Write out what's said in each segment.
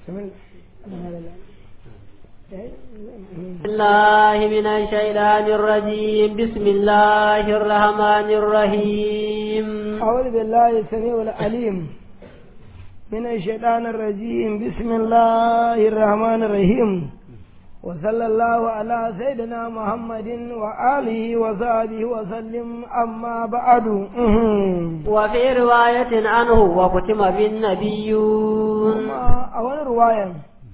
الله من الشيطان الرجيم بسم الله الرحمن الرحيم أعوذ بالله السميع العليم من الشيطان الرجيم بسم الله الرحمن الرحيم وصلى الله على سيدنا محمد وآله وصحبه وسلم أما بعد وفي رواية عنه وختم بالنبيون أول رواية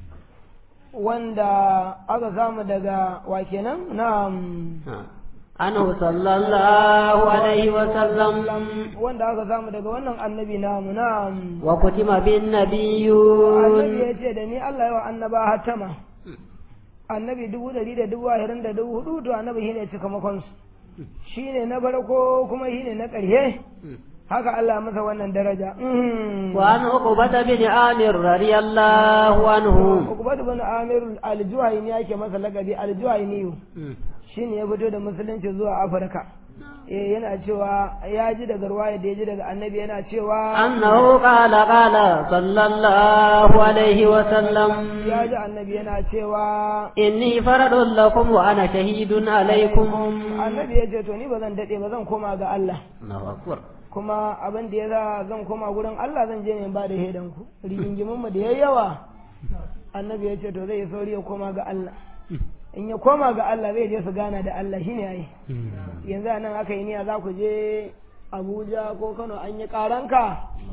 wanda aka samu daga wa kenan na'am anhu sallallahu alaihi wa sallam wanda aka samu daga wannan annabi namu na'am wa kutima bin nabiyyun annabi yace da ni Allah ya wa annaba hatama annabi dubu dari da dubu ashirin da dubu hudu to annabi shine cikamakon su shine na farko kuma shine na ƙarshe haka Allah masa wannan daraja wa an uqbata bin amir radiyallahu anhu uqbata bin amir al-juhayni yake masa lakabi al-juhayni shine ya fito da musulunci zuwa afirka eh yana cewa ya ji daga ruwaya da ya ji daga annabi yana cewa annahu qala qala sallallahu alaihi wa sallam ya ji annabi yana cewa inni faradun lakum wa ana shahidun alaikum annabi ya ce to ni ba zan dade ba zan koma ga Allah Allahu akbar kuma abin da ya za zan koma gurin Allah zan je ne ba da hedan ku rigingimin mu da yayi yawa annabi ya ce to zai sauri ya koma ga Allah in ya koma ga Allah zai je su gana da Allah shine yayi yanzu nan aka yi niyya za ku je Abuja ko Kano an yi karanka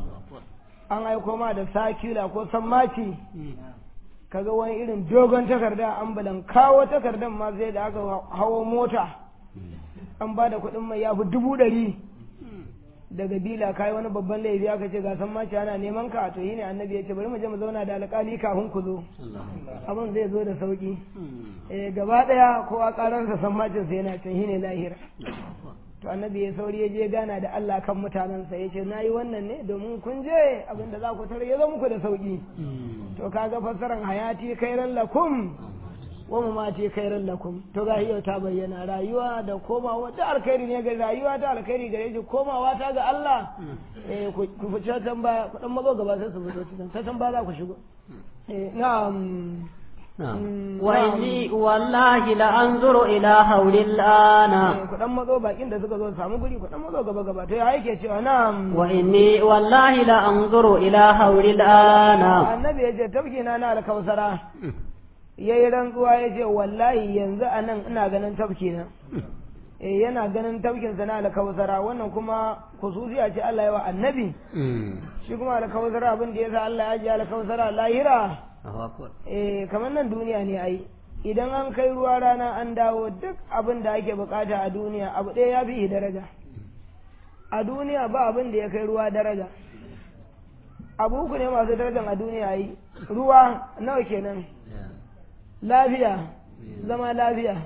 an aiko ma da sakila ko sammaci kaga wani irin dogon takarda ambulan kawo takardan ma sai da aka hawo mota an ba da kuɗin mai ya fi dubu ɗari daga bila kai wani babban laifi aka ce ga san mace ana neman ka to yine annabi ya ce bari mu je mu zauna da alƙali kafin ku zo abin zai zo da sauki eh gaba daya kowa karansa san mace sai yana can shine lahira to annabi ya sauri ya je gana da Allah kan mutanensa ya ce nayi wannan ne domin kun je abin da za ku tare ya zo muku da sauki to kaga fassaran hayati khairan lakum wa mamati khairan lakum to ga yau ta bayyana rayuwa da komawa da alkhairi ne ga rayuwa ta alkhairi gare shi komawa ta ga Allah eh ku fice can ba ku dan mazo gaba sai su fito cikin ta can ba za ku shigo eh na'am wa inni wallahi la anzuru ila hawlil ana ku dan mazo bakin da suka zo samu guri ku dan mazo gaba gaba to ya yake cewa na'am wa inni wallahi la anzuru ila hawlil ana annabi ya ce tafkina na alkausara ya yi rantsuwa ya ce wallahi yanzu a nan ina ganin tafki na eh yana ganin tafkinsa na alkawasara wannan kuma kususiya ce Allah ya wa annabi shi kuma alkawasara abin da ya sa Allah ya ji alkawasara lahira eh kamar nan duniya ne ai idan an kai ruwa rana an dawo duk abin da ake bukata a duniya abu ɗaya ya fi daraja a duniya ba abin da ya kai ruwa daraja abu uku ne masu darajan a duniya ai ruwa nawa kenan lafiya zama lafiya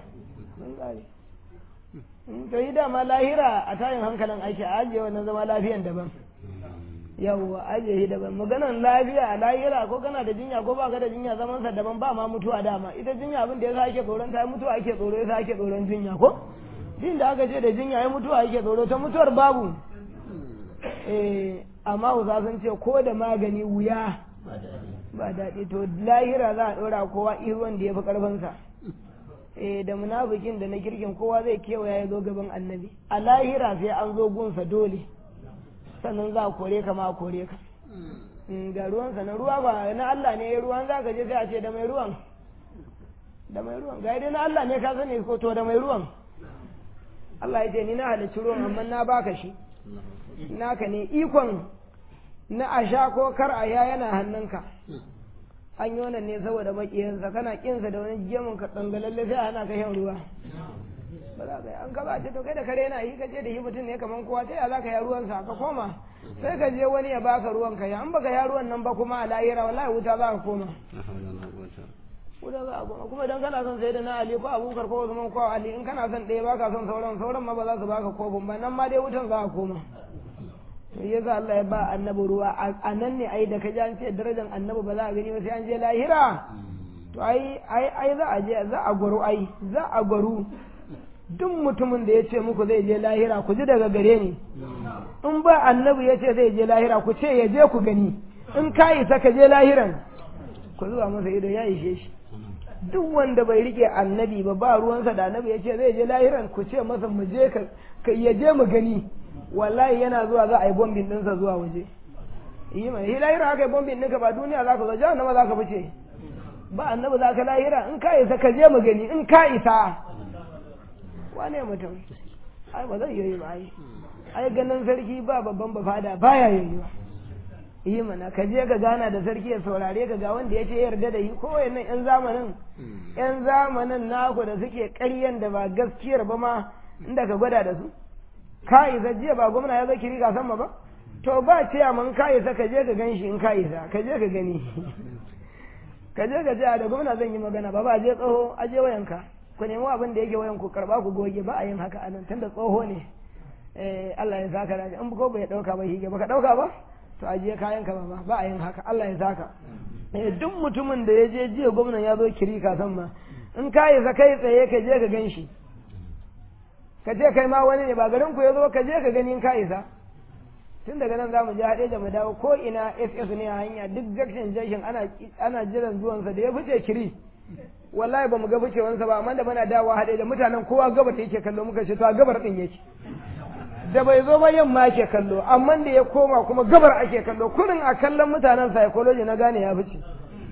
to yi dama lahira a tayin hankalin ake ajiye wannan zama lafiyan daban yawwa ajiye shi daban maganan lafiya a lahira ko kana da jinya ko baka da jinya zaman sa daban ba ma mutuwa dama ita jinya abin da yasa ake tsoron ta mutuwa ake tsoro yasa ake tsoron jinya ko din da aka ce da jinya ya mutuwa ake tsoro ta mutuwar babu eh amma uza sun ce ko da magani wuya ba daɗi to lahira za a ɗora kowa ruwan da ya fi ƙarfinsa eh da munafikin da na kirkin kowa zai kewaya ya zo gaban annabi a lahira sai an zo gunsa dole sannan za a kore ka ma a kore ka ga ruwansa na ruwa ba na Allah ne ruwan za ka je sai a ce da mai ruwan da mai ruwan ga dai na Allah ne ka sani ko to da mai ruwan Allah ya ce ni na halicci ruwan amma na baka shi naka ne ikon na a sha ko kar a ya yana hannunka an yi wannan ne saboda makiyansa kana kinsa da wani gemun ka dangalalle sai ana ka shan ruwa ba za ka yi an kaba ce to kai da kare yana yi kace da shi mutum ne kaman kowa ta ya za ka ya ruwansa ka koma sai ka je wani ya baka ruwan ka ya an baka ya ruwan nan ba kuma a lahira wallahi wuta za ka koma wuta za a koma kuma idan kana son sai da na ali ko abubakar ko usman ko ali in kana son ɗaya baka son sauran sauran ma ba za su baka kofin ba nan ma dai wutan za a koma to yasa Allah ya ba annabi ruwa a nan ne ai da ka ji an ce darajar annabi ba za a gani ba sai an je lahira to ai ai ai za a je za a gwaru ai za a gwaru duk mutumin da ya ce muku zai je lahira ku ji daga gare ni in ba annabi ya ce zai je lahira ku ce ya je ku gani in ka isa ka je lahiran ku zuba masa ido ya ishe shi duk wanda bai rike annabi ba ba ruwansa da annabi ya ce zai je lahiran ku ce masa mu je ka ya je mu gani wallahi yana zuwa za a yi bombin ɗinsa zuwa waje yi mai hi lahira aka yi bombin ɗinka ba duniya za ka zo jihar nama za ka fice ba annabi za ka lahira in ka isa ka je mu gani in ka isa wane mutum ai ba zai yi ba ai ai ganin sarki ba babban ba fada baya yiwuwa yi mana ka je ka gana da sarki ya saurare ka ga wanda ya ce yarda da yi ko wayannan yan zamanin yan zamanin naku da suke ƙaryan da ba gaskiyar ba ma inda ka gwada da su ka isa jiya ba gwamna ya zaki riga sama ba to ba ce man ka isa ka je ka gan shi in ka isa ka je ka gani ka je ka ce da gwamna zan yi magana ba ba je tsoho a je wayanka ku nemi abin da yake wayan ku karba ku goge ba a yin haka anan tunda tsoho ne eh Allah ya saka da in ko bai dauka ba hige baka dauka ba to ajiye kayan ka ba ba a yin haka Allah ya saka eh duk mutumin da ya je jiya gwamnan ya zo kiri ka san ma in ka yi sa kai tsaye ka je ka gan shi ka ce kai ma wani ne ba garin ku ya zo ka je ka gani in ka isa tun daga nan za mu je haɗe da mu dawo ko ina ss ne a hanya duk jakshin jashin ana ana jiran zuwansa da ya fice kiri wallahi ba mu ga ficewansa ba amma da muna dawowa haɗe da mutanen kowa gabar yake kallo muka ce to a gabar din yake da bai zo ba yamma ake kallo amma da ya koma kuma gabar ake kallo kurin a kallon mutanen psychology na gane ya fice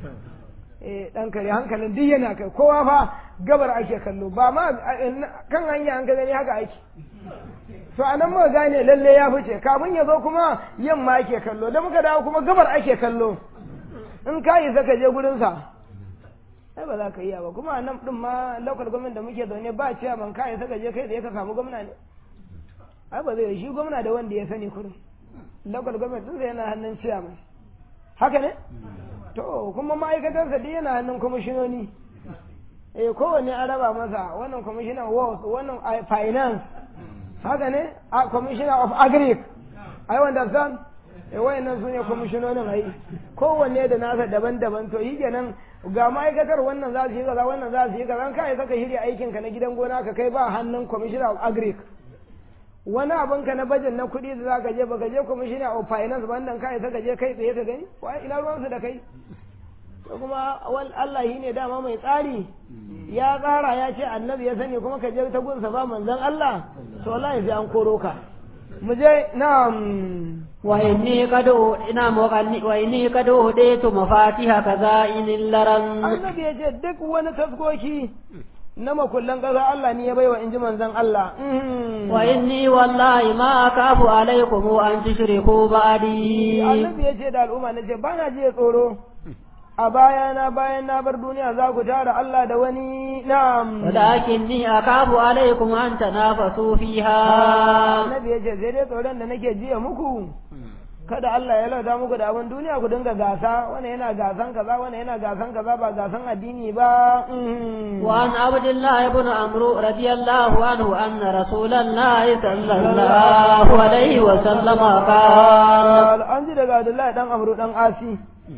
eh dan kare hankalin duk yana kai kowa fa gabar ake kallo ba ma kan hanya an ga gani haka ake to anan muka gane lalle ya fice kafin ya zo kuma yamma ake kallo da muka dawo kuma gabar ake kallo in ka yi saka je gurin sa ai ba za ka iya ba kuma nan din ma local government da muke zaune ba ciya man ka yi saka je kai da ka samu gwamna ne ai ba zai shi gwamna da wanda ya sani kurin local government din yana hannun ciya mai haka ne to kuma ma'aikatarsa duk yana hannun kwamishinoni eh kowanne an raba masa wannan commissioner works wannan finance haka ne a commissioner of agric i understand eh wayannan su ne kwamishinonin ai kowanne da nasa daban-daban to yi kenan ga ma'aikatar wannan za su yi kaza wannan za su yi kaza kai saka shirya aikin ka na gidan gona ka kai ba hannun commissioner of agric wani abin ka na bajet na kuɗi da zaka je baka je commissioner of finance ba wannan kai saka je kai tsaye ka gani wai ina ruwan su da kai to kuma wal Allah shi ne dama mai tsari ya tsara ya ce annabi ya sani kuma ka je ta gunsa ba manzon Allah to wallahi sai an koro ka mu je na'am وإني قد إنا مغني وإني قد أهديت مفاتيح خزائن اللرم annabi ya ce duk wani taskoki na makullan ƙasa Allah ne ya baiwa in ji manzon Allah وإني والله ما أخاف عليكم أن تشركوا بعدي annabi ya ce da al'umma na ce ba na je tsoro a bayana bayan na bar duniya za ku tara Allah da wani na'am ولكني أخاف عليكم أن تنافسوا فيها annabi ya ce sai dai tsoron da nake jiya muku kada Allah ya lauta muku da abin duniya ku dinga gasa wannan yana gasan kaza wannan yana gasan kaza ba gasan addini ba وعن عبد الله بن عمرو رضي الله عنه أن رسول الله صلى الله عليه وسلم قال an ji daga Abdullahi dan Amru dan Asi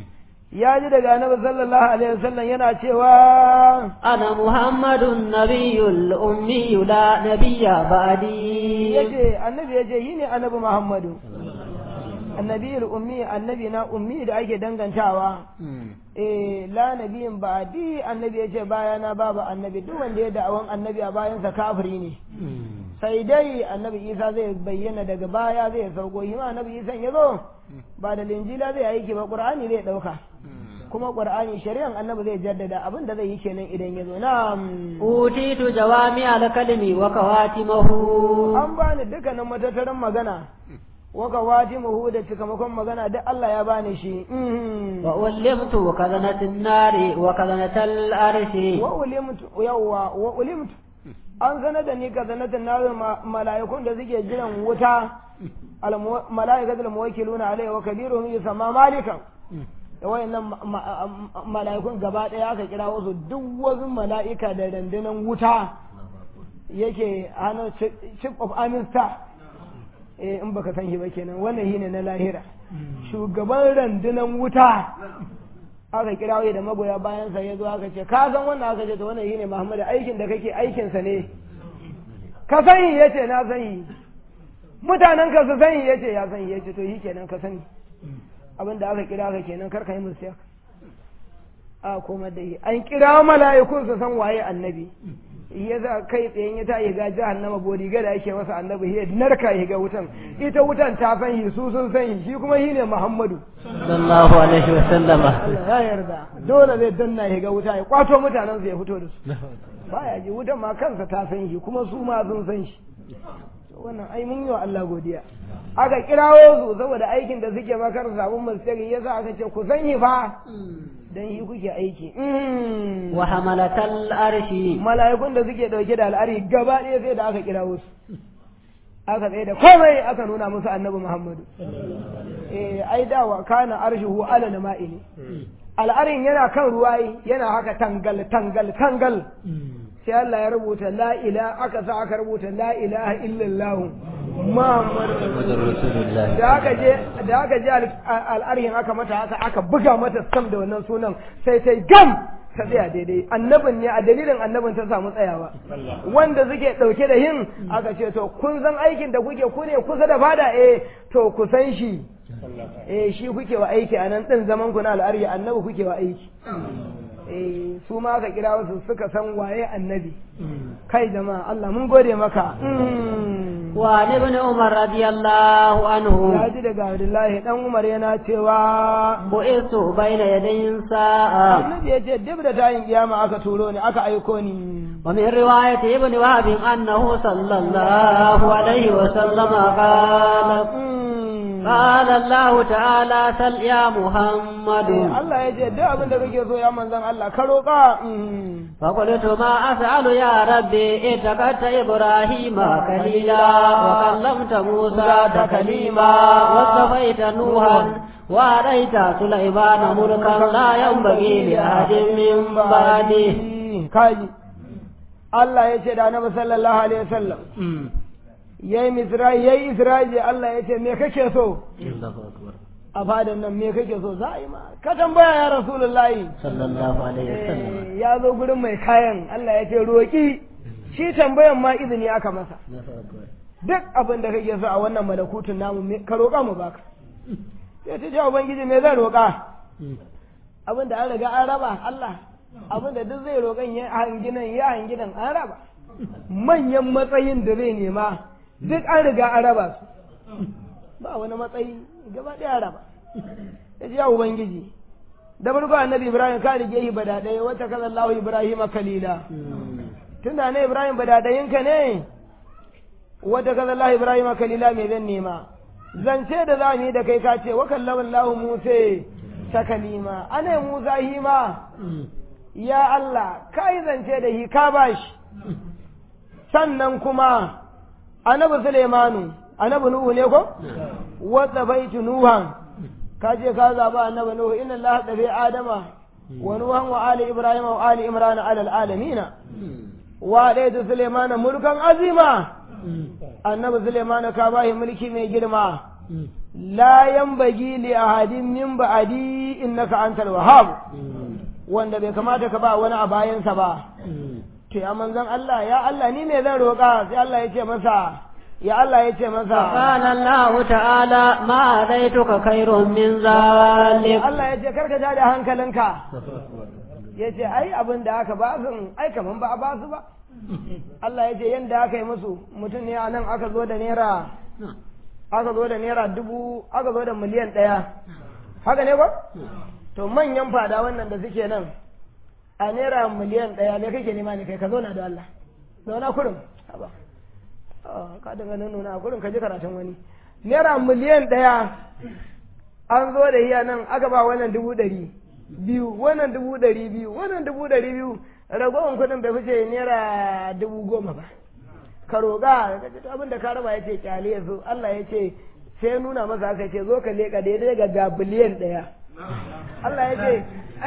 ya ji daga Annabi sallallahu alaihi wasallam yana cewa أنا محمد النبي الأمي لا نبي بعدي yace annabi yace yi ne annabi Muhammadu annabi ummi annabi na ummi da ake dangantawa eh la nabiyin ba'di annabi yace bayana babu annabi duk wanda ya da'awan annabi a bayansa kafiri ne sai dai annabi Isa zai bayyana daga baya zai sauko shi ma annabi Isa ya zo ba da linjila zai aiki ba Qur'ani zai dauka kuma Qur'ani shari'an annabi zai jaddada abin da zai yi kenan idan ya zo na'am أوتيت جوامع الكلم وكواتمه an bani dukkanin matattaran magana waka watimuhu da cikamakon magana duk Allah ya bani shi وألمت كذنة النار وكذنة الأرش wa ulimtu yawwa wa ulimtu an sanar da ni ka sanar da na mala'ikun da suke jiran wuta al- mala'ikatul muwakkiluna alaihi wa kabiruhum yusamma malikan da wayannan ma- ma- mala'ikun gaba daya aka kira wasu duk wasu mala'ika da dandanan wuta yake hannun chief of army staff eh in baka san shi ba kenan wannan shine na lahira shugaban randunan wuta aka kira wai da magoya bayan sa ya zo aka ce ka san wannan aka ce to wannan shine Muhammadu aikin da kake aikin sa ne ka sani yace na sani mutanen ka su sani yace ya sani yace to shi kenan ka sani abin da aka kira ka kenan kar ka yi musu a komar da shi an kira mala'ikun su san waye annabi ya za kai tsayen ya ta yi ga jahannama bodiga da yake masa annabi ya narka ya ga wutan ita wutan ta san shi su sun san shi shi kuma shi ne muhammadu sallallahu alaihi wa sallama Allah ya yarda dole zai danna ya ga wuta ya kwato mutanen su ya fito da su baya ji wutan ma kansa ta san shi kuma su ma sun san shi wannan ai mun yi wa Allah godiya aka kirawo su saboda aikin da suke makar sabon mastari yasa aka ce ku san shi fa dan yi kuke aiki wa hamalatal arshi mala'ikun da suke dauke da al'ari gaba ɗaya sai da aka kirawo su aka tsaye da komai aka nuna musu annabi Muhammadu eh ai dawa kana arshuhu ala nama'i ne al'arin yana kan ruwa yana haka tangal tangal tangal sai Allah ya rubuta la ila aka sa aka rubuta la ilaha illallah Muhammadu rasulullah da aka je da aka je al'arhin aka mata haka aka buga mata sam da wannan sunan sai sai gam ta tsaya daidai annabin ne a dalilin annabin ta samu tsayawa wanda suke dauke da yin aka ce to kun san aikin da kuke ku ne kusa da fada eh to ku san shi eh shi kuke wa aiki a nan din zaman ku na al'arhi annabi kuke wa aiki eh su ma aka kira wasu suka san waye annabi kai jama'a Allah mun gode maka wa ibn umar radiyallahu anhu ya ji daga Abdullahi dan Umar yana cewa bu'istu baina yadayin sa'a annabi ya ce duk da tayin kiyama aka turo ni aka aiko ni ومن رواية ابن وهب أنه صلى الله عليه وسلم قال قال الله تعالى سل يا محمد Allah ya ce duk abin da kake so ya manzan Allah ka roƙa فقلت ما أسأل يا ربي اتقت إبراهيم خليلا وكلمت موسى تكليما واصطفيت نوحا وآتيت سليمان ملكا لا ينبغي لأحد من بعده kaji Allah ya ce da Annabi sallallahu alaihi wasallam yayi misra'i yayi isra'i Allah ya ce me kake so a fadan nan me kake so za a yi ma ka tambaya ya rasulullahi sallallahu alaihi wasallam Eh, ya zo gurin mai kayan Allah ya ce roƙi shi tambayan ma izini aka masa duk abin da kake so a wannan malakutun namu me- ka roƙa mu baka sai ta ce ubangiji me zan roƙa abin da an riga an raba Allah abin da duk zai roƙan ya hangi nan ya hangi nan an raba manyan matsayin da zai nema duk an riga an raba su ba wani matsayi gaba ɗaya an raba ya ce ya ubangiji da farko annabi ibrahim ka rige shi bada ɗaya wata kaza allahu ibrahim kalila tunda ne ibrahim bada ɗayinka ne wata kaza allahu ibrahim kalila me zan nema zance da za mu yi da kai ka ce wa kallama allahu musa ta kalima ana musa hima ya Allah ka yi zance da shi ka ba shi sannan kuma annabi Suleimanu annabi Nuhu ne ko wadda baitu Nuhan ka je ka zaba annabi Nuhu inna Allah dafi Adama wa Nuhan wa ali Ibrahim wa ali Imran ala alamina wa daitu Suleimana mulkan azima annabi Suleimanu ka ba shi mulki mai girma la yanbaghi li ahadin min ba'di innaka antal wahhab wanda bai kamata ka ba wani a bayansa ba to ya manzon Allah ya Allah ni me zan roƙa sai Allah ya ce masa ya Allah ya ce masa قال الله تعالى ما أتيتك خير من ذلك Allah ya ce karka ja da hankalinka ya ce ai abin da aka ba su ai kaman ba a ba su ba Allah ya ce yanda aka yi musu mutum ne a nan aka zo da naira aka zo da naira dubu aka zo da miliyan ɗaya haka ne ba to manyan fada wannan da suke nan a naira miliyan ɗaya me kake nema ne kai ka zauna da Allah zauna kurin haba Ah, ka daga nan nuna kurin ka ji karatun wani naira miliyan ɗaya an zo da iya nan aka ba wannan dubu ɗari biyu wannan dubu ɗari biyu wannan dubu ɗari biyu ragowar kuɗin bai fice naira dubu goma ba ka roƙa ka ce abin da ka raba ya ce kyale ya zo Allah ya ce sai nuna masa aka ce zo ka leƙa daidai ga ga biliyan ɗaya Allah ya ce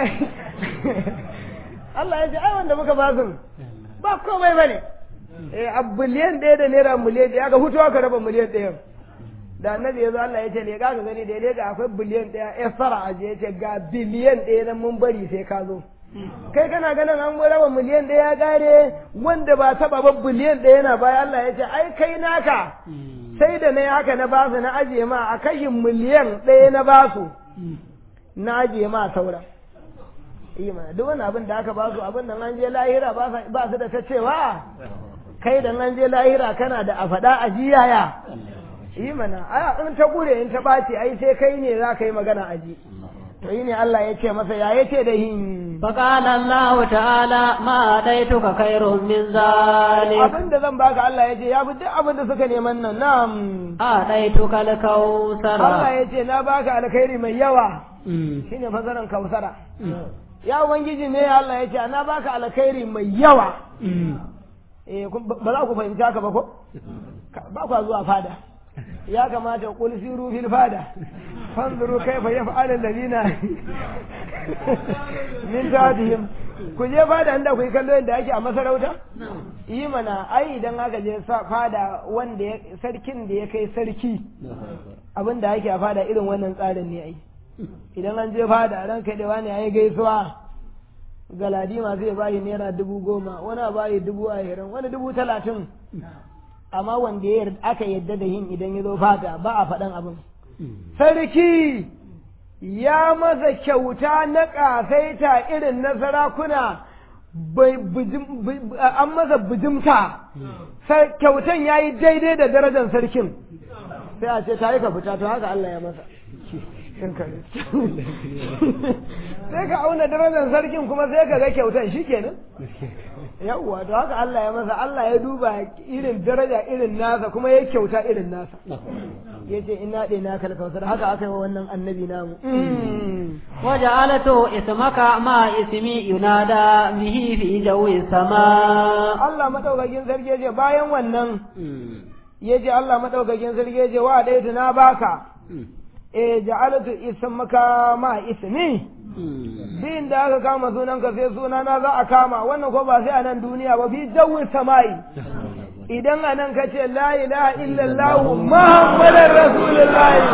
Allah ya ce ai wanda muka ba su ba komai bane eh a biliyan ɗaya da naira miliyan ɗaya ka hutu aka raba miliyan ɗaya da annabi ya zo Allah ya ce ne ka gani daidai ga akwai biliyan ɗaya ya fara aje ya ce ga biliyan ɗaya nan mun bari sai ka zo kai kana ganin an raba miliyan ɗaya ya gare wanda ba taba ba biliyan ɗaya yana baya Allah ya ce ai kai naka sai da na yi haka na basu na ajiye ma a kashin miliyan ɗaya na basu na ajiye ma sauran yi mana duk wani abin da aka ba su abin da an je lahira ba su da ta cewa kai da an je lahira kana da a faɗa a jiyaya yi mana aya in ta gure in ta ɓaci ai sai kai ne za ka yi magana a ji to yi ne Allah ya ce masa ya yace da hin فقال الله تعالى ما أتيتك خير من ذلك abin da zan baka Allah ya ce ya fi duk abin da suka neman nan na'am أعطيتك الكوثر Allah ya ce na baka alkhairi mai yawa shine fasaran kausara ya ubangiji ne Allah ya ce na baka alkhairi mai yawa eh ba za ku fahimci haka ba ko ba ku zuwa fada ya kamata qul siru fil fada fanzuru kaifa yaf'alu alladhina min ta'dihim ku je fada inda ku yi kallo yadda ake a masarauta yi mana ai idan aka je fada wanda sarkin da ya kai sarki abin da ake a fada irin wannan tsarin ne ai idan an je fada ran kai da wani yayi gaisuwa galadima zai bayi naira dubu goma wani a bayi dubu ashirin wani dubu talatin amma wanda ya aka yadda da yin idan ya zo fata ba a faɗan abin sarki ya masa kyauta na ƙasaita irin na sarakuna an masa bijimta kyautan ya yi daidai da darajar sarkin sai a ce ta yi ka fita to haka Allah ya masa sai ka auna darajar sarkin kuma sai ka ga kyautan shi kenan yawwa to haka Allah ya masa Allah ya duba irin daraja irin nasa kuma ya kyauta irin nasa ya ce ina ɗe na kalkautar haka aka yi wa wannan annabi namu وجعلت اسمك مع اسمي ينادى به في جو السماء Allah madaukakin sarki ya ce bayan wannan ya ce Allah madaukakin sarki ya ce wa ɗaya na baka eh ja'alatu ismaka ma ismi din da aka kama sunanka sai sunana za a kama wannan ko ba sai a nan duniya ba fi jawi samai idan a nan ka ce la ilaha illallah muhammadar rasulullahi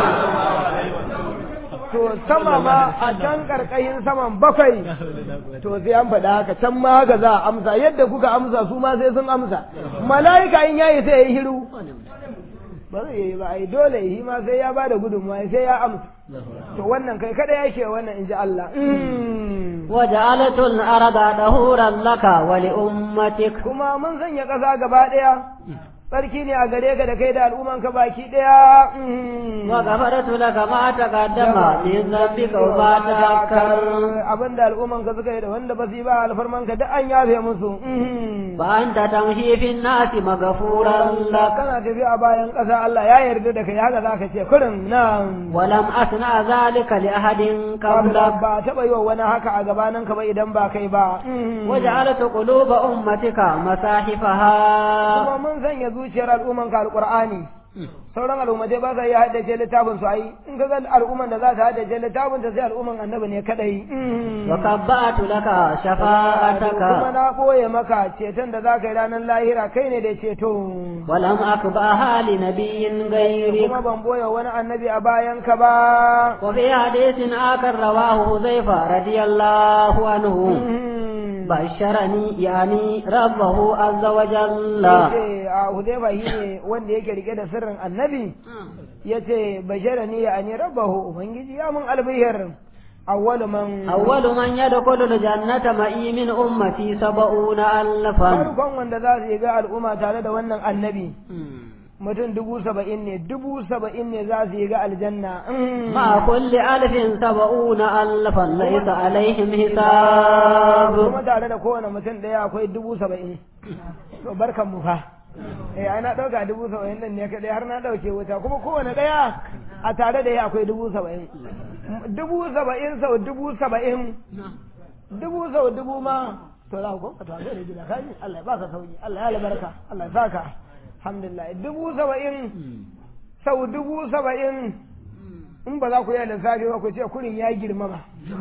to sama ma a can karkashin saman bakwai to sai an faɗa haka can ma haka za a amsa yadda kuka amsa su ma sai sun amsa mala'ika in yayi sai ya yi hiru ba zai yi ba ai dole yi ma sai ya ba da gudunmawa sai ya amsa to wannan kai kada yake wannan in ji Allah وجعلت الأرض دهورا لك ولأمتك kuma mun sanya ƙasa gaba ɗaya tsarki ne a gare ka da kai da al'umman ka baki ɗaya وغفرت لك ما تقدم من ذنبك وما تأخر abin da al'umman ka suka yi da wanda ba su yi ba alfarman ka duk an yafe musu فأنت تمشي في الناس مغفورا لك kana tafi a bayan ƙasa Allah ya yarda da kai haka za ka ce kurin nan ولم أصنع ذلك لأحد قبلك ba taɓa yi wa wani haka a gabanin ka ba idan ba kai ba وجعلت قلوب أمتك مصاحفها kuma mun sanya zuciyar al'umman ka alƙur'ani sauran al'ummatai ba sa iya haddace littafin su ai in ka ga al'umman da za ta haddace littafin ta sai al'umman annabi ne kadai وكبأت لك شفاعتك kuma na ɓoye maka ceton da za ka yi ranar lahira kai ne da ceto ولم أكبأها لنبي غيرك kuma ban ɓoye wani annabi a bayan ka ba وفي حديث آخر رواه حذيفة رضي الله عنه بشرني يعني ربه عز وجل yace a Hudayfa shi ne wanda yake rike da sirrin annabi yace bashara ni ya ani rabbahu ubangiji ya mun albihir awwalu man أول من يدخل الجنة معي من أمتي سبعون ألفا farkon wanda za su yi ga al'umma tare da wannan annabi mutum dubu saba'in ne dubu saba'in ne za su yi ga aljanna مع كل ألف سبعون ألفا ليس عليهم حساب kuma tare da kowane mutum ɗaya akwai dubu saba'in to barkan mu fa eh ai na ɗauka dubu saba'in nan ne kaɗai har na ɗauke wuta kuma kowane ɗaya a tare da ya akwai dubu saba'in dubu saba'in sau dubu saba'in dubu sau dubu ma to za ku ka to da gida kaji Allah ya baka sauki Allah ya albarka Allah ya saka alhamdulillah dubu saba'in sau dubu saba'in in ba za ku yi lissafi ba ku ce kurin ya girmama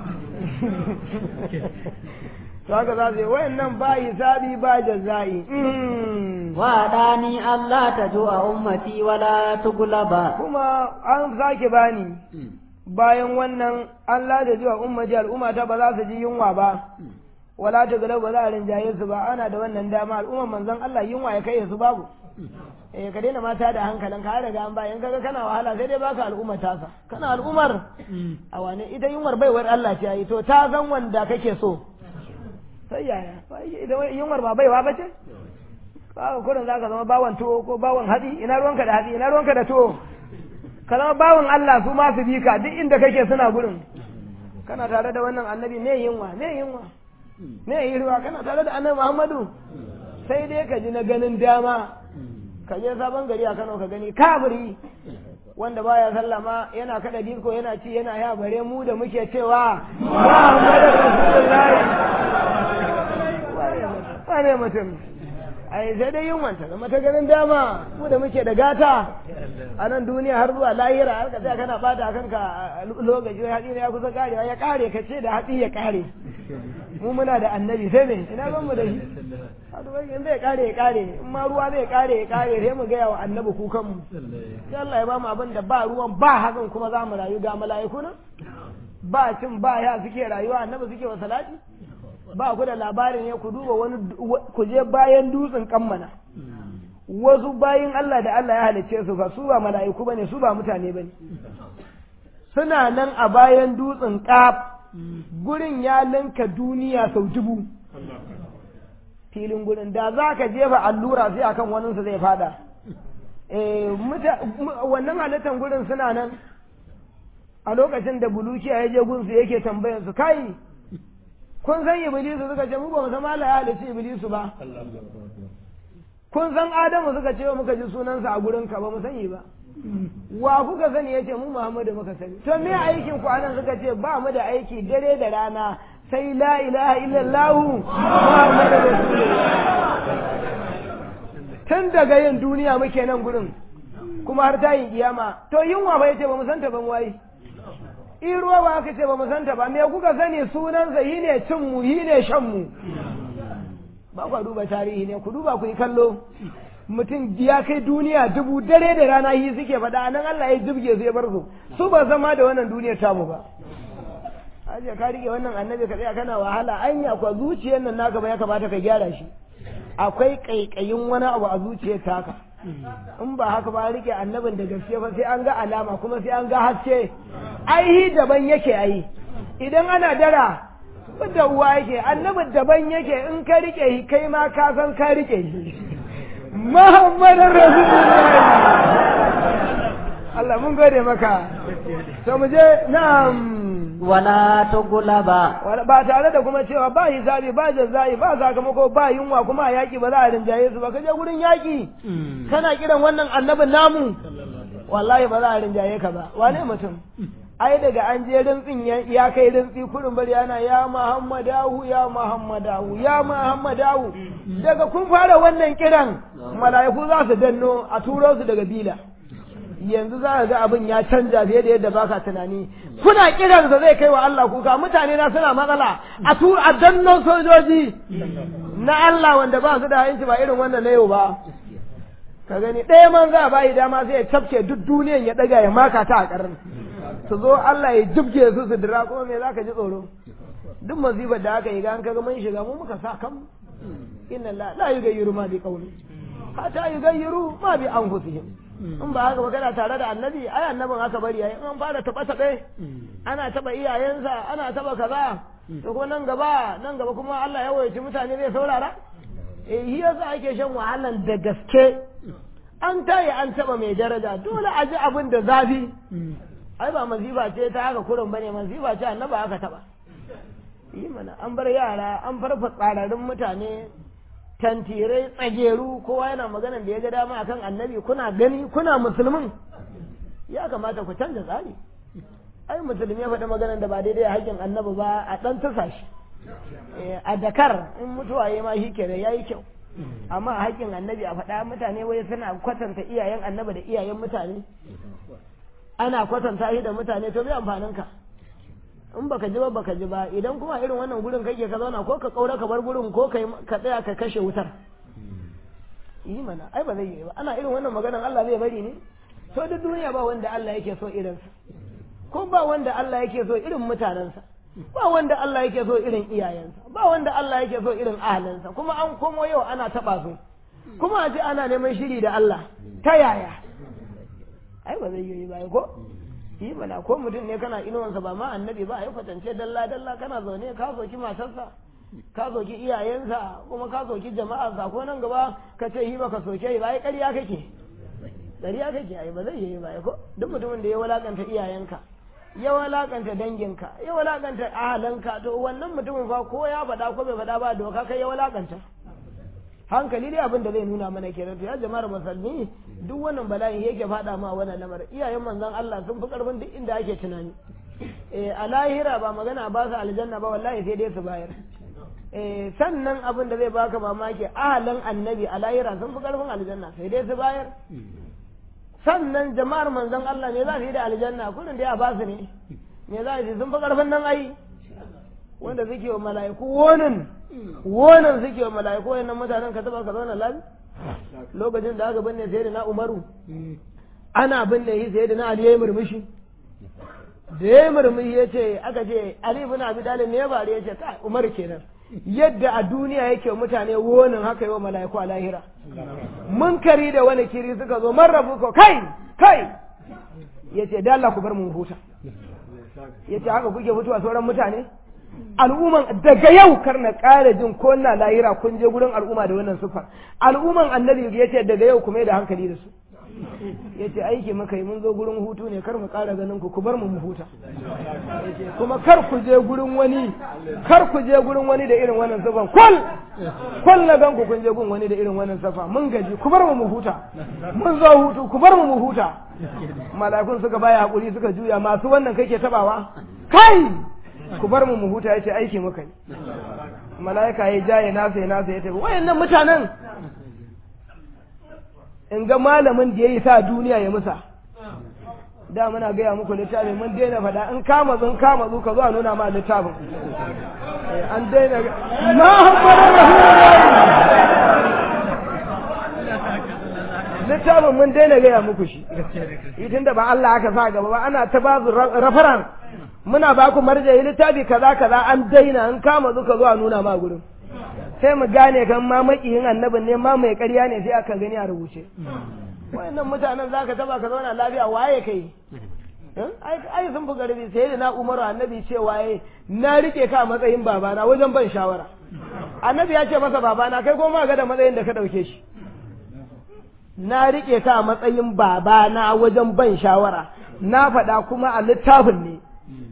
to haka za su yi wayannan ba hisabi ba jazai وأداني ألا تجوع أمتي ولا تغلب kuma an sake bani bayan wannan an lada jiwa ummati al'umma ta ba za su ji yunwa ba wala ta galau ba za a rinjaye su ba ana da wannan dama al'umman manzon Allah yunwa ya kai su babu eh ka daina mata da hankalin ka riga an bayan kaga kana wahala sai dai baka al'ummar tasa kana al'ummar a wane ita yunwar baiwar Allah ce yi to ta san wanda kake so sai yaya idan yunwar ba baiwa ba ce ba kurin zaka zama bawan tuwo ko bawan hatsi ina ruwanka da hatsi ina ruwanka da tuwo ka zama bawan Allah su ma su bi ka duk inda kake suna gurin kana tare da wannan annabi me yunwa me yunwa me yi ruwa kana tare da annabi Muhammadu sai dai ka ji na ganin dama ka je sabon gari a Kano ka gani kabiri wanda baya sallama yana kada disko yana ci yana ya bare mu da muke cewa Muhammadu Rasulullahi wane mutum ai sai dai yin wanta zama ta ganin dama mu da muke da gata a nan duniya har zuwa lahira har ka tsaya kana bata kanka lokaci hatsi ne ya kusa karewa ya kare ka ce da hatsi ya kare mu muna da annabi sai me ina ban mu da shi in zai kare ya kare in ma ruwa zai kare ya kare sai mu gaya wa annabi kukan mu sai Allah ya ba mu abin da ba ruwan ba hakan kuma za mu rayu ga mala'iku nan ba cin ba ya suke rayuwa annabi suke wa salati ba ku da labarin ya ku duba wani ku je bayan dutsen kammana wasu bayin Allah da Allah ya halicce su fa su ba mala'iku bane su ba mutane bane suna nan a bayan dutsen kaf gurin ya linka duniya sau dubu filin gurin da za ka jefa allura sai akan waninsu zai fada wannan halittar gurin suna nan a lokacin da bulukiya ya je gunsu yake tambayar su kai kun san iblisu suka ce mu ba mu san Allah ya halicci iblisu ba kun san adamu suka ce muka ji sunansa a gurin ka ba mu sani ba wa kuka sani yace mu muhammadu muka sani to me aikin ku anan suka ce ba mu da aiki dare da rana sai la ilaha illallah muhammadu rasulullah tun daga yin duniya muke nan gurin kuma har ta yi kiyama to yunwa ba yace ba mu santa ban waye in ruwa ba aka ce ba mu santa ba me kuka sani sunansa yi ne cin mu yi ne shan mu ba ku duba tarihi ne ku duba ku yi kallo mutum ya kai duniya dubu dare da rana yi suke faɗa nan Allah ya jibge su ya bar su su ba zama da wannan duniyar tamu ba aje ka rike wannan annabi ka tsaya kana wahala anya kwa zuciyar nan naka ba ya kamata ka gyara shi akwai kaikayin wani abu a zuciyar taka in ba haka ba rike annabin da gaske ba sai an ga alama kuma sai an ga haske aihi daban yake ai idan ana dara da uwa yake annabin daban yake in ka rike shi kai ma ka san ka rike shi Muhammadin Rasulullahi Allah mun gode maka to mu je na'am wala tugulaba ba tare da kuma cewa ba hisabi ba jazzai ba sakamako ba yunwa kuma a yaki ba za a rinjaye su ba ka je gurin yaki kana kiran wannan annabin namu wallahi ba za a rinjaye ka ba wane mutum ai daga an je rintsin ya kai rintsi kurin bari yana ya muhammadahu ya muhammadahu ya muhammadahu daga kun fara wannan kiran mala'iku za su danno a turo su daga bila yanzu za ka ga abin ya canja fiye da yadda baka tunani kuna kiran sa zai kai wa Allah kuka mutane na suna matsala a tu a danno sojoji na Allah wanda ba su da hanci ba irin wannan na yau ba ka gani ɗaya man za a bayi dama sai ya cafke duk duniyan ya ɗaga ya maka ta a ƙarar su zo Allah ya jibge su su dira kuma me za ka ji tsoro duk masifar da aka yi ga an kaga mun shiga mu muka sa kan inna la la yugayyiru ma bi qawli hatta yugayyiru ma bi anfusihim in ba haka ba kana tare da annabi ai annabin aka bari ai an fara taba tabe ana taba iyayensa ana taba kaza to kuma nan gaba nan gaba kuma Allah ya wayaci mutane zai saurara eh shi yasa ake shan wahalan da gaske an tayi an taba mai daraja dole a ji abin da zafi ai ba mazifa ce ta haka kurin bane mazifa ce annaba aka taba yi mana an bar yara an farfa tsararin mutane tantirai tsageru kowa yana maganan da ya ga dama akan annabi kuna gani kuna musulmin ya kamata ku canza tsari ai musulmi ya faɗi maganan da ba daidai a haƙƙin annabi ba a ɗan tusa shi a dakar in mutuwa ya ma shi kenan ya yi kyau amma a haƙƙin annabi a faɗa mutane wai suna kwatanta iyayen annabi da iyayen mutane ana kwatanta shi da mutane to bai amfanin ka in baka ji ba baka ji ba idan kuma irin wannan gurin kake ka zauna ko ka kaura ka bar gurin ko ka tsaya ka kashe wutar yi mana ai ba zai yi ba ana irin wannan maganan Allah zai bari ne to duk duniya ba wanda Allah yake so irinsa ko ba wanda Allah yake so irin mutanensa ba wanda Allah yake so irin iyayensa ba wanda Allah yake so irin ahlinsa kuma an komo yau ana taba su kuma a ce ana neman shiri da Allah ta yaya ai ba zai yi ba ko yi bana ko mutum ne kana inuwansa ba ma annabi ba ai kwatance dalla dalla kana zaune ka soki matarsa ka soki iyayensa kuma ka soki jama'arsa ko nan gaba ka ce yi baka soke yi ba ai ƙarya kake ƙarya kake ai ba zai yi ba ko duk mutumin da ya walakanta iyayenka ya walakanta danginka ya walakanta ahalanka to wannan mutumin fa ko ya faɗa ko bai faɗa ba doka kai ya walakanta hankali dai abin da zai nuna mana kenan to ya jama'ar musulmi duk wannan bala'in yake faɗa ma wannan lamar iyayen manzon Allah sun fi karfin duk inda ake tunani eh a lahira ba magana ba su aljanna ba wallahi sai dai su bayar eh sannan abin da zai baka mamaki ahalan annabi a lahira sun fi karfin aljanna sai dai su bayar sannan jama'ar manzon Allah ne za su yi da aljanna kudin da ya ba su ne me za su yi sun fi karfin nan ai wanda suke wa mala'iku wonin wonin suke wa mala'iku wayannan mutanen ka taba ka zauna lafi lokacin da aka binne sai da na umaru ana binne shi sai da na ali ya murmushi da ya murmushi ya ce aka ce ali ibn abi talib ne ya bari ya ce kai umar kenan yadda a duniya yake mutane wonin haka yi wa mala'iku a lahira munkari da wani kiri suka zo marrabu ko kai kai ya ce da Allah ku bar mu huta ya ce haka kuke mutuwa sauran mutane al'umman daga yau kar na ƙara jin ko na lahira kun je gurin al'umma da wannan sufar al'umman annabi ya ce daga yau kuma da hankali da su ya ce aiki muka yi mun zo gurin hutu ne kar mu ƙara ganin ku ku bar mu mu huta kuma kar ku je gurin wani kar ku je gurin wani da irin wannan sufan kul kul na gan ku kun je gurin wani da irin wannan safa mun gaji ku bar mu mu huta mun zo hutu ku bar mu mu huta malakun suka baya hakuri suka juya masu wannan kake tabawa kai ku bar mu mu huta yace aiki muka yi malaika ya jaye nasa ya nasa ya tafi wayannan mutanen in ga malamin da yayi sa duniya ya musa da muna gaya muku littafin mun daina faɗa in kama zun kama zu ka zo a nuna ma littafin an daina Muhammadu littafin mun daina gaya muku shi tun da ba Allah aka sa gaba ba ana ta ba su rafaran muna ba ku marjayi littafi kaza kaza an daina an kama zuka zuwa nuna ma gurin sai mu gane kan ma makiyin annabin ne ma mai ƙarya ne sai aka gani a rubuce wayannan mutanen zaka taba ka zauna lafiya waye kai ai sun fi garbi sai da na umaru annabi ce waye na rike ka a matsayin babana wajen ban shawara annabi ya ce masa babana kai ko ma ga da matsayin da ka dauke shi na rike ka a matsayin babana wajen ban shawara na faɗa kuma a littafin ne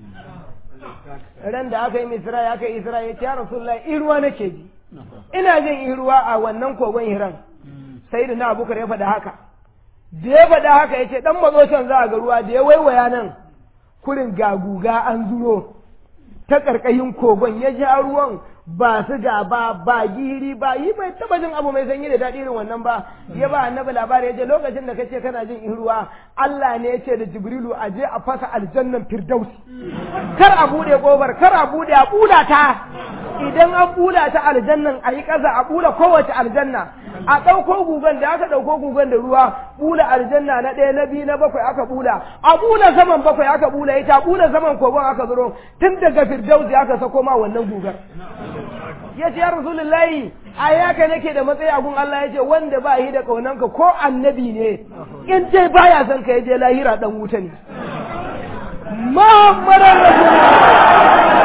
ran da aka yi misra ya kai isra ya ce ya rasulullahi iruwa nake ji ina jin iruwa a wannan kogon hiran sai da na abubakar ya faɗa haka da ya faɗa haka ya ce ɗan mazocin za a ga ruwa da ya waiwaya nan kurin gaguga an zuro ta ƙarƙashin kogon ya ja ruwan ba su ga ba ba giri ba yi bai taba jin abu mai sanyi da daɗi irin wannan ba ya ba annabi labari ya ce lokacin da kace kana jin in ruwa Allah ne ya ce da Jibrilu a je a fasa aljannan Firdaus kar a bude kobar kar a bude a bula ta idan an bula ta aljannan a yi ƙasa a bula kowace aljanna a ɗauko gugan da aka ɗauko gugan da ruwa bula aljanna na ɗaya na biyu na bakwai aka bula a bula saman bakwai aka bula ita bula saman kogon aka zuro tun daga Firdaus aka sako ma wannan gugar ya ce ya rasulullahi a yaka nake da matsayi a gun Allah ya ce wanda ba yi da kaunanka ko annabi ne in dai baya son ka je lahira dan wuta ne Muhammadan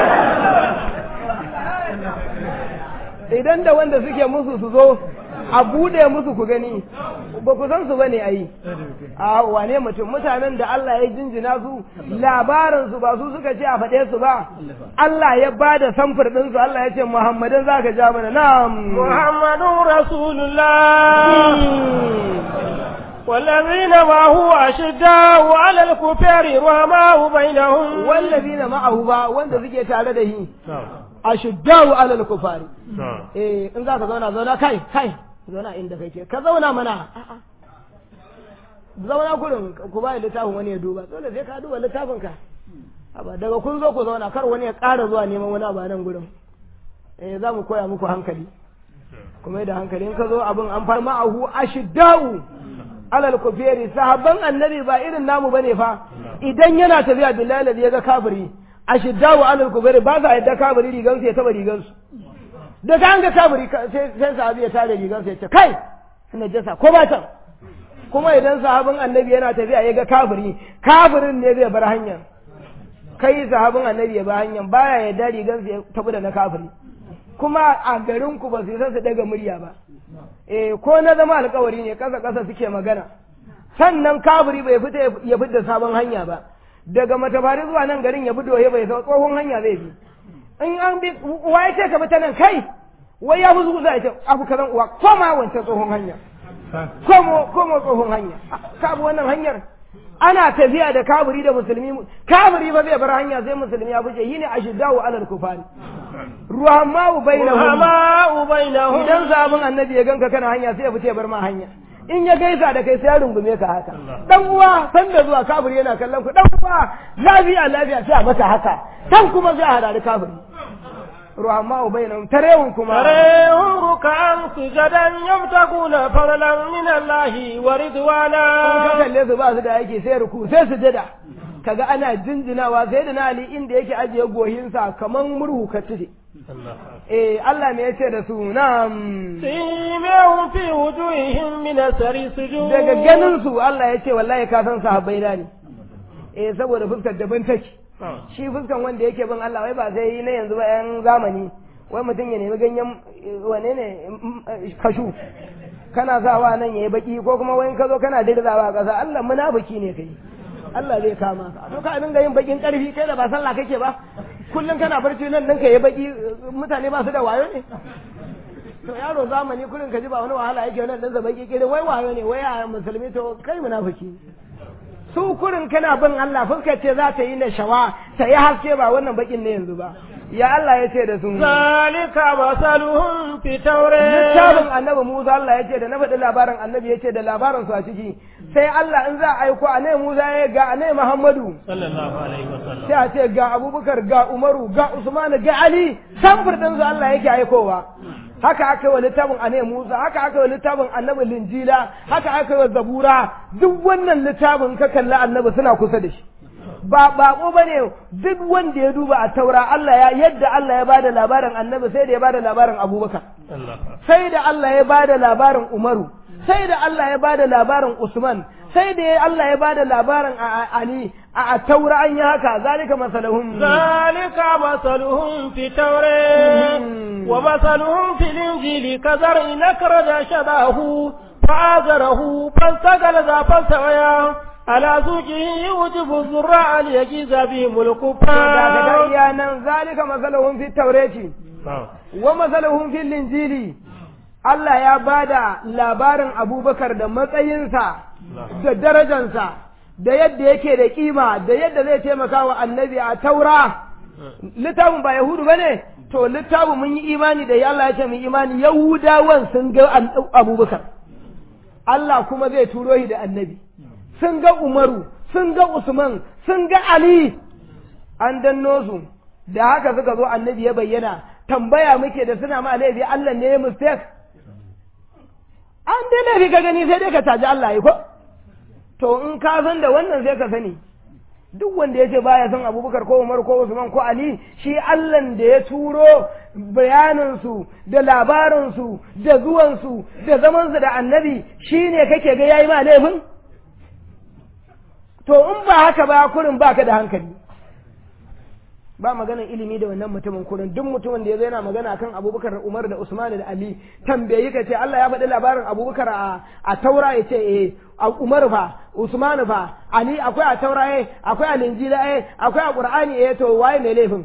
Rasulullah idan da wanda suke musu su zo a bude musu ku gani ba ku san su bane ayi a wane mutum mutanen da Allah ya jinjina su labarin su ba su suka ce a faɗe su ba Allah ya ba da samfur ɗin su Allah ya ce Muhammadin zaka ja mana na'am Muhammadun Rasulullah والذين معه أشداء على الكفار رحماء بينهم والذين معه با wanda suke tare da shi ashiddau ala al-kufari eh in zaka zauna zauna kai kai zauna inda kake ka zauna mana zauna gurin ku ba littafin wani ya duba dole sai ka duba littafin ka Aba daga kun zo ku zauna kar wani ya ƙara zuwa neman wani abu nan gurin eh za mu koya muku hankali kuma da hankali in ka zo abin an far ma'ahu ashiddau alal kuferi sahabban annabi ba irin namu bane fa idan yana tafiya billahi ya ga kafiri ashiddau alal kuferi ba sa yadda kafiri rigansu ya taba rigansu da ka an ga kafiri sai sahabi ya tare rigansu ya ce kai najasa ko ba can kuma idan sahabin annabi yana tafiya ya ga kafiri kafirin ne zai bar hanyar kai sahabin annabi ya bar hanyar baya ya dari gan ya tafi da na kafiri kuma a garin ku ba su san su daga murya ba eh ko na zama alkawari ne kasa kasa suke magana sannan kafiri bai fita ya fita sabon hanya ba daga matafari zuwa nan garin ya bi doye bai san tsohon hanya zai bi in an bi uwa ya ce ka bi ta nan kai wai ya fi zuwa ya ce abu kazan uwa koma wancan tsohon hanya komo komo tsohon hanya ka bi wannan hanyar ana tafiya da kaburi da musulmi kaburi ba zai bar hanya sai musulmi ya fice yine ashiddawu alal kufari ruhamau bainahum ruhamau bainahum idan sabon annabi ya ganka kana hanya sai ya fice bar ma hanya in ya gaisa da kai sai ya rungume ka haka dan uwa san da zuwa kaburi yana kallon ku dan uwa lafiya lafiya sai a maka haka dan kuma sai a hada da kaburi ruhamau bainahum tarehun kuma tarehun rukan sujadan yabtaguna fadlan min Allah wa ridwana ka kalle su ba su da yake sai ruku sai sujada kaga ana jinjinawa sai da na Ali inda yake ajiye gohinsa kaman murhu ka tufe eh Allah me yace da su na'am simahum fi wujuhihim min asari sujud daga ganin su Allah yace wallahi ka san sahabbai da ne eh saboda fuskar daban take shi fuskan wanda yake bin Allah wai ba sai na yanzu ba yan zamani wai mutum ya nemi ganyen wane ne kashu kana sawa nan yayi baki ko kuma wai ka zo kana dirzawa a ƙasa Allah munafiki ne kai Allah zai kama ka to ka dinga yin bakin karfi kai da ba sallah kake ba kullum kana barci nan ɗinka ya baki mutane ba su da wayo ne to yaro zamani kullum ka ji ba wani wahala yake nan ɗinsa baki kirin wai wayo ne wai a musulmi to kai munafiki su kurin kana bin Allah fuskar ce za ta yi na shawa ta yi haske ba wannan bakin ne yanzu ba ya Allah ya ce da su zalika masaluhum fi tawrat littafin annabi Musa Allah ya ce da na faɗi labarin annabi ya ce da labarin su a ciki sai Allah in za a aiko annabi Musa ya ga annabi Muhammadu sallallahu alaihi wasallam sai a ce ga Abubakar ga Umaru ga Usman ga Ali samfur din su Allah yake aikowa haka aka yi wa littafin annabi Musa haka aka yi wa littafin annabi Linjila haka aka yi wa Zabura duk wannan littafin ka kalli annabi suna kusa da shi ba bako bane duk wanda ya duba a taura Allah ya yadda Allah ya bada labarin annabi sai da ya bada labarin Abubakar sai da Allah ya bada labarin Umaru sai da Allah ya bada labarin Usman sai da Allah ya bada labarin Ali a taura an yi haka zalika masalahum zalika masaluhum fi tawrat wa masaluhum fil injili kazar'in akraja shadahu fa'azarahu fastagala za fastawaya على سوقه يوجب الزراع ليجيز بهم الكفار يا نن ذلك مثلهم في التوراة ومثلهم في الإنجيل Allah ya bada labarin Abubakar da matsayinsa da darajansa da yadda yake da kima da yadda zai taimaka wa annabi a taura littafin ba Yahudu ba ne to littafin mun yi imani da Allah ya ce mun imani Yahudawan sun ga Abubakar Allah kuma zai turo shi da annabi sun ga Umaru, sun ga Usman, sun ga Ali, an danno su, da haka suka zo annabi ya bayyana, tambaya muke da suna ma laifi Allah ne ya mistake. An dai laifi ka gani sai dai ka caji Allah yi ko? To in ka san da wannan sai ka sani. Duk wanda ya ce baya son Abubakar ko Umar ko Usman ko Ali, shi Allah da ya turo bayaninsu da labarinsu da zuwansu da zamansu da annabi shi ne kake ga yayi ma laifin? to in ba haka ba kurin baka da hankali ba maganar ilimi da wannan mutumin kurin duk mutumin da ya zo yana magana kan abubakar umar da usman da ali tambayi ka ce Allah ya faɗi labarin abubakar a taura ya ce eh umar fa usman fa ali akwai a taura eh akwai a linjila eh akwai a qur'ani eh to waye mai laifin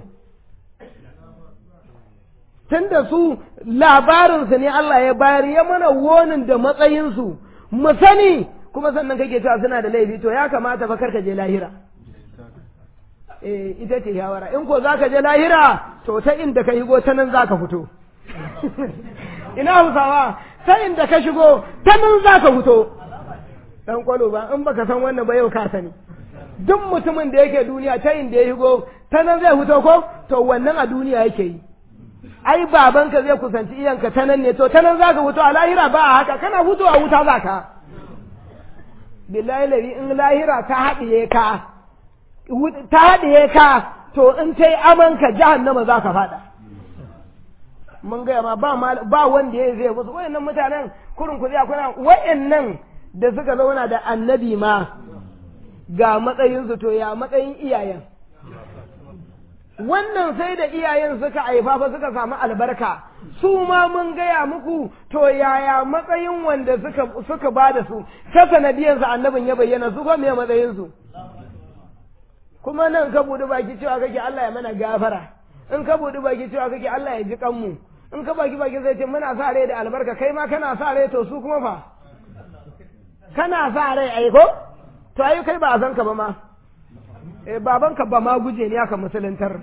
tunda su labarinsu ne Allah ya bayar ya mana wonin da matsayinsu mu sani kuma sannan kake cewa suna da laifi to ya kamata fa karka je lahira eh ita ce shawara in ko zaka je lahira to ta inda ka shigo ta nan zaka fito ina hausawa ta inda ka shigo ta nan zaka fito dan kwalo ba in baka san wannan ba yau ka sani duk mutumin da yake duniya ta inda ya shigo ta nan zai fito ko to wannan a duniya yake yi ai babanka zai kusanci iyanka ta nan ne to ta nan zaka fito a lahira ba a haka kana fito a wuta zaka billahi lari in lahira ta haɗiye ka ta haɗiye ka to in ta yi amanka jahannama za ka faɗa mun gaya ma ba ba wanda ya zai musu wayannan mutanen kurin ku zai kuna wayannan da suka zauna da annabi ma ga matsayin su to ya matsayin iyayen wannan sai da iyayen suka haifa fa suka samu albarka su ma mun gaya muku to yaya matsayin wanda suka suka bada su ta sanadiyansa annabin ya bayyana su ko me matsayin su kuma nan ka buɗi baki cewa kake Allah ya mana gafara in ka buɗi baki cewa kake Allah ya ji kanmu in ka baki baki zai ce muna sa rai da albarka kai ma kana sa rai to su kuma fa kana sa rai ai ko to ai kai ba a san ka ba ma eh babanka ba ma guje ne aka musuluntar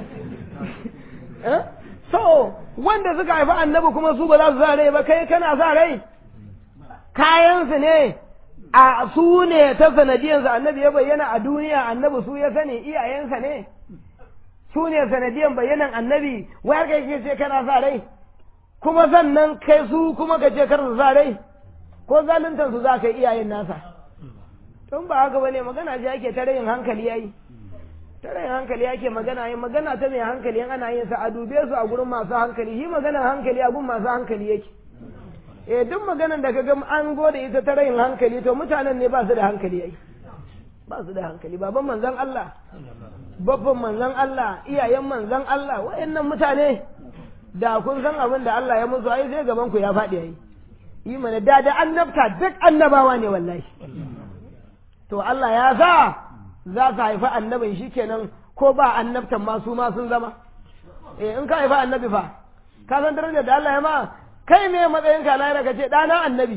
eh so wanda suka haifi annabi kuma su ba za su sa rai ba kai kana sa rai kayansu ne a su ne ta sanadiyansa annabi ya bayyana a duniya annabi su ya sani iyayensa ne su ne sanadiyan bayyanan annabi wayar kai ke ce kana sa rai kuma sannan kai su kuma ka ce kar su sa rai ko zaluntar su za ka yi iyayen nasa tun ba haka bane magana ji ake ta rayin hankali yayi ta rayin hankali yake magana yin magana ta mai hankali yan ana yin sa a dube su a gurin masu hankali shi magana hankali a gurin masu hankali yake eh duk maganan da kaga an gode ita ta rayin hankali to mutanen ne ba su da hankali yayi ba su da hankali baban manzon Allah babban manzon Allah iyayen manzon Allah wayannan mutane da kun san abin da Allah ya musu ai sai gaban ku ya faɗi yayi yi mana da da annabta duk annabawa ne wallahi to Allah ya sa za su haifi annabin shikenan ko ba annabtan ma su ma sun zama eh in ka haifi annabi fa ka san darajar da Allah ya ma kai me matsayin ka lahira ka ce ɗana annabi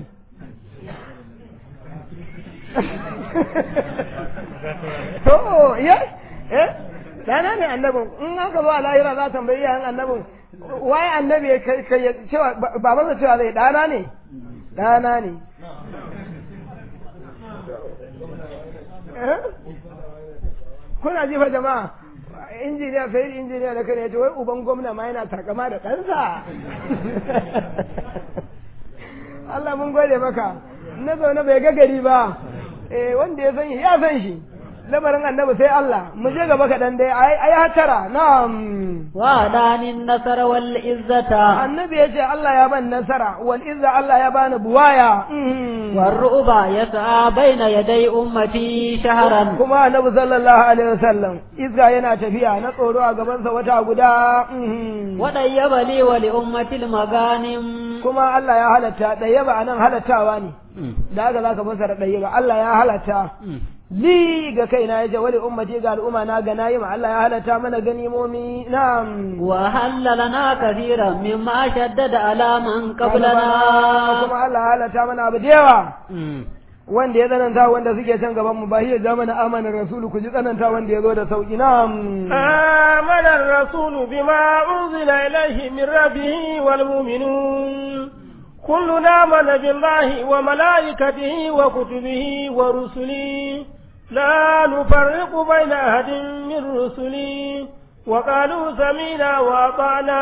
to ya eh ɗana ne annabin in aka zo a lahira za tambayi yayin annabin waye annabi ya kai cewa babansa cewa zai ɗana ne ɗana ne kuna ji fa jama'a injiniya sai injiniya da kan yace wai uban gwamna ma yana takama da ɗansa Allah mun gode maka na zaune bai ga gari ba eh wanda ya san shi ya san shi lamarin annabi sai Allah mu je gaba kaɗan dai ai hatara na'am wa danin nasara wal izzata annabi ya ce Allah ya ban nasara wal izza Allah ya bani buwaya war ru'ba yas'a baina yaday ummati shahran kuma annabi sallallahu alaihi wasallam izza yana tafiya na tsoro a gaban sa wata guda wa dayyaba li wa li ummati al maganim kuma Allah ya halatta dayyaba anan halattawa ne da haka zaka fasara dayyaba Allah ya halatta li ga kaina ya ce wali ummati ga al'umma na ga nayi ma Allah ya halatta mana ganimomi na'am wa halalana kathiran mimma shaddada ala man qablana kuma Allah ya halatta mana abu da yawa wanda ya tsananta wanda suke can gaban mu ba hiya zamana amana rasulu ku ji tsananta wanda ya zo da sauki na'am amana rasulu bima unzila ilayhi min rabbihi wal mu'minun كلنا آمن بالله وملائكته وكتبه ورسله لا نفرق بين أحد من رسله وقالوا سمينا وأطعنا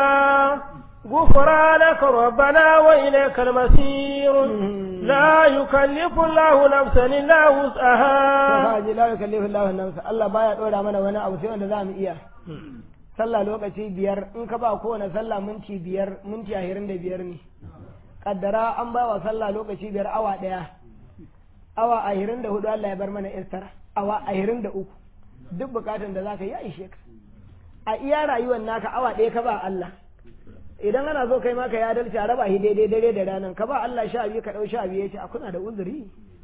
غفرانك ربنا وإليك المسير لا يكلف الله نفسا إلا وسعها لا يكلف الله نفسا الله بايا دورا mana wani abu sai wanda zamu iya sallah lokaci biyar in ka ba kowane sallah minti biyar minti ashirin da biyar ne kaddara an ba wa sallah lokaci biyar awa ɗaya awa ashirin da hudu Allah ya bar mana istara awa ashirin da uku duk bukatun da zaka yi ya ishe ka a iya rayuwar naka awa ɗaya ka ba Allah idan ana so kai maka ya dalce a raba shi daidai dare da ranar ka ba Allah sha biyu ka ɗau sha biyu ya ce a kuna da uzuri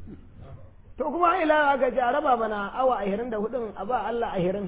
to kuma ila aka ce a raba mana awa ashirin da hudun a ba Allah ashirin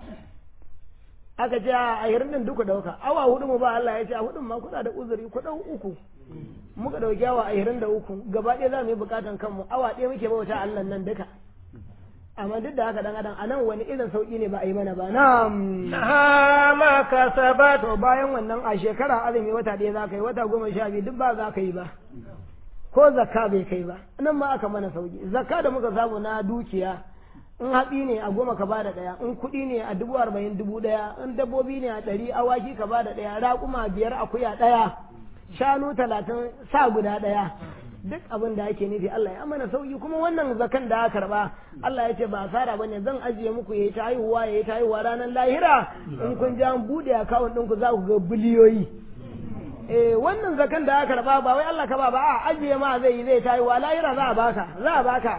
aka ce a ashirin din duku dauka awa hudu mu ba Allah ya ce a hudun ma kuna da uzuri ku ɗau uku muka ɗauki awa ashirin da uku gaba ɗaya za mu yi bukatan kanmu awa ɗaya muke bauta Allah nan duka amma duk da haka dan adam anan wani irin sauki ne ba a yi mana ba na'am ma kasabat to bayan wannan a shekara azumi wata ɗaya za ka yi wata goma sha biyu duk ba za ka yi ba ko zakka bai kai ba nan ma aka mana sauki zakka da muka samu na dukiya in hatsi ne a goma ka bada ɗaya in kuɗi ne a dubu arba'in dubu ɗaya in dabbobi ne a ɗari awaki ka bada ɗaya raƙuma biyar akuya ɗaya shanu talatin sa guda ɗaya duk abin da ake nufi Allah ya mana sauki kuma wannan zakan da aka karba Allah ya ce ba asara bane zan ajiye muku yayi ta haihuwa yayi ta haihuwa ranar lahira in kun ji an bude akawun ɗinku za ku ga biliyoyi eh wannan zakan da aka karba ba wai Allah ka ba ba a ajiye ma zai yi zai tayi wa lahira za a baka za a baka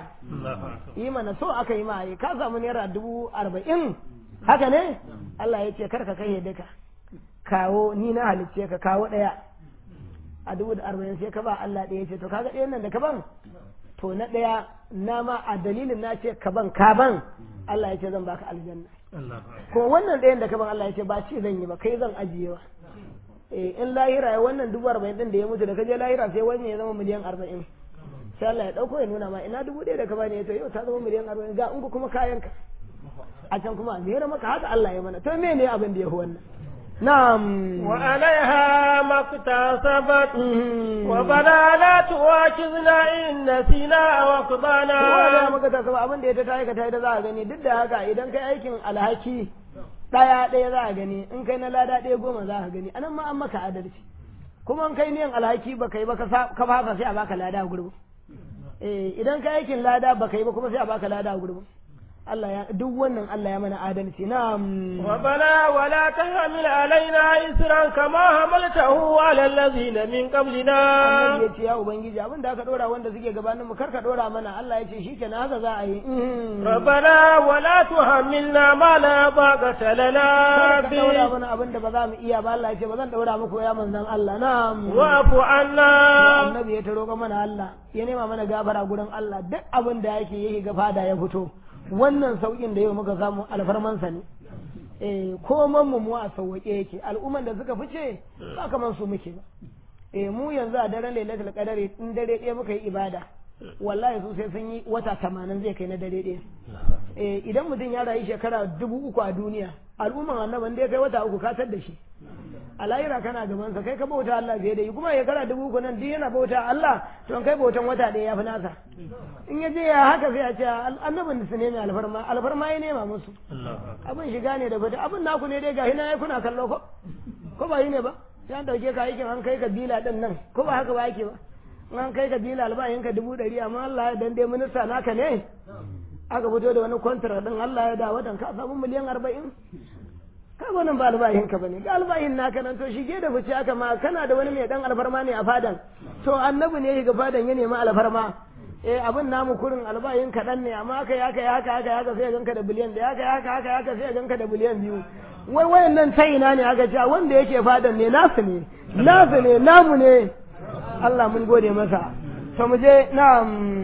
yi mana so aka yi ma yi ka samu naira dubu arba'in haka ne Allah ya ce kar ka kai duka kawo ni na halicce ka kawo ɗaya a dubu da arba'in sai ka ba Allah ɗaya ce to kaga ɗayan nan da ka ban to na ɗaya na ma a dalilin na ce ka ban ka ban Allah ya ce zan baka aljanna ko wannan ɗayan da ka ban Allah ya ce ba ce zan yi ba kai zan ajiye ba eh in lahira ya wannan dubu arba'in ɗin da ya mutu da ka je lahira sai wannan ya zama miliyan arba'in sai Allah ya ɗauko ya nuna ma ina dubu ɗaya da ka bani ya to yau ta zama miliyan arba'in ga in kuma kayanka a can kuma a zera maka haka Allah ya mana to me ne abin da ya fi wannan na'am وعليها ما اكتسبت ربنا لا تواكذنا إن نسينا kowa da وأخطأنا maka ta saba abin da ya ta tayi ka tayi da za a gani duk da haka idan kai aikin alhaki ɗaya ɗaya za a gani in kai na lada ɗaya goma za a gani anan ma an maka adalci kuma in kai niyan alhaki ba kai ba ka sa- ka fasa sai a baka lada a gurbin eh idan kai aikin lada ba kai ba kuma sai a baka lada a gurbin Allah ya duk wannan Allah ya mana adalci na'am ربنا ولا تحمل علينا إسرا كما حملته على الذين من قبلنا annabi ya ce ya ubangiji abin da aka dora wanda suke gabanin mu kar ka dora mana Allah ya ce shikenan haka za a yi ربنا ولا تحملنا ما لا طاقة لنا kar ka daura به mana abin da ba za mu iya ba Allah ya ce ba zan daura muku ya manzon Allah na'am واعف عنا annabi ya taro mana Allah ya nema mana gafara gurin Allah duk abin da yake yake ga fada ya fito wannan saukin da yau muka samu alfarmansa ne eh koman mu mu a sauke yake al'umman da suka fice ba kaman su muke ba eh mu yanzu a daren lailatul qadari in dare ɗaya muka yi ibada wallahi su sai sun yi wata tamanin zai kai na dare ɗaya eh idan mutum ya rayu shekara dubu uku a duniya al'umman annaban da ya kai wata uku ka tar da shi a lahira kana gaban sa kai ka bauta Allah fiye da yi kuma ya kara dubu uku nan duk yana bauta Allah to kai bautan wata ɗaya ya fi nasa in ya je ya haka sai a ce annabin su ne mai alfarma alfarma ya nema musu abin shiga ne da fita abin naku ne dai gahi na ya kuna kallo ko ko ba yi ne ba sai an dauke ka aikin an kai ka bila din nan ko ba haka ba ake ba in an kai ka bila albayin ka dubu ɗari amma Allah ya dan dai minista naka ne aka fito da wani kwantar din Allah ya da watan ka samu miliyan arba'in ka wannan ba albahin ka bane ga albahin naka nan to shige da fice aka ma kana da wani mai dan alfarma ne a fadan to annabi ne ga fadan ya nemi alfarma eh abin namu kurin albahin kaɗan ne amma aka yi haka ya haka haka haka sai ya ganka da biliyan da haka haka haka haka sai ya ganka da biliyan biyu wai wayan nan ta ina ne aka ce wanda yake fadan ne nasu ne nasu ne namu ne Allah mun gode masa to mu je na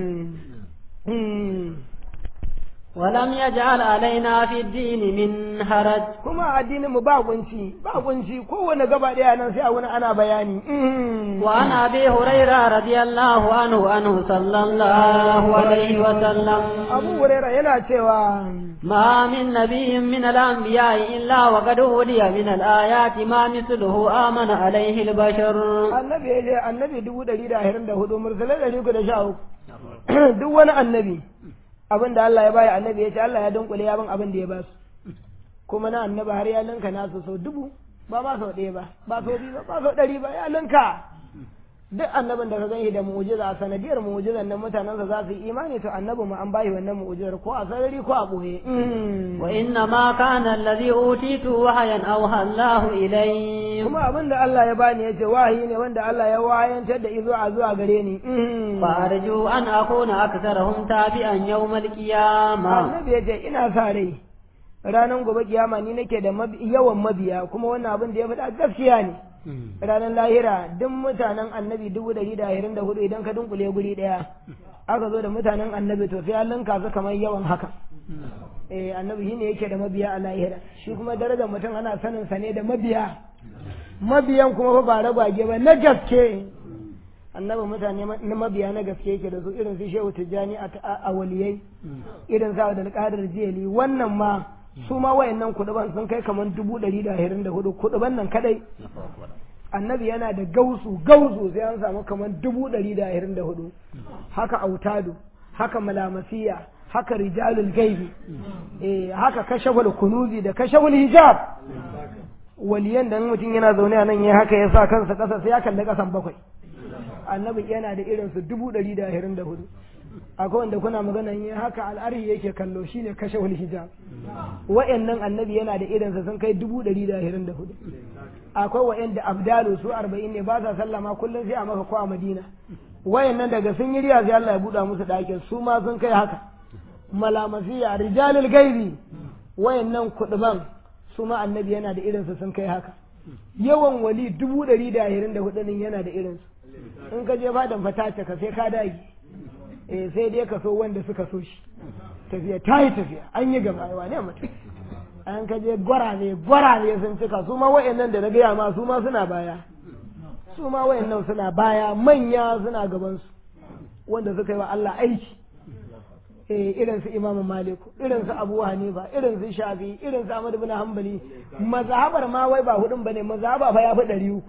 ولم يجعل علينا في الدين من حرج kuma addinin mu ba kunci ba kunci kowane gaba daya nan sai a wani ana bayani وعن ابي هريره رضي الله عنه عنه صلى الله عليه وسلم abu huraira yana cewa ما من نبي من الانبياء الا وقد اولي من الايات ما مثله امن عليه البشر annabi ya je annabi dubu ɗari da ashirin da hudu mursalai ɗari uku da sha uku duk wani annabi abin da Allah ya baya annabi ya ce Allah ya dunkule ya bin abin da ya ba su kuma na annabi har ya linka nasu sau dubu ba ma sau ɗaya ba ba sau biyu ba ba sau ɗari ba ya linka duk annabin da ka gani da mu'jiza a sanadiyar mu'jizan nan mutanensa za su yi imani to annabi mu an bayi wannan mu'jizar ko a sarari ko a ɓoye وانما كان الذي اوتيته وحيا اوحى الله الي kuma abin da Allah ya bani ya ce wahayi ne wanda Allah ya wayantar da izo a zuwa gare ni فارجو ان اكون اكثرهم تابعا يوم القيامه annabi ya ce ina sa rai ranar gobe kiyama ni nake da mabi- yawan mabiya kuma wannan abin da ya faɗa gaskiya ne ranar lahira duk mutanen annabi dubu ɗari da ashirin da hudu idan ka dunkule guri ɗaya aka zo da mutanen annabi to sai an linka su kamar yawan haka eh annabi shi ne yake da mabiya a lahira shi kuma darajar mutum ana sanin sa ne da mabiya mabiyan kuma fa ba ragwage ba na gaske annabi mutane ma- na mabiya na gaske yake da su irin su shehu tijjani a a- a waliyai irin sa da alƙadar jiyali wannan ma su ma wayannan kuɗuban sun kai kamar dubu ɗari da ashirin da hudu kuɗuban nan kadai annabi yana da gausu gausu sai an samu kamar dubu ɗari da ashirin da hudu haka autadu haka malamasiya haka rijalul gaibi eh haka kashaful kunuzi da kashaful hijab waliyan da mutum yana zaune a nan ya haka ya sa kansa ƙasa sai ya kalli ƙasan bakwai annabi yana da irin su dubu ɗari da ashirin da hudu akwai wanda kuna magana yin haka al'arhi yake kallo shine kashe wani hijab wa'annan annabi yana da irinsa sun kai dubu ɗari da ashirin da hudu akwai wa'anda abdalu su arba'in ne ba sa sallama kullum sai a maka ko a madina wayannan daga sun yi riya sai Allah ya buɗa musu ɗakin su ma sun kai haka malamasiya rijalul gaibi wayannan kuɗuban su ma annabi yana da irinsa sun kai haka yawan wali dubu ɗari da ashirin da hudu yana da irinsu in ka je fadan fatace ka sai ka dage eh sai dai ka so wanda suka so shi tafiya ta yi tafiya an yi gaba yawa ne mutum an ka je gwarare gwarare sun cika su ma wayannan da na gaya ma su ma suna baya su ma wayannan suna baya manya suna gaban su wanda suka yi wa Allah aiki eh irin su Imam Malik irin su Abu Hanifa irin su Shafi irin su Ahmad ibn Hanbali mazhabar ma wai ba hudun bane mazhaba fa ya fi ɗari uku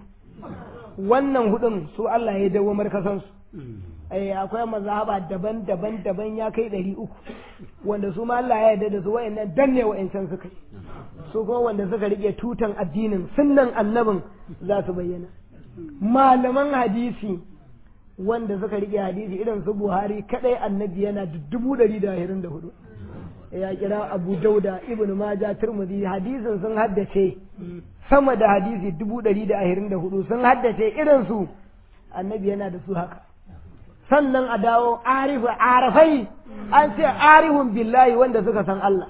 wannan hudun su Allah ya dawo markasan su eh akwai mazhaba daban-daban daban ya kai ɗari uku wanda su ma Allah ya yarda da su wayannan danne wayancan suka yi su kuma wanda suka rike tutan addinin sunnan annabin za su bayyana malaman hadisi wanda suka rike hadisi irin su Buhari kadai annabi yana da dubu ɗari da ashirin da hudu ya kira Abu Dauda Ibn Majah Tirmidhi hadisin sun haddace sama da hadisi dubu ɗari da ashirin da hudu sun haddace irin su annabi yana da su haka sannan a dawo arifu arafai an ce arihun billahi wanda suka san Allah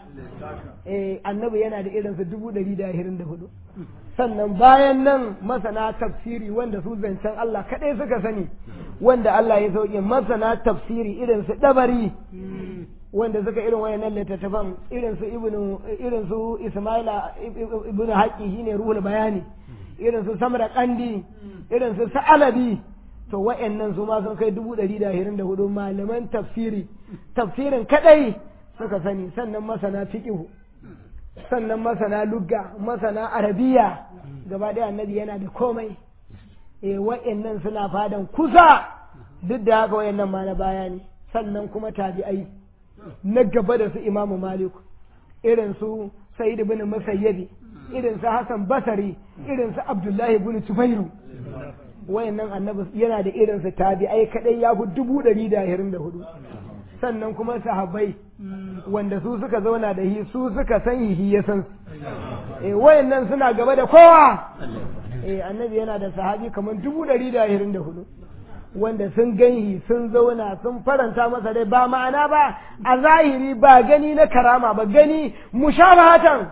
eh annabi yana da irinsu dubu ɗari da ashirin da hudu sannan bayan nan masana tafsiri wanda su zancen Allah kaɗai suka sani wanda Allah ya sauke masana tafsiri irinsu ɗabari wanda suka irin wayannan littattafan irinsu ibnu irinsu Ismaila ibnu Haqqi shine ruhul bayani irinsu Samra Kandi irinsu Sa'alabi to wa'annan su ma sun kai dubu ɗari da ashirin da hudu malaman tafsiri tafsirin kadai suka sani sannan masana fiqihu sannan masana lugga masana arabiya gaba ɗaya annabi yana da komai eh wa'annan suna fadan kusa duk da haka wa'annan ma na baya ne sannan kuma tabi'ai na gaba da su imamu malik irin su sa'id ibn musayyabi irin su hasan basari irin su abdullahi ibn tubairu wayannan annabi yana da irin su tabi'ai kadai ya fi dubu ɗari da ashirin da hudu sannan kuma sahabbai wanda su suka zauna da hi su suka san hi ya san eh wayannan suna gaba da kowa eh annabi yana da sahabi kamar dubu ɗari da ashirin da hudu wanda sun ganhi sun zauna sun faranta masa rai ba ma'ana ba a zahiri ba gani na karama ba gani mushabahatan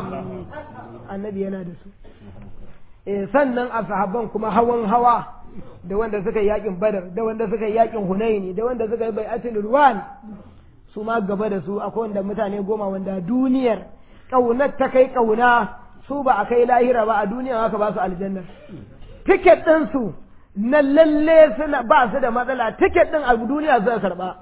annabi yana da su eh sannan a sahabban kuma hawan hawa da wanda suka yi yakin badar da wanda suka yi yakin hunaini da wanda suka yi bai'atul ruwan su ma gaba da su akwai wanda mutane goma wanda duniyar kaunar ta kai kauna su ba a kai lahira ba a duniya haka ba su aljanna tiket din su na lalle suna ba su da matsala tiket din a duniya suka karba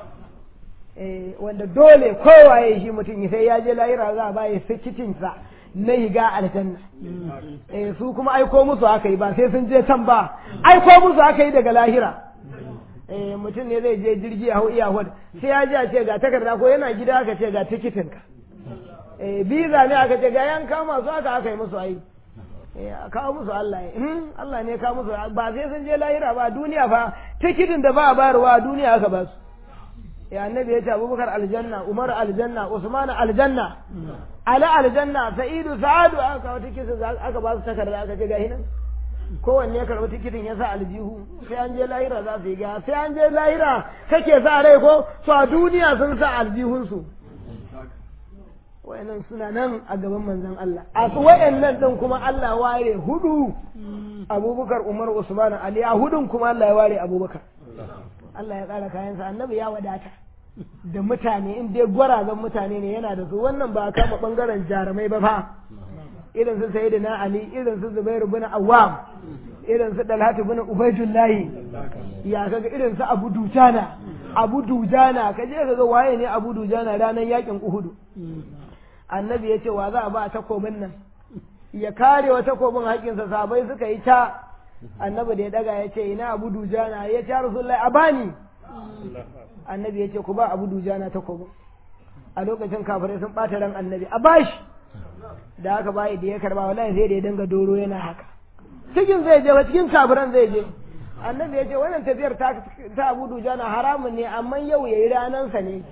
eh wanda dole kowaye shi mutum sai ya je lahira za a ba ya sikitin sa na higa aljanna eh su kuma aiko musu aka yi ba sai sun je can ba aiko musu aka yi daga lahira eh mutum ne zai je jirgi a hau iyahud sai ya ji a ce ga takarda ko yana gida aka ce ga tikitin ka eh biza ne aka ce ga yan kama su aka aka yi musu ai eh kawo musu Allah ya Allah ne kawo musu ba sai sun je lahira ba duniya fa tikitin da ba a bayarwa a duniya aka ba su ya annabi ya ce abubakar aljanna umar aljanna usman aljanna ala aljanna sa'idu sa'adu aka kawo tikitin aka ba su takarda aka ce gahi nan kowanne ya karɓi tikitin ya sa aljihu sai an je lahira za su yi ga sai an je lahira kake sa rai ko to a duniya sun sa aljihunsu wayannan suna nan a gaban manzon Allah a wayannan din kuma Allah ware hudu Abubakar Umar Usman Ali a hudun kuma Allah ya ware Abubakar Allah ya ƙara kayansa annabi ya wadata da mutane in dai gwarazan mutane ne yana da su wannan ba kama bangaren jarumai ba fa irin su sayyidina Ali irin su Zubairu bin Awwam irin su Dalhatu bin Ubaidullahi ya kaga irin su Abu Dujana Abu Dujana ka je kaga waye ne Abu Dujana ranar yakin Uhud annabi ya ce wa za a ba takobin nan ya kare wa takobin haƙinsa sabai suka yi ta annabi da ya daga ya ce ina abu dujana ya ce rasulullahi a bani annabi ya ce ku ba abu dujana takobin a lokacin kafirai sun ɓata ran annabi a bashi da haka bayi da ya karba wallahi sai da ya dinga doro yana haka cikin zai je ba cikin kafiran zai je annabi ya ce wannan tafiyar ta ta Abu Dujana haramun ne amma yau yayi ranansa ne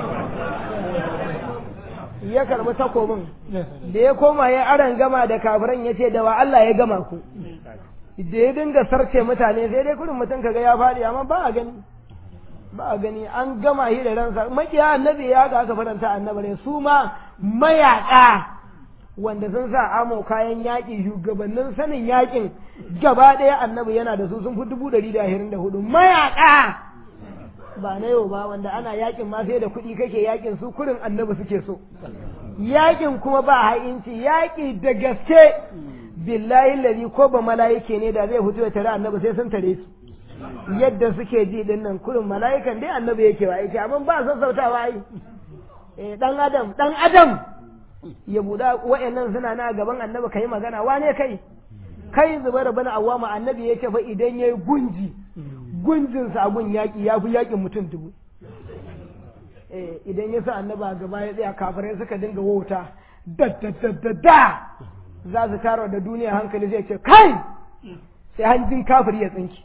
ya karbi takobin da ya koma ya aran gama da kafiran ya ce da wa Allah ya gama ku da ya dinga sarce mutane sai dai kurin mutum kaga ya faɗi amma ba a gani ba a gani an gama shi da ransa makiya annabi ya ga aka faranta annabi ne su ma mayaka wanda sun sa amo kayan yaƙi shugabannin sanin yaƙin gaba ɗaya annabi yana da su sun fi dubu ɗari da ashirin da hudu mayaka ba na yau ba wanda ana yaƙin ma sai da kuɗi kake yaƙin su kurin annabi suke so yaƙin kuma ba ha'inci yaƙi da gaske billahi lalli ko ba mala'ike ne da zai fito ya tare annabi sai sun tare su yadda suke ji din nan kurin mala'ikan dai annabi yake wa yake amma ba sassautawa ai eh dan adam dan adam ya buɗa wayannan suna na gaban annabi kai magana wane kai kai zubair bin awwama annabi yake fa idan yayi gunji gunjin sa gun yaki yafi yakin mutum dubu eh idan ya sa annabi a gaba ya tsaya kafirai suka dinga wauta da da da da da za su taro da duniya hankali zai ce kai sai hanjin kafiri ya tsinki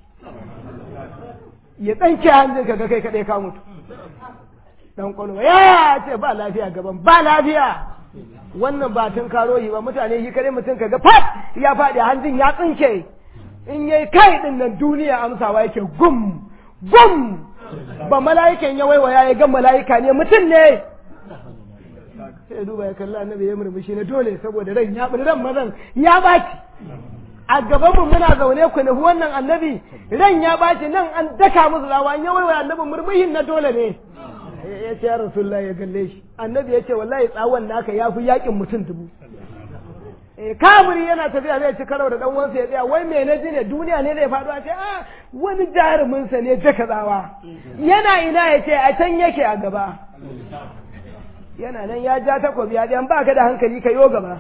ya tsanke hanjin ka ga kai kadai ka mutu dan kwalwa ya ce ba lafiya gaban ba lafiya wannan ba tun karo yi ba mutane shi kare mutum ka ga fat ya faɗi hanjin ya tsinke in yayi kai din nan duniya amsawa yake gum gum ba mala'ikan ya waiwaya ya ga mala'ika ne mutum ne sai duba ya kalla annabi ya murmushi na dole saboda ran ya ran mazan ya baci a gaban mu muna zaune ku nufi wannan annabi ran ya baci nan an daka musu rawa an yawai annabi murmushin na dole ne ya ce ya rasulullah ya galle shi annabi ya ce wallahi tsawon naka ya fi yakin mutum dubu kamuri yana tafiya zai ci karo da dan wansa ya tsaya wai me na ji ne duniya ne zai faɗo a ce a wani jarumin sa ne daka tsawa yana ina ya ce a can yake a gaba yana nan ya ja takobi ya ɗan ba ka da hankali ka yo gaba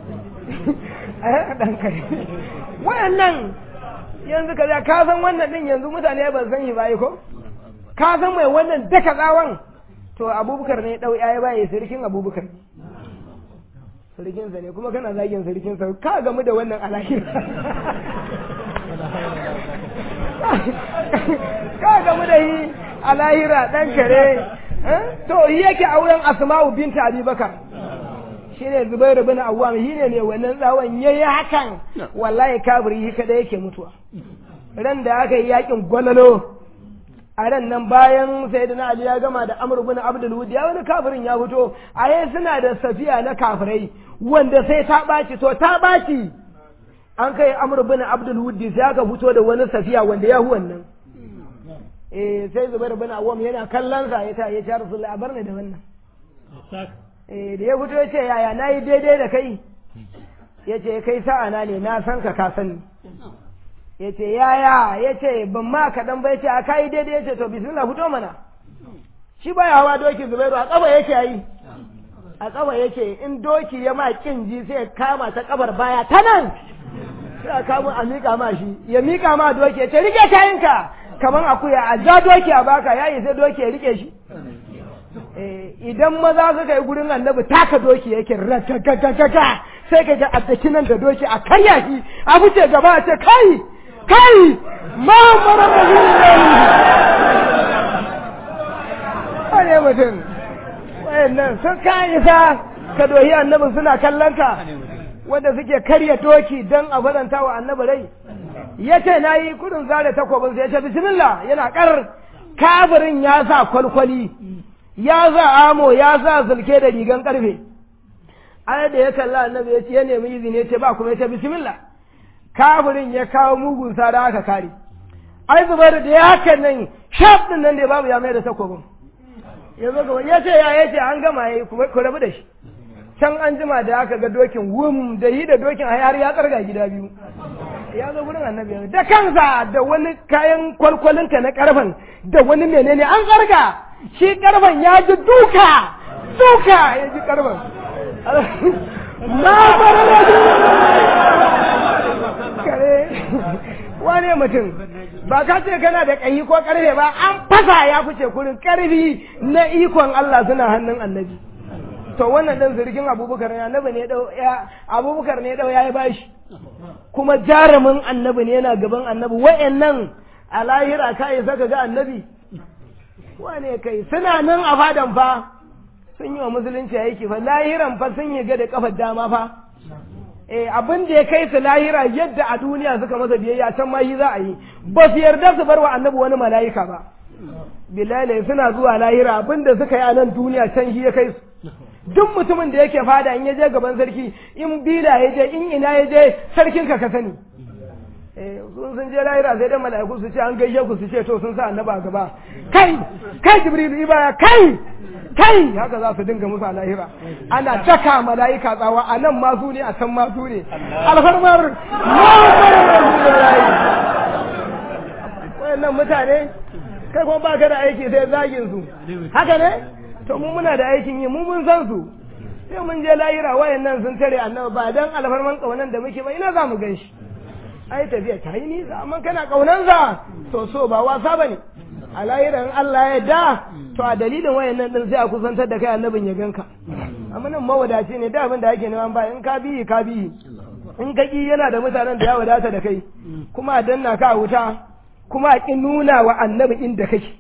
a yana ɗan kai wayannan yanzu ka ka san wannan ɗin yanzu mutane ba san shi ba ko ka san mai wannan daka tsawon to abubakar ne ɗau ya baye sirkin abubakar sirkinsa ne kuma kana zagin sirkinsa ka gamu da wannan alahira ka gamu da yi alahira ɗan kare to yi yake auren asma'u binta abubakar shi ne zubairu bin awwam shi ne mai wannan tsawon ya yi hakan wallahi kabiri shi kada yake mutuwa ran da aka yi yakin gwalalo a ran nan bayan sayyidina ali ya gama da amr bin abdul wud ya wani kafirin ya fito a yayin suna da safiya na kafirai wanda sai ta ɓaci to ta ɓaci an kai amr bin abdul wud sai aka fito da wani safiya wanda ya wannan eh sai zubair bin awwam yana kallon sa ya ta ya ce rasulullahi a bar ni da wannan eh da ya fito ya ce yaya nayi daidai da kai ya ce kai sa'a na ne na san ka ka sani ya ce yaya ya ce ban ma kaɗan ba ya ce a kayi daidai ya ce to bismillah fito mana shi baya hawa doki zubairu a ƙafa yake yi a ƙafa yake in doki ya ma kin ji sai ya kama ta ƙabar baya ta nan sai a kamo a miƙa ma shi ya miƙa ma doki ya ce rike kayanka kamar akuya a ja doki a baka yayi sai doki ya rike shi idan maza suka yi gurin annabi taka doki yake rakakakaka sai ka ga a nan da doki a karya shi a fice gaba a ce kai kai Muhammadu Rasulullahi wane mutum wayannan sun kai sa ka dohi annabin suna kallon ka wanda suke karya doki don a faranta wa annabi rai ya ce na yi kudin zare takwabin sai ya ce bismillah yana kar kafirin ya sa kwalkwali ya sa amo ya sa sulke da rigan karfe ai da ya kalla annabi ya ce ya nemi izini ya ce ba kuma ya ce bismillah kafirin ya kawo mugun sa da aka kare ai zubar da ya haka nan shaf din nan da babu ya mai da takobin ya zo gaba ya ce ya ya ce an gama ya ku rabu da shi can an jima da aka ga dokin wum da yi da dokin har ya tsarga gida biyu ya zo gurin annabi da kansa da wani kayan kwalkwalinka na karfan da wani menene an tsarga shi karfan ya ji duka duka ya ji karfan na fara da kare wane mutum ba ka ce kana da ƙayi ko ƙarfe ba an fasa ya fice kurin ƙarfi na ikon Allah suna hannun annabi to wannan dan zirgin abubakar ne annabi ne dau ya abubakar ne dau yayi bashi kuma jarumin annabi ne yana gaban annabi wayannan a lahira ka yi saka ga annabi wane kai suna nan a fadan fa sun yi wa musulunci aiki fa lahiran fa sun yi ga da kafar dama fa eh abin da ya kai su lahira yadda a duniya suka masa biyayya can ma shi za a yi ba su yarda su bar wa annabi wani mala'ika ba bilal suna zuwa lahira abin da suka yi a nan duniya can shi ya kai su duk mutumin da yake fada in ya je gaban sarki in bila ya je in ina ya je sarkin ka ka sani sun sun je lahira sai dai mala'iku su ce an gaishe ku su ce to sun sa annaba gaba kai kai jibril ibaya kai kai haka za su dinga musu a lahira ana daka mala'ika tsawa a nan ma su ne a can ma su ne alfarmar wayannan mutane kai kuma baka da aiki sai zagin su haka ne to mu muna da aikin yi mu mun san su sai mun je lahira wayannan sun tare annabi ba dan alfarman kaunan da muke ba ina za mu gan shi ai tafiya ta yi nisa amma kana kaunansa to so ba wasa bane a lahiran Allah ya da to a dalilin wayannan din sai a kusantar da kai annabin ya ganka amma nan mawadaci ne da abin da ake neman ba in ka biyi ka biyi in ka ki yana da mutanen da ya wadata da kai kuma a danna ka a wuta kuma a ki nuna wa annabi inda kake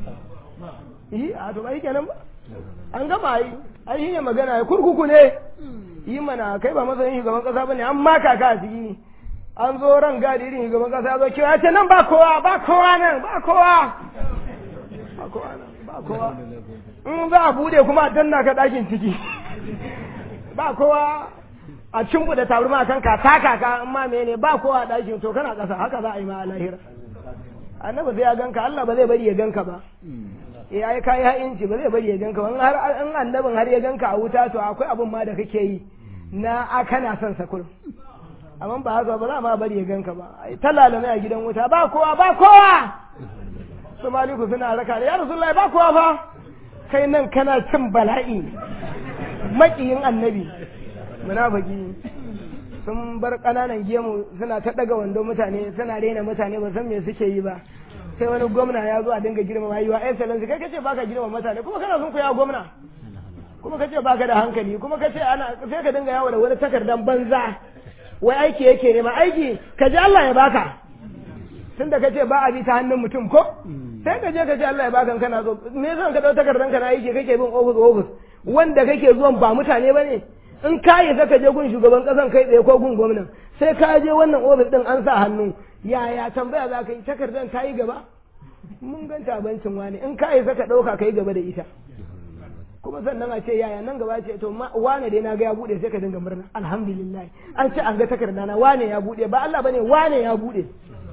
yi a to bai kenan ba an gama yi ai shine magana ya kurkuku ne yi mana kai ba masanin shugaban kasa bane an maka ka a ciki an zo ran gadi irin shugaban kasa ya zo kiwa ya ce nan ba kowa ba kowa nan ba kowa ba kowa nan ba kowa in za a bude kuma a danna ka ɗakin ciki ba kowa a cimbu da tabarma kan ka taka ka in ma mene ba kowa a ɗakin to kana ƙasa haka za a yi ma a lahira annabi sai ya ganka Allah ba zai bari ya ganka ba eh ai kai ha'inci ba zai bari ya ganka in har in annabin har ya ganka a wuta to akwai abun ma da kake yi na a kana son sa kullum amma ba haka ba za ma bari ya ganka ba ai talalame a gidan wuta ba kowa ba kowa su maliku suna raka da ya rasulullahi ba kowa fa kai nan kana cin bala'i makiyin annabi munafiki sun bar ƙananan gemu suna ta ɗaga wando mutane suna rena mutane ba san me suke yi ba sai wani gwamna ya zo a dinga girmama yi wa excellency kai kace baka girmama mutane kuma kana sun koya gwamna kuma kace baka da hankali kuma kace ana sai ka dinga yawo da wani takardan banza wai aiki yake nema aiki ka ji Allah ya baka tunda kace ba a bi ta hannun mutum ko sai ka je ka ce Allah ya baka kana zo me yasa ka dau takardan ka na aiki kake bin office office wanda kake zuwan ba mutane bane in ka yi ka je gun shugaban kasan kai tsaye ko gun gwamnan sai ka je wannan ofis din an sa hannu yaya tambaya za ka yi takardar ta yi gaba mun ganta bancin wani in ka yi ka ɗauka ka yi gaba da ita kuma sannan a ce yaya nan gaba ce to wane dai na ga ya bude sai ka dinga murna alhamdulillah an ce an ga takarda na wane ya bude ba Allah bane wane ya bude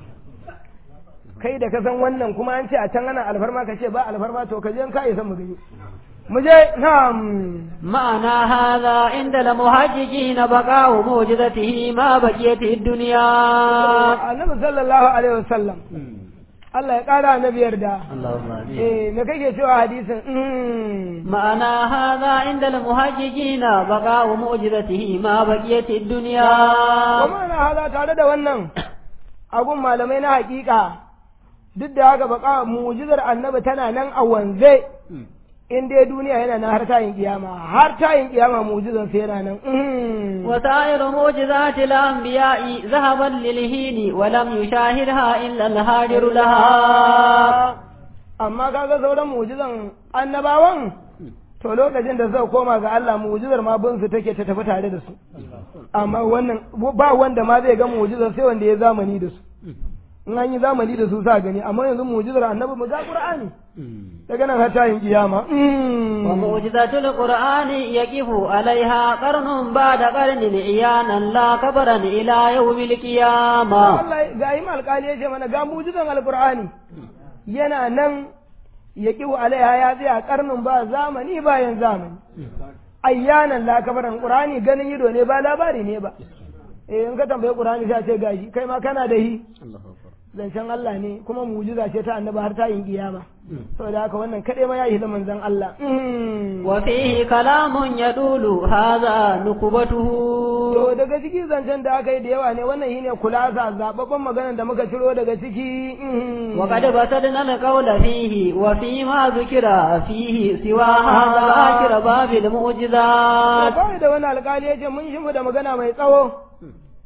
kai da ka san wannan kuma an ce a can ana alfarma ka ce ba alfarma to ka je in ka yi san mu gani مجھے نعم معنى هذا عند المحججين بقاء موجزته ما بقيت الدنيا النبي صلى الله عليه وسلم Allah ya ƙara na biyar da. Eh, me kake cewa hadisin? Ma'ana hadha inda al-muhajjijina baqa'u mu'jizatihi ma baqiyat ad-dunya. Wa ma'ana hadha tare da wannan agun malamai na hakika duk da haka baqa mu'jizar annabi tana nan a wanze. in dai duniya yana nan har tayin kiyama har tayin kiyama mu'jizan sai yana nan wa sa'iru mu'jizati al-anbiya'i zahaban lil hini wa lam yushahidha illa al-hadir laha amma kaga sauran mu'jizan annabawan to lokacin da suka koma ga Allah mu'jizar ma bin su take ta tafi tare da su amma wannan ba wanda ma zai ga mu'jizar sai wanda ya zamani da su in an yi zamani da su sa gani amma yanzu mu'jizar annabi mu ga qur'ani daga nan har tayin kiyama wa mu'jizatul qur'ani yaqifu alaiha qarnun ba'da qarnin iyanan la kabran ila yawmil qiyama Allah ga yi alƙali yace mana ga mu'jizan alqur'ani yana nan yaqifu alaiha ya tsaya qarnun ba zamani bayan zamani ayyanan la kabran qur'ani ganin ido ne ba labari ne ba eh in ka tambaye qur'ani sai ce gashi kai ma kana da hi zancen Allah ne kuma mujiza ce ta annaba har ta yin kiyama saboda haka wannan kadai ma ya yi manzon Allah wa fihi kalamun yadulu hadha nukubatuhu to daga ciki zancen da aka yi da yawa ne wannan shine kulasa zababban maganar da muka ciro daga ciki wa qad basadna alqawla fihi wa fi ma dhukira fihi siwa hadha akhir babil mu'jizat ba da wani alƙali yace mun shi da magana mai tsawo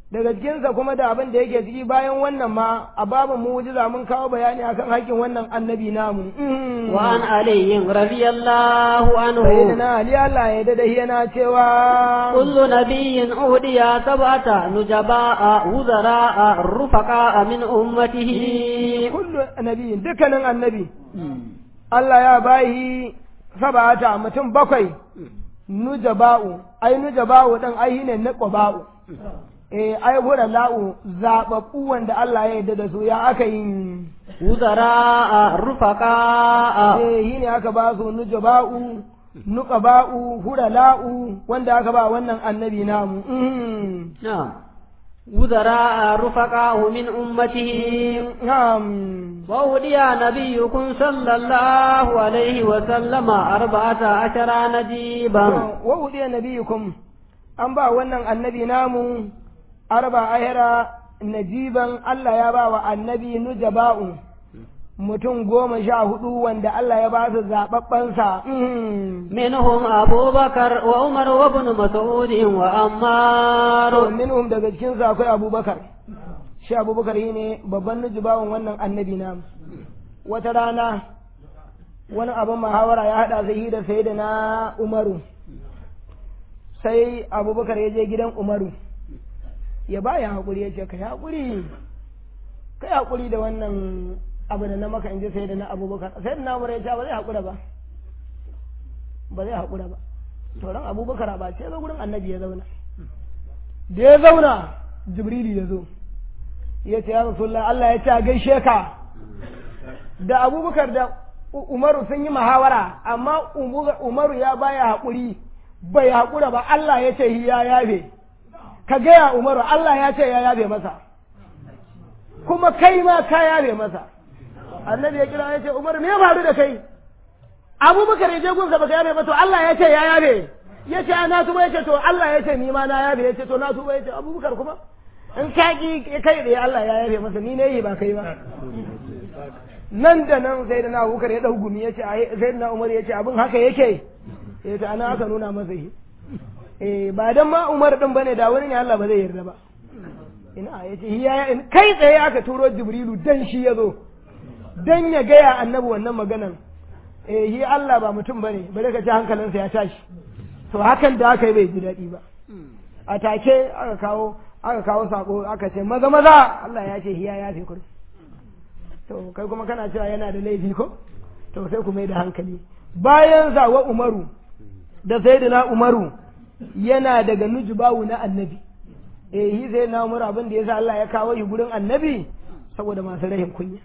daga cikinsa kuma da abin da yake ciki bayan wannan ma a babin mu'jiza mun kawo bayani akan haƙƙin wannan annabi namu وعن علي رضي الله عنه sayyidina ali Allah ya dada yana cewa كل نبي أهدي سبعة نجباء وزراء رفقاء من أمته kullu nabiyin dukkanin annabi Allah ya bayi sabata mutum bakwai nujaba'u ai nujaba'u dan ai ne na qaba'u eh ai hura la'u zababbu wanda Allah ya yarda da su ya aka yi وزراء رفقاء eh yi ne aka ba su nujaba'u nuqaba'u hura la'u wanda aka ba wannan annabi namu Mm. نعم وزراء رفقاء من أمته na'am وأهدي نبيكم صلى الله عليه وسلم أربعة عشر نجيبا wa udiya nabiyukum an ba wannan annabi namu arba ahira najiban Allah ya ba wa annabi nujaba'u mutum goma sha hudu wanda Allah ya ba su zaɓaɓɓensa منهم أبو بكر وعمر وابن مسعود وعمار minhum daga cikin su akwai abubakar shi abubakar shi ne babban nujaba'un wannan annabi namu wata rana wani abin muhawara ya haɗa sai da sai da na umaru sai abubakar ya je gidan umaru ya ba ya haƙuri ya ce ka yi haƙuri ka yi haƙuri da wannan abu da na maka in ji sai da na abubakar sai da na umaru ya ce ba zai haƙura ba ba zai haƙura ba to ran abubakar ba ce zo gurin annabi ya zauna da ya zauna jibrilu ya zo ya ce ya rasulullah Allah ya ce a gaishe ka da abubakar da U- umaru sun yi muhawara amma Umu- umaru ya baya haƙuri bai haƙura ba Allah ya ce ya yafe ka gaya umaru Allah ya ce ya yafe masa kuma kai ma ka yafe masa annabi ya kira ya ce umaru me ya faru da kai abubakar ya je gunsa baka yafe ba to Allah ya ce ya yafe ya ce na tuba ya ce to Allah ya ce ni ma na yafe ya ce to na tuba ya ce abubakar kuma in ka ki kai da Allah ya yafe masa ni ne yi ba kai ba nan da nan sai da na abubakar ya dau gumi ya ce sai da na umar ya ce abin haka yake ya ce ana aka nuna masa shi eh ba dan ma umar din bane da wani ne Allah ba zai yarda ba ina ya ce ya kai tsaye aka turo jibrilu dan shi ya zo dan ya gaya annabi wannan maganan eh shi Allah ba mutum bane bare ka ci hankalinsa ya tashi to hakan da aka yi bai ji daɗi ba a take aka kawo aka kawo sako aka ce maza maza Allah ya ce hiya ya fi kudu to kai kuma kana cewa yana da laifi ko to sai ku mai da hankali bayan zawa umaru da sayyidina umaru yana daga nujubawu na annabi eh hi sai na umaru abin da yasa Allah ya kawo shi gurin annabi saboda masu rahin kunya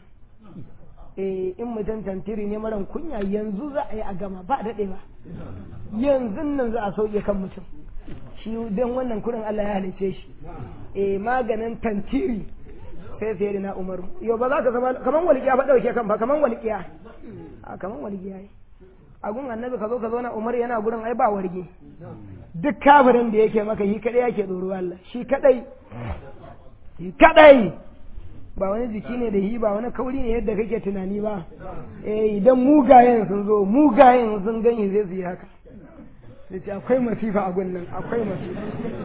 eh in mutum tantiri ne maran kunya yanzu za a yi a gama ba daɗe ba yanzu nan za a sauke kan mutum shi don wannan kurin Allah ya halice shi eh maganin tantiri sai sai da na umaru yau ba za ka zama kaman walƙiya ba ɗauke kan ba kaman walƙiya a kaman walƙiya yi a gun annabi ka zo ka zo na umar yana gurin ai ba warge duk kafirin da yake maka shi kadai yake tsoro Allah shi kadai shi kadai ba wani jiki ne da shi ba wani kauri ne yadda kake tunani ba eh idan mugayen sun zo mugayen sun gani zai su yi haka sai ce akwai masifa a gunnan akwai masifa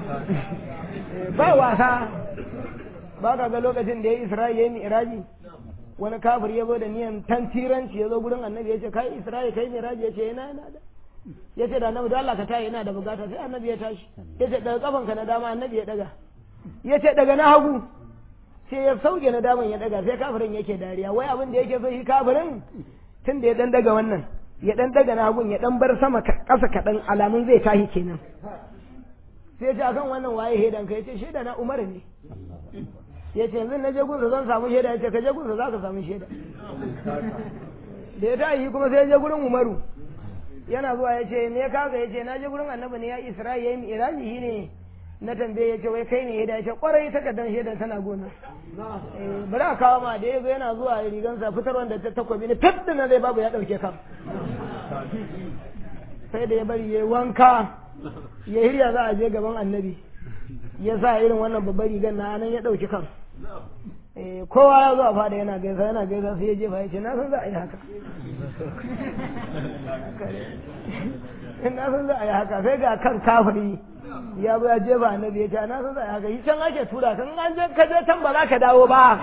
ba wasa ba ka ga lokacin da ya isra'i ya yi mi'raji wani kafir ya zo da niyan tantiranci ya zo gurin annabi ya ce kai isra'i kai mi'raji ya ce yana yana da ya ce da annabi da Allah ka tayi yana da bukata sai annabi ya tashi ya ce daga kafanka na dama annabi ya daga ya ce daga na hagu sai ya sauke na daman ya daga sai kafirin yake dariya wai abin da yake so shi kafirin tun da ya dan daga wannan ya dan daga na hagun ya dan bar sama ƙasa kaɗan alamun zai tashi kenan sai ya ce akan wannan waye hedan ka ya ce shaida na umar ne ya ce yanzu na je gunsa zan samu shaida ya ce ka je gunsa za ka samu shaida da ya tashi kuma sai ya je gurin umaru yana zuwa ya ce me ya kaga ya ce na je gurin annabi ne ya isra'i ya yi mi'raji shi ne na tambaye ya ce wai kai ne ya ce kwarai takardar shaidan tana gona bari a kawo ma da ya zo yana zuwa rigansa fitar wanda ta takobi ne fit na zai babu ya dauke kan sai da ya bari ya wanka ya hirya za a je gaban annabi ya sa irin wannan babbar rigar na nan ya dauki kan kowa ya zo a fada yana gaisa yana gaisa sai ya jefa ya ce na san za a yi haka in na san za a yi haka sai ga kan kafiri ya zo ya jefa annabi ya ce na san za a yi haka shi can ake tura kan an je ka je can ba za ka dawo ba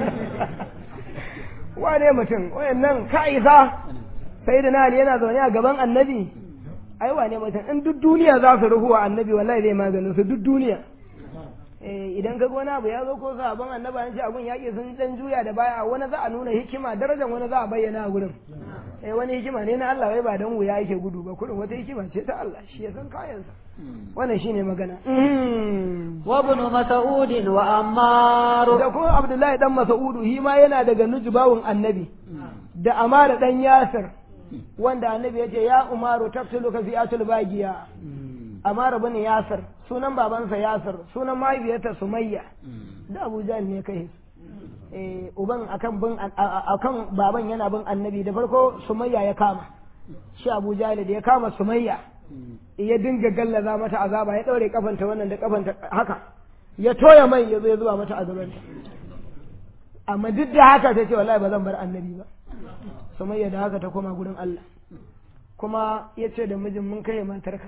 wane mutum wayannan ka isa sai da na Ali yana zaune a gaban annabi ai wane mutum in duk duniya za su ruhuwa annabi wallahi zai maganin su duk duniya eh idan ka wani abu ya zo ko sahabban annabi an ce abun yaƙi sun dan juya da baya wani za a nuna hikima darajar wani za a bayyana a gurin eh wani hikima ne na Allah wai ba dan wuya yake gudu ba kurin wata hikima ce ta Allah shi ya san kayansa wannan shine magana wa ibn mas'ud wa ammar da kuma Abdullahi dan Mas'udu shi ma yana daga nujbawun annabi da Amara dan Yasir wanda annabi ya ce ya Umaru taqtuluka fi atul bagiya Amara bin Yasir sunan babansa Yasir sunan mahaifiyarta Sumayya da Abu Jahl ne kai eh uban akan bin akan baban yana bin annabi da farko Sumayya ya kama shi Abu Jahl da ya kama Sumayya ya dinga gallaza mata azaba ya daure kafanta wannan da kafanta haka ya toya mai ya zo ya zuba mata azabanta amma duk da haka ta ce wallahi ba zan bar annabi ba Sumayya da haka ta koma gurin Allah kuma ya ce da mijin mun kai matarka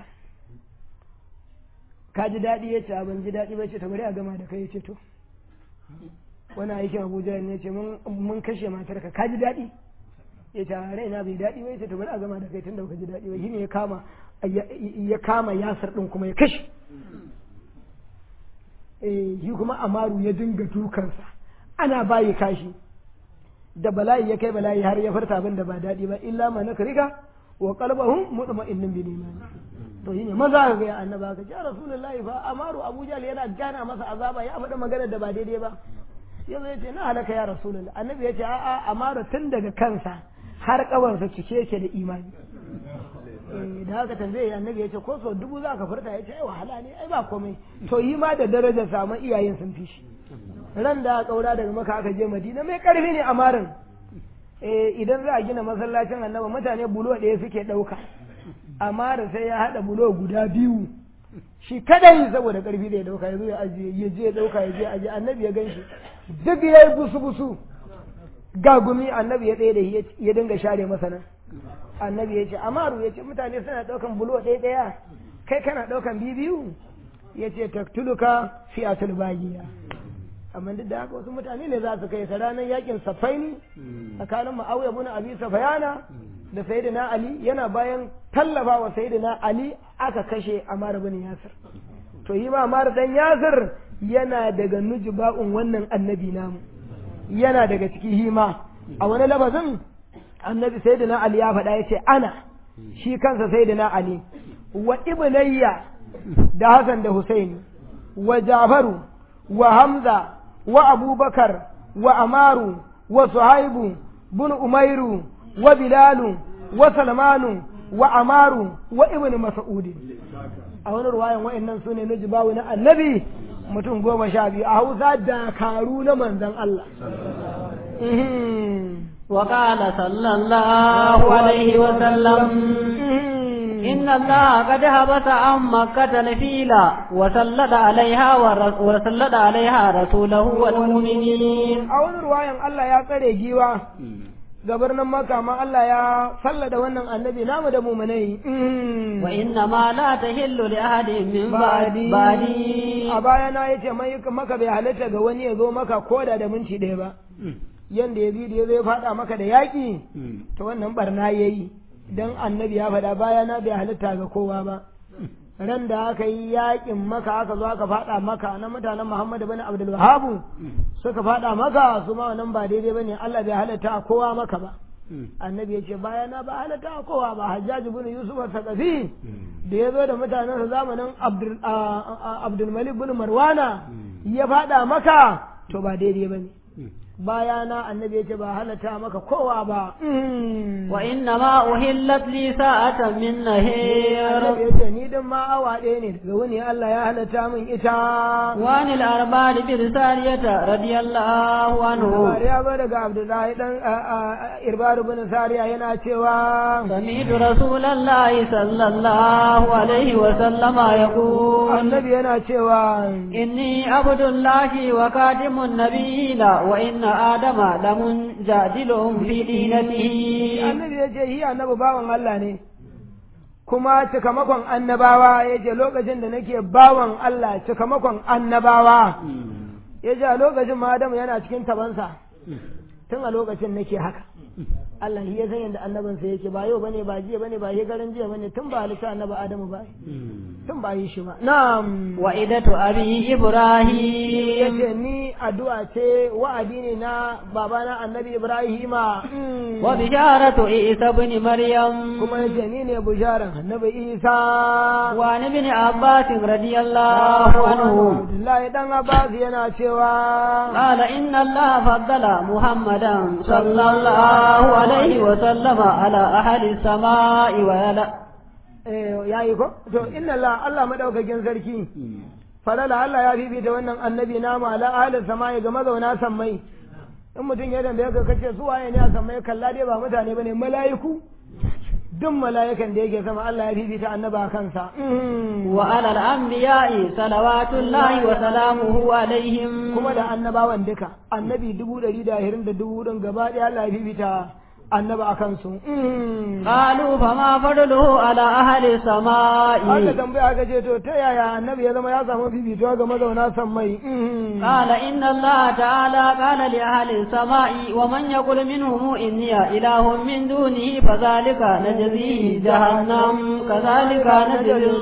ka ji daɗi ya ce ban ji daɗi ba ce ta bari a gama da kai ya ce to wani aikin abuja ne ce mun kashe matarka ka ji daɗi ya ce raina bai daɗi ba ya ce to bari a gama da kai tun da baka ji daɗi ba shi ne ya kama ya kama yasar ɗin kuma ya kashe eh shi kuma amaru ya dinga dukansa ana bayi kashi da bala'i ya kai bala'i har ya furta abin da ba daɗi ba illa ma nakriga wa qalbahum mutma'innun bil iman to shine maza ka ga annaba ka ya rasulullahi fa amaru abu jahl yana gana masa azaba ya faɗi maganar da ba daidai ba yanzu ya ce na halaka ya rasulullahi annabi ya ce a'a amaru tun daga kansa har kawarsa cike yake da imani da haka tambaye annabi ya ce ko so dubu za ka furta ya ce ai wahala ne ai ba komai to yi ma da darajar samu iyayen sun fi shi ran da kaura daga maka aka je madina mai karfi ne amarin idan za a gina masallacin annaba mutane bulo ɗaya suke ɗauka amma da sai ya haɗa bulo guda biyu shi kadai saboda karfi da ya ɗauka ya zo ya ajiye ya je ya ɗauka ya je ajiye annabi ya gan shi duk ya yi busu busu gagumi annabi ya tsaye da ya dinga share masa nan annabi ya ce amaru ya ce mutane suna ɗaukan bulo ɗaya ɗaya kai kana ɗaukan biyu biyu ya ce taktuluka fi atul bagiya amma duk da haka wasu mutane ne za su kai sa ranar yakin safaini tsakanin ma'auya bin abi safayana da sayyidina ali yana bayan tallafa wa sayyidina ali aka kashe amara bin yasir to yi ma amara dan yasir yana daga nujba'un wannan annabi namu yana daga ciki hima a wani lafazin annabi sayyidina ali ya faɗa yace ana shi kansa sayyidina ali wa ibnayya da hasan da husaini wa jafaru wa hamza wa abubakar wa amaru wa suhaibu bin umairu wa bilalu wa salmanu wa amaru wa ibn mas'ud a wani ruwayan wa'annan sune na jibawu na annabi mutum goma sha biyu a hausa dakaru na manzan Allah وقال صلى الله عليه وسلم إن الله قد هبط عن مكة الفيل وسلط عليها وسلط عليها رسوله والمؤمنين أول رواية الله يا قري جيوا gabarnan maka ma Allah ya sallada wannan annabi namu da muminai wa inna ma la tahillu li ahadin min ba'di a baya na yace mai maka bai halatta ga wani ya zo maka koda da minti ɗaya ba yanda ya bi da ya zo ya faɗa maka da yaƙi to wannan barna yayi dan annabi ya faɗa baya na bai halitta ga kowa ba ran da aka yi yaƙin maka aka zo aka faɗa maka na mutanen Muhammad bin Abdul Wahhab suka faɗa maka su ma wannan ba daidai bane Allah bai halitta a kowa maka ba annabi ya ce baya na ba halitta a kowa ba Hajjaj bin Yusuf al-Thaqafi da ya zo da mutanen sa zamanin Abdul Abdul Malik bin Marwana ya faɗa maka to ba daidai bane bayana annabi yace ba halatta maka kowa ba wa inna ma uhillat li sa'atan min nahir annabi yace ni dan ma awa ɗaya ne daga wani Allah ya halatta min ita wa anil arbad bi risaliyata radiyallahu anhu ya ba daga Abdullahi dan Irbad bin Sariya yana cewa sami'tu rasulullahi sallallahu alaihi wa sallama yaqul annabi yana cewa inni abdullahi wa katimun nabiyina wa inna adama lamun jadilun fi dinatihi annabi ya ce shi annabi bawan Allah ne kuma cikamakon annabawa ya ce lokacin da nake bawan Allah cikamakon annabawa ya ce a lokacin ma Adamu yana cikin tabansa tun a lokacin nake haka Allah shi ya san yadda annabinsa yake ba yau bane ba jiya bane ba garin jiya bane tun ba halitta annabi Adamu ba tun ba yi shi ba na'am wa idatu abi ibrahim yace ni addu'a ce wa'adi ne na babana annabi Ibrahima wa bisharatu isa ibn maryam kuma yace ni ne bisharan annabi Isa wa ni ibn abbas radiyallahu anhu Abdullahi dan Abbas yana cewa qala inna Allah faddala muhammadan sallallahu alaihi wa sallama ala ahli samai wa ala eh yayi ko to inna Allah Allah madaukakin sarki falala Allah ya fifita wannan annabi namu ala ahli samai ga mazauna sammai in mutum ya dambe ka kace su waye ne a sammai kalla dai ba mutane bane mala'iku duk mala'ikan da yake sama Allah ya fifita annaba kansa wa ala al-anbiya'i salawatullahi wa salamuhu alaihim kuma da annabawan duka annabi dubu ɗari da ahirin da dubu ɗin gaba ɗaya Allah ya fifita annaba a kansu qalu fama fadluhu ala ahli samai aka tambaya aka ce to ta yaya annabi ya zama ya samu fifituwa ga mazauna sammai qala inna Allah ta'ala qala li ahli samai wa man yaqul minhum inni ilahun min dunihi fadhalika najzihi jahannam kadhalika najzi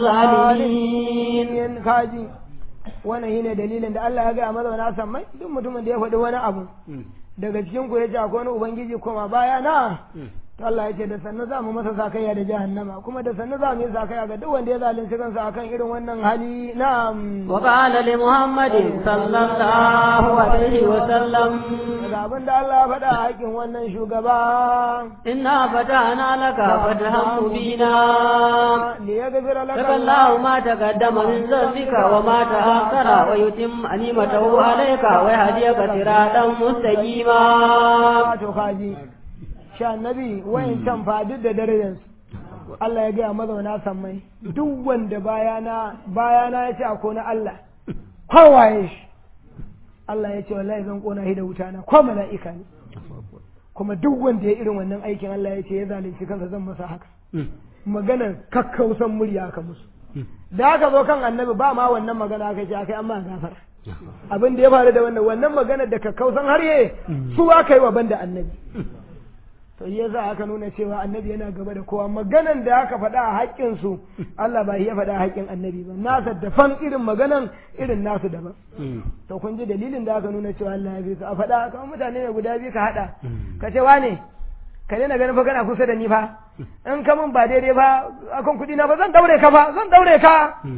zalimin kaji wannan shine dalilin da Allah ya ga mazauna sammai duk mutumin da ya faɗi wani abu daga cikin ku yace akwai wani ubangiji koma baya na to Allah ya ce da sannu za mu masa sakayya da jahannama kuma da sannu za mu yi sakayya ga duk wanda ya zalunci kansa akan irin wannan hali na'am wa qala li muhammadin sallallahu alaihi wa sallam daga abin da Allah ya faɗa a haƙin wannan shugaba inna fatahna laka fatahan mubina li yaghfira laka Allahu ma taqaddama min dhanbika wa ma ta'akhkhara wa yutimma ni'matahu alayka wa yahdiyaka siratan mustaqima to kaji sha annabi wayan can fa duk da darajar Allah ya gaya mazauna sammai duk wanda bayana bayana ya ce ako na Allah kowaye shi Allah ya ce wallahi zan kona shi da wuta na ko mala'ika ne kuma duk wanda ya irin wannan aikin Allah ya ce ya zalunci kansa zan masa haka maganar kakkausan murya aka musu da aka zo kan annabi ba ma wannan magana aka ce akai amma gafara abin da ya faru da wannan wannan maganar da kakkausan harye su aka yi wa banda annabi to ya za aka nuna cewa annabi yana gaba da kowa maganan da aka faɗa a haƙƙinsu Allah ba ya faɗa a haƙƙin annabi ba nasa dafan irin maganan irin nasu daban to kun ji dalilin da aka nuna cewa Allah ya bi su a faɗa kamar mutane ne guda biyu ka haɗa ka ce wane ka daina ganin fa kana kusa da ni fa in ka mun ba daidai ba akan kuɗi na ba zan daure ka fa zan daure ka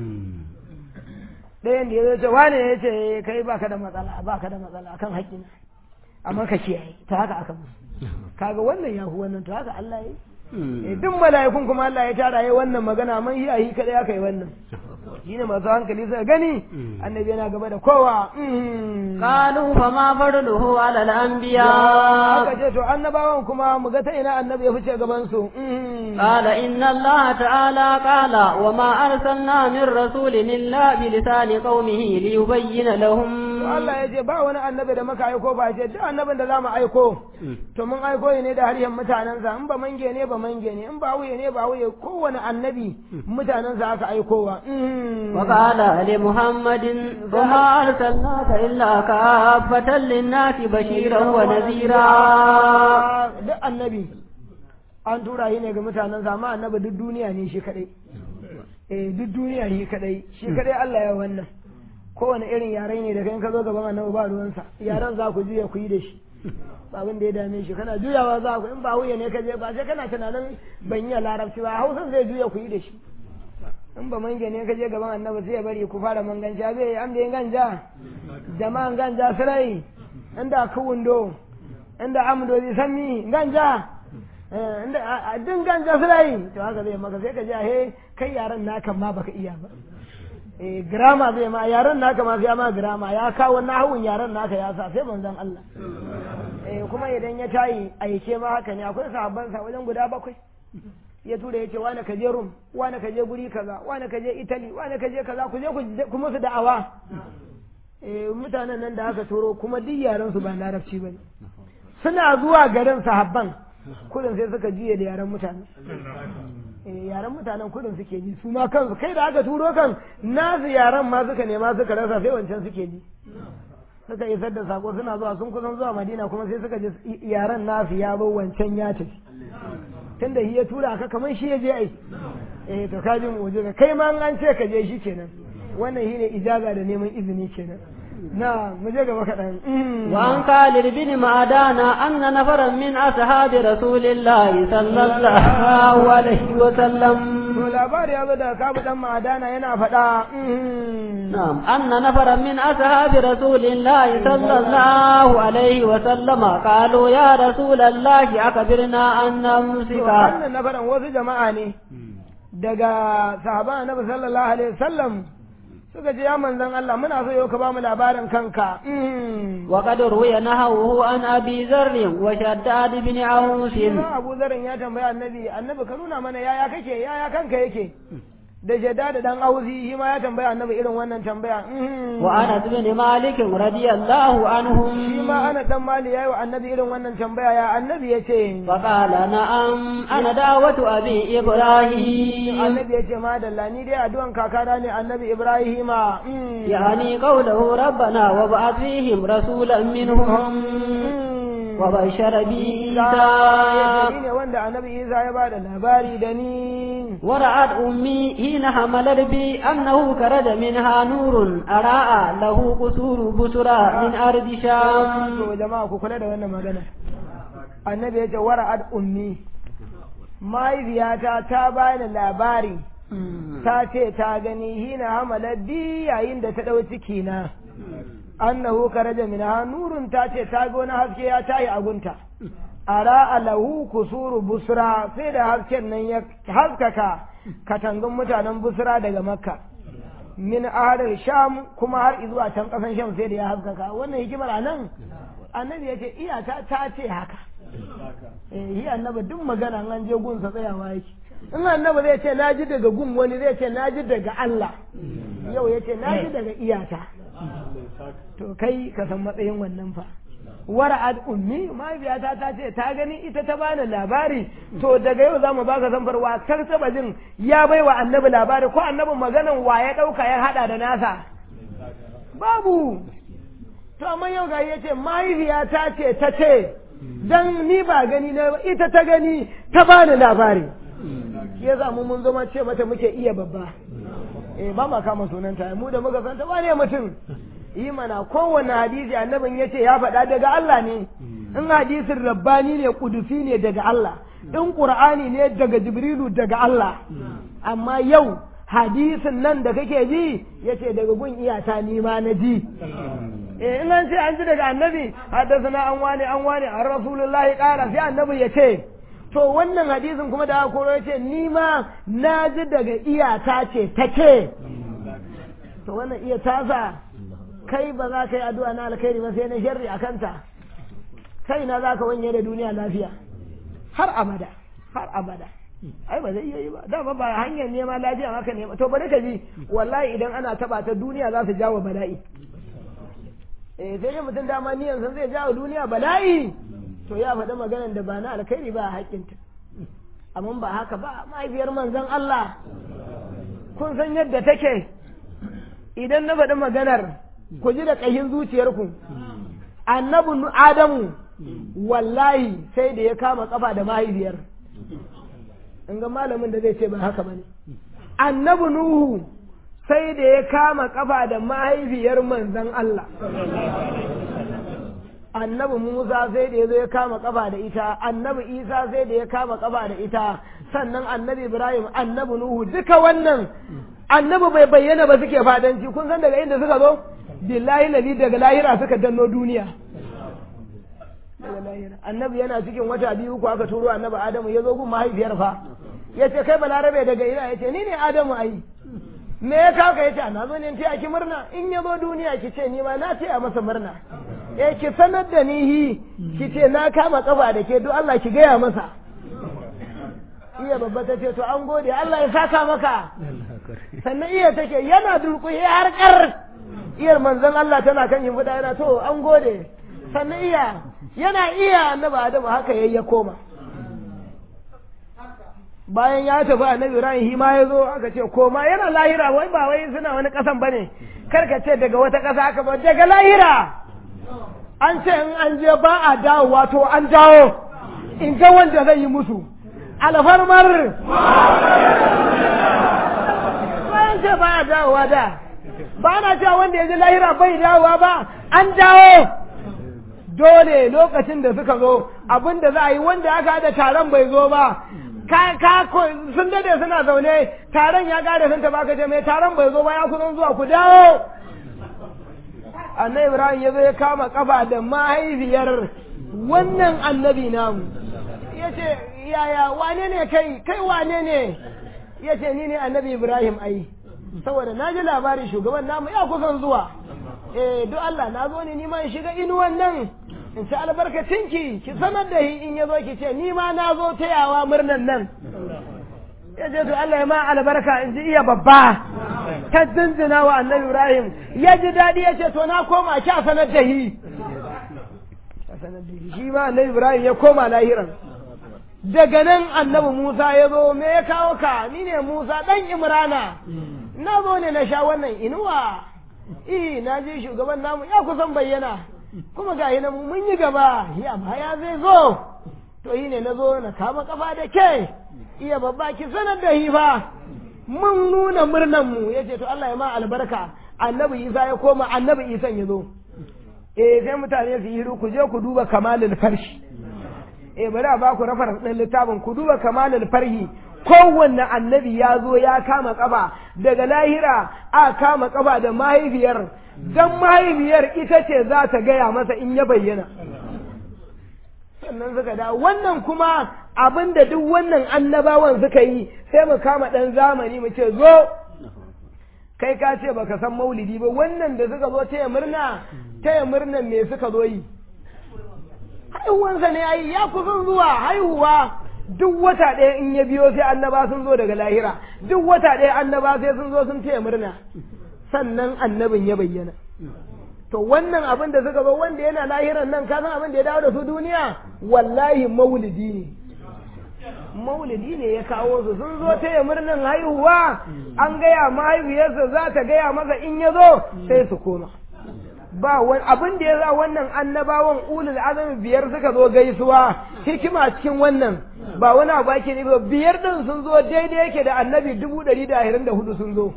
ɗayan da ya ce wane ya ce kai baka da matsala baka da matsala akan haƙƙina amma ka kiyaye ta haka aka musu kaga wannan ya fi wannan to haka Allah ya yi duk mala'ikun kuma Allah ya tara yi wannan magana man yi a yi kadai aka yi wannan shine masu hankali suka gani annabi yana gaba da kowa qalu fama farduhu ala al-anbiya aka ce to annabawan kuma mu ga ta ina annabi ya fice gaban su qala inna Allah ta'ala qala wa ma arsalna min rasulin illa bi lisani qaumihi li yubayyana lahum to Allah ya ce ba wani annabi da muka aiko ba ce duk annabin da zamu aiko to mun aiko ne da harshen mutanensa in ba mange ne ba mange ne in ba wuye ne ba wuye kowane annabi mutanensa aka aikowa وقال لمحمد وما أرسلناك إلا كافة للناس بشيرا ونذيرا duk annabi an tura shi ne ga mutanensa amma annabi duk duniya ne shi kadai eh duk duniya shi kadai shi kadai Allah ya wannan kowane irin yare ne da kai ka zo gaban annabi ba ruwansa yaran za ku juya ku yi da shi ba abin da ya dame shi kana juyawa za ku in ba wuya ne ka je ba sai kana tunanin ban yi larabci ba hausan zai juya ku yi da shi in ba mange ne ka je gaban annabi sai ya bari ku fara manganja zai yi amda ganja jama'an ganja sirai inda ku wundo inda amdo zai sami ganja inda din ganja sirai to haka zai maka sai ka je he kai yaran naka ma baka iya ba eh grama zai ma yaran naka ma sai ma grama ya kawo nahawun yaran naka ya sa sai manzon Allah eh kuma idan ya tayi aike ma haka ne akwai sahabban sa wajen guda bakwai ya tura ya ce wane ka je rum wane ka je guri kaza wane ka je italy wane ka je kaza ku je ku musu da'awa eh mutanen nan da aka turo kuma duk yaran su ba larabci bane suna zuwa garin sahabban kudin sai suka juye da yaran mutane eh yaren mutanen kudin suke ji su ma kansu kai da aka turo kan nasu yaren ma suka nema suka rasa sai wancan suke ji suka isar da sako suna zuwa sun kusan zuwa madina kuma sai suka ji yaren nasu ya zo wancan ya tafi tunda shi ya tura ka kamar shi ya je ai eh to ka ji mu'jiza kai ma an ce ka je shi kenan wannan shine ijaza da neman izini kenan na mu je gaba kaɗan وعن خالد بن معدان أن نفرا من أصحاب رسول الله صلى الله عليه وسلم to labari ya zo daga kabu dan ma'adana yana faɗa نعم أن نفرا من أصحاب رسول الله صلى الله عليه وسلم قالوا يا رسول الله أخبرنا عن to نفسك wannan nafaran wasu jama'a ne daga sahaban annabi sallallahu alaihi wasallam suka ce ya manzon Allah muna so yau ka ba mu labarin kanka وقد روي نهوه عن أبي ذر وشداد بن عوف Ina Abu Zarin ya tambaya annabi annabi ka nuna mana yaya kake yaya kanka yake da jadda da dan auzi shi ma ya tambaya annabi irin wannan tambaya وأنس بن مالك رضي الله عنهم shi ma ana dan mali yayi wa annabi irin wannan tambaya ya annabi ya ce فقال نعم أنا دعوة أبي إبراهيم annabi ya ce madalla ni dai addu'an kakana ne annabi ibrahima يعني قوله ربنا وابعث فيهم رسولا منهم وبشر Isa بعيسى ne wanda annabi Isa ya bada labari da ni ورأت أمي حين حملت بي أنه خرج منها نور أراء له قصور بسرى من أرض شام to jama'a ku kula da wannan magana annabi ya ce wara'ad ummi mahaifiyata ta bani labari ta ce ta gani hina hamala bi yayin da ta ɗau ciki na annahu karaja min nurun ta ce ta ga wani haske ya tayi a gunta ara alahu kusuru busra sai da hasken nan ya haskaka katangun mutanen busra daga makka min ahadar sham kuma har zuwa can kasan sham sai da ya haskaka wannan hikimar a nan annabi ya ce iyata ta ce haka eh yi annabi duk magana an je gunsa tsayawa yake in annabi zai ce na ji daga gun wani zai ce na ji daga Allah yau ya ce na ji daga iyata to kai ka san matsayin wannan fa wara'ad ummi mahaifiyata ta ce ta gani ita ta bani labari to daga yau zamu baka zambarwa kar taba jin ya bai wa annabi labari ko annabin maganan wa ya dauka ya hada da nasa babu to amma yau ga yace mahaifiyata ce ta ce dan ni ba gani na ba ita ta gani ta bani labari shi yasa mu mun zama ce mata muke iya babba eh ba ma kama sunanta mu da muka san ta wane mutum yi mana kowanne hadisi annabin ya ce ya faɗa daga Allah ne in hadisin rabbani ne kudusi ne daga Allah in qur'ani ne daga jibrilu daga Allah amma yau hadisin nan da kake ji yace daga gun iyata ni ma na ji eh in an ce an ji daga annabi haddathana an wani an wani an rasulullahi qala sai annabi ya ce to wannan hadisin kuma da aka koro ya ce ni ma na ji daga iyata ce ta ce to wannan iya tasa kai ba za ka yi addu'a na alkhairi ba sai na sharri a kanta kai na za ka wanye da duniya lafiya har abada har abada ai ba zai iya yi ba dama ba hanyar nema lafiya haka nema to bari ka ji wallahi idan ana taba ta duniya za su jawo bala'i eh sai dai mutum dama ni yanzu zai jawo duniya bala'i to ya faɗi maganar da ba na alkhairi ba a haƙƙinta amma ba haka ba mahaifiyar manzon Allah kun san yadda take idan na faɗi maganar ku ji da ƙahin zuciyarku annabi adamu wallahi sai da ya kama kafa da mahaifiyar in ga malamin da zai ce ba haka bane annabi nuhu sai da ya kama kafa da mahaifiyar manzon Allah annabi Musa sai da ya zo ya kama kafa da ita annabi Isa sai da ya kama kafa da ita sannan annabi Ibrahim annabi Nuhu duka wannan annabi bai bayyana ba suke fadanci kun san daga inda suka zo billahi lali daga lahira suka danno duniya daga lahira annabi yana cikin wata biyu ko aka turo annabi Adamu ya zo gun mahaifiyar fa ya ce kai balarabe daga ina ya ce ni ne Adamu ai me ya kawo ka ya ce na zo ne taya ki murna in ya zo duniya ki ce ni ma na taya masa murna eh ki sanar da ni hi ki ce na kama kafa da ke duk Allah ki gaya masa iya babba ta ce to an gode Allah ya saka maka sannan iya take yana durƙuye har kar iyar manzon Allah tana kan yin fada yana to an gode sannan iya yana iya annabi Adamu haka yayi ya koma bayan ya tafi annabi Ibrahim shi ma ya zo aka ce koma yana lahira wai ba wai suna wani kasan bane kar ka ce daga wata kasa aka ba daga lahira an ce in an je ba a dawo wato an dawo in ga wanda zai yi musu alfarmar bayan ce ba a dawowa da ba na cewa wanda ya ji lahira bai dawowa ba an dawo dole lokacin da suka zo abin da za a yi wanda aka haɗa taron bai zo ba ka ka sun dade suna zaune taron ya gare sun taba ka ce mai taron bai zo ba ya kusan zuwa ku dawo annabi ibrahim ya zo ya kama kafa da mahaifiyar wannan annabi namu ya ce yaya wane ne kai kai wane ne ya ce ni ne annabi ibrahim ai saboda na ji labarin shugaban namu ya kusan zuwa eh duk Allah na zo ne ni ma in shiga inuwan nan in ci albarkacinki ki sanar da in ya zo ki ce ni ma na zo tayawa murnan nan ya ce to Allah ya ma albarka in ji iya babba ta zinzina wa annabi Ibrahim ya ji daɗi ya ce to na koma ki a sanar da hi shi ma annabi Ibrahim ya koma lahiran daga nan annabi Musa ya zo me ya kawo ka ni ne Musa dan Imrana na zo ne na sha wannan inuwa eh na je shugaban namu ya kusan bayyana kuma ga nan mun yi gaba ya baya zai zo to yi ne na zo na kama kafa da ke iya babba ki sanar da hifa mun nuna murnan mu yace to Allah ya ma albarka annabi Isa ya koma annabi Isa ya zo eh sai mutane su yi hiru ku je ku duba kamalul farshi eh bari a baku rafar ɗin littafin ku duba kamalul farhi kowanne annabi ya zo ya kama kafa daga lahira a kama kafa da mahaifiyar dan mahaifiyar ita ce za ta gaya masa in ya bayyana sannan suka da wannan kuma abin da duk wannan annabawan suka yi sai mu kama ɗan zamani mu ce zo kai ka ce baka san maulidi ba wannan da suka zo taya murna taya murnan me suka zo yi haihuwansa ne ai ya kusan zuwa haihuwa duk wata ɗaya in ya biyo sai annaba sun zo daga lahira duk wata ɗaya annaba sai sun zo sun taya murna sannan annabin ya bayyana to wannan abin da suka zo wanda yana lahiran nan ka san abin da ya dawo da su duniya wallahi maulidi ne maulidi ne ya kawo su sun zo taya murnan haihuwa an gaya mahaifiyarsa za ta gaya masa in ya zo sai su koma ba wani abin da ya za wannan annabawan ulul azami biyar suka zo gaisuwa hikima cikin wannan ba wani abu ake ne ba biyar din sun zo daidai yake da annabi dubu ɗari da ashirin da hudu sun zo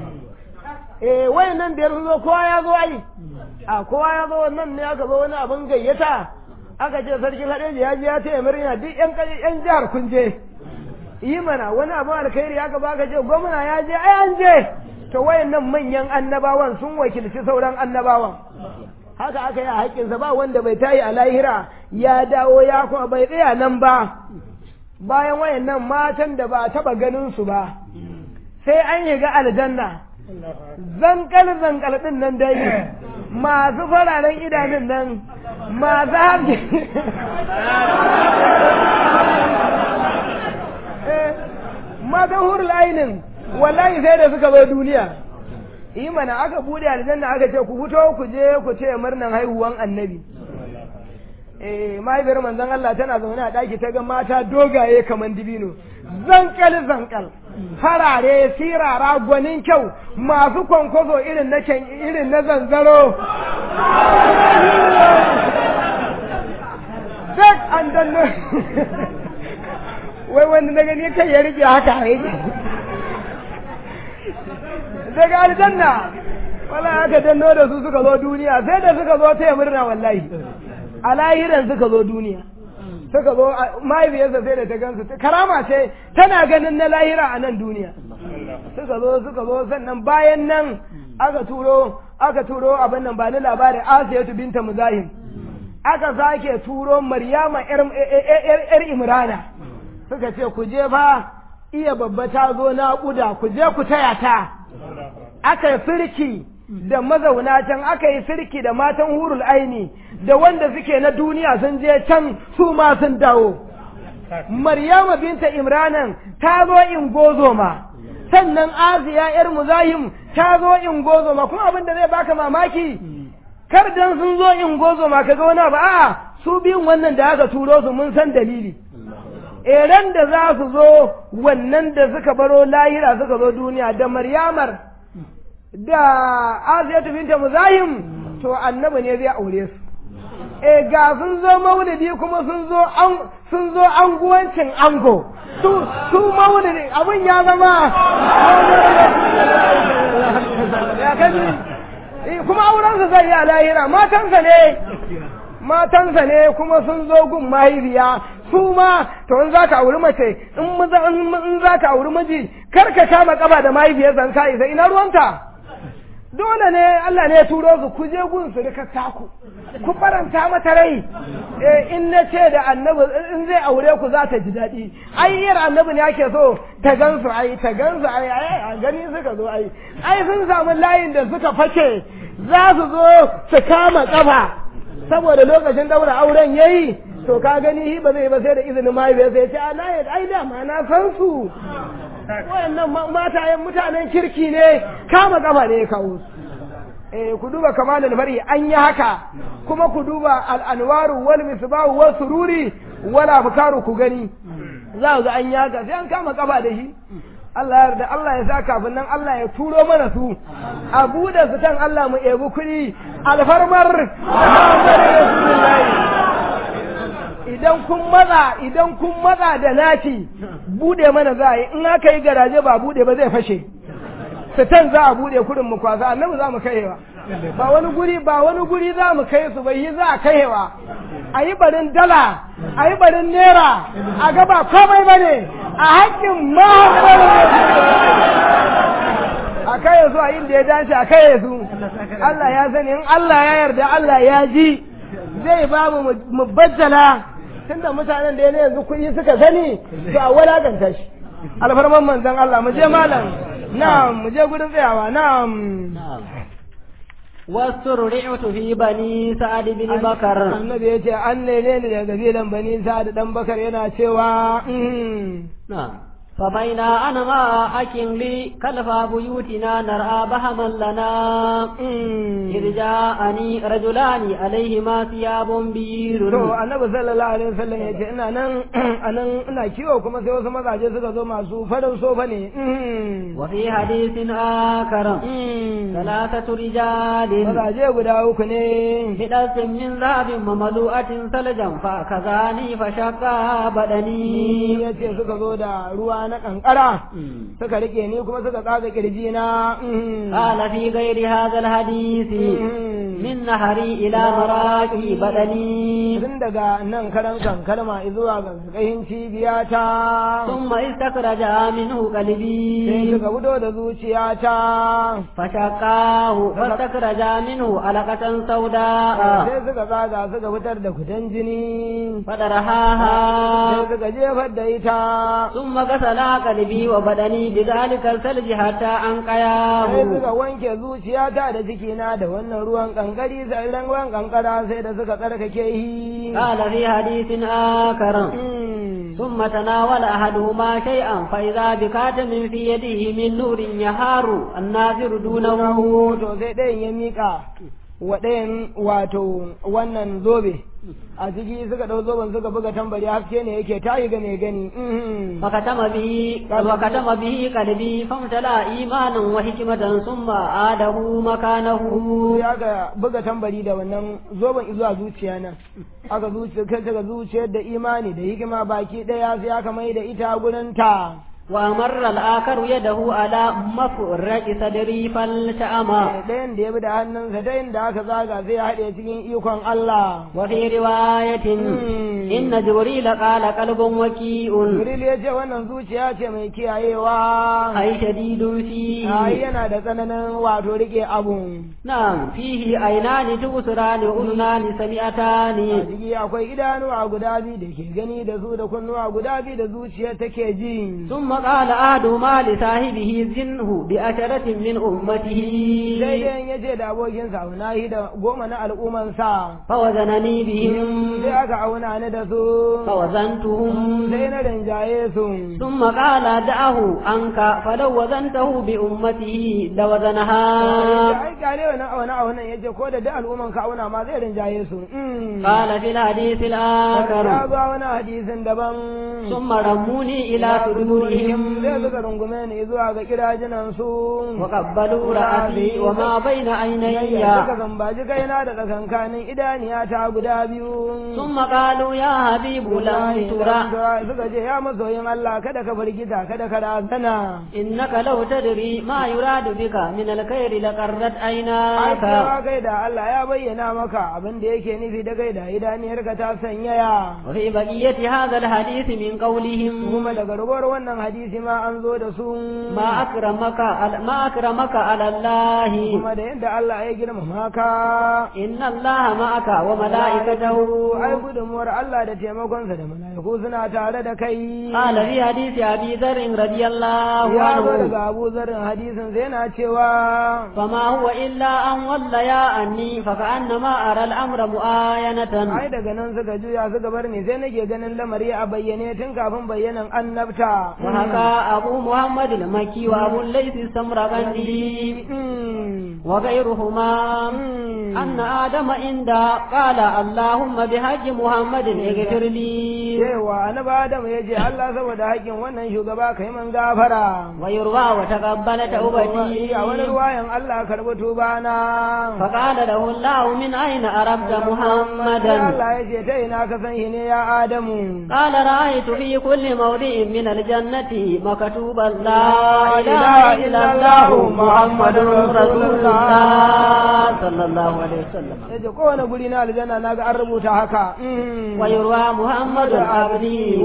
eh wayannan biyar sun zo kowa ya zo ai a kowa ya zo wannan ne aka zo wani abin gayyata aka ce sarkin haɗeji ya je ya taya murna duk yan yan jihar kun je yi mana wani abin alkhairi aka baka ce gwamna ya je ai an je to wayannan manyan annabawan sun wakilci sauran annabawan haka aka yi a haƙƙinsa ba wanda bai tayi a lahira ya dawo ya kuma bai tsaya nan ba bayan wayannan matan da ba taɓa ganin su ba sai an yi ga aljanna zankal zankal din nan dai masu fararen idanun nan masu harshe matan hurul ainin wallahi sai da suka bai duniya yi mana aka bude aljanna aka ce ku fito ku je ku ce murnan haihuwan annabi eh mahaifiyar manzon Allah tana zaune a daki ta ga mata dogaye kaman dibino zankal zankal farare sirara gwanin kyau masu kwankwazo irin na irin na zanzaro duk an danno wai wanda na gani kai ya rike haka yake daga aljanna wala aka danno da su suka zo duniya sai da suka zo taya murna wallahi a lahiran suka zo duniya suka zo mahaifiyarsa sai da ta gansu karama ce tana ganin na lahira a nan duniya suka zo suka zo sannan bayan nan aka turo aka turo abin nan ba ni labarin asiyatu binta muzahim aka sake turo maryama yar imrana suka ce ku je fa iya babba ta zo na kuda ku je ku taya ta aka yi firki da mazauna can aka yi firki da matan hurul aini da wanda suke na duniya sun je can su ma sun dawo maryama binta imranan ta zo in gozoma sannan asiya yar muzahim ta zo in gozoma kuma abin da zai baka mamaki kar dan sun zo in gozoma kaga wani ba a'a su biyun wannan da aka turo su mun san dalili eren da za su zo wannan da suka baro lahira suka zo duniya da maryamar da asiyatu binta muzahim to annabi ne zai aure su e ga sun zo maulidi kuma sun zo an sun zo anguwancin ango su su maulidi abin ya zama ya kaji Eh, kuma aurensa zai yi a lahira matansa ne matansa ne kuma sun zo gun mahaifiya su ma to in za ka auri mace in maza- in in za ka auri miji kar ka kama kaba da mahaifiyarsa in ka isa ina ruwanta dole ne Allah ne ya turo su ku je gun su rika taku ku faranta mata rai eh in na ce da annabi in zai aure ku za ta ji daɗi ai yar annabi ne ake so ta gansu ai ta gansu ai ai a gani suka zo ai ai sun samu layin da suka fake za su zo su kama kafa saboda lokacin daura auren yayi to ka gani hi ba zai ba sai da izinin mahaifiyar sai ya ce a na yadda ai da ma na san su wayannan ma- matayen mutanen kirki ne kama kafa ne ya kawo su eh ku duba kamalul fari an yi haka kuma ku duba al-anwaru wal misbahu was sururi wal afkaru ku gani za ku ga an yi haka sai an kama kafa da shi Allah ya yarda Allah ya sa kafin nan Allah ya turo mana su a buɗe su tan Allah mu ebi kuɗi alfarmar Muhammadu Rasulullahi idan kun matsa idan kun matsa da naci bude mana za a yi in aka yi garaje ba bude ba zai fashe sitan za a bude kurin mu kwasa annabi za mu kaiwa ba wani guri ba wani guri za mu kai su bai yi za a kaiwa a yi barin dala a yi barin naira a gaba komai ba ne a haƙƙin mahaifar a kai su a inda ya dace a kai su Allah ya sani in Allah ya yarda Allah ya ji zai ba mu mu baddala tunda mutanen da yana yanzu kuɗi suka sani to a walakanta shi alfarman manzon Allah mu je malam na'am mu je gurin tsayawa na'am واسترعت في بني سعد بن بكر annabi ya ce an nene ni daga kabilan bani sa'ad dan bakar yana cewa mm, نعم فبين أنا ما أكن لي كلف بيوتنا نرى بهما لنا mm. إذ جاءني رجلان عليهما ثياب بير to annabi sallallahu alaihi wasallam ya ce ina nan anan ina kiwo kuma sai wasu mazaje suka zo masu farin sofa ne mm. وفي حديث آخر Mm. ثلاثة رجال mazaje guda uku ne بدرس من ذهب مملوءة ثلجا فأخذاني فشقا بدني ya ce suka zo da ruwa na kankara suka rike ni kuma suka tsaga kirji na mm. قال في غير هذا الحديث Mm. من نهري إلى مراكي بدني tun daga nan karan kan kalma zuwa ga kayin cibiyata ثم استخرج منه sai قلبي suka fito da zuciyata فشقاه فاستخرج منه علقة سوداء sai suka tsaga suka fitar da kudan jini sai فدرهاها suka jefar da ita ثم غسل قلبي وبدني بذلك الثلج حتى sai أنقياه suka wanke zuciyata da cikina da wannan ruwan kankari sai ran ruwan kankara sai da suka tsarkake yi قال في حديث آخر Mm. ثم تناول أحدهما شيئا فإذا بكاتم في يده من نور يهار الناظر دونه to sai ɗayan ya miƙa wa ɗayan wato wannan zobe a ciki suka ɗau zoben suka buga tambari haske ne yake tayi ga mai gani mhm. فختم به وختم به قلبي فامتلأ إيمانا وحكمة ثم عاده مكانه sai aka buga tambari da wannan zoben zuwa zuciya nan aka zuciya kai daga zuciyar da imani da hikima baki ɗaya sai aka mai da ita gurin ta وأمر الآخر يده على مفرق صدري فالتأمى ɗayan da ya bi da hannunsa ta inda aka zaga sai ya haɗe cikin ikon Allah وفي رواية مم. إن جبريل قال قلب وكيء Jibril ya ce wannan zuciya ce mai kiyayewa أي شديد فيه ai yana da tsananin wato rike abu نعم فيه عينان تبصران وأذنان a سمعتان ciki akwai idanuwa guda biyu da ke gani da su da kunnuwa guda biyu da zuciya take ji ثم قال أحدهما لصاحبه زنه بعشرة من أمته daidai ya ce da abokinsa auna shi da goma na al'ummansa فوزنني بهم sai aka auna ni da su فوزنتهم sai na rinjaye su ثم قال دعه عنك فلو وزنته بأمته لوزنها ai gane wannan auna aunan ya ce ko da duk al'umman ka auna ma zai rinjaye su قال في الحديث ya الآخر ba wani hadisin daban ثم رموني إلى صدورهم sai suka rungume ni zuwa ga kirajinan su وقبلوا رأسي وما بين suka عيني zambaji kaina da tsakankanin idaniya ta guda biyu ثم قالوا يا حبيب لم ترى suka ce ya masoyin Allah kada ka firgita kada ka razana إنك لو تدري ما يراد بك من الخير لقرت ai عيناك cewa kai da Allah ya bayyana maka abin da yake nufi da kai da idaniyarka ta sanyaya وفي بقية هذا الحديث من قولهم kuma daga rubar wannan hadisi ma an zo da su ما أكرمك على- ما أكرمك على الله kuma da yadda Allah ya girmama ka إن الله معك وملائكته ai gudunmuwar Allah da taimakonsa da mala'iku suna tare da kai قال في حديث أبي ذر رضي الله ya zo عنه daga Abu Zarrin hadisin sai yana cewa فما هو إلا أن وليا أني فكأنما أرى الأمر مؤاينة ai daga nan suka juya suka bar ni sai nake ganin lamari a bayyane tun kafin bayyanan annabta وحكى أبو محمد المكي وأبو الليث السمرقندي Mm. وغيرهما Mm. أن آدم عند قال اللهم بحج محمد اغفر لي cewa annabi Adam ya ce Allah saboda haƙƙin wannan shugaba kai man gafara ويروى وتقبل a wani توبتي ruwayan Allah karɓi tubana فقال له الله من أين أردت Sai محمدا Allah ya ce ta ina ka san shi ne ya Adamu قال رأيت في كل موضع من الجنة مكتوبا لا إله إلا الله محمد رسول الله صلى الله عليه وسلم ya ce kowane guri na aljanna na ga an rubuta haka Mm. ويروى محمد عبدي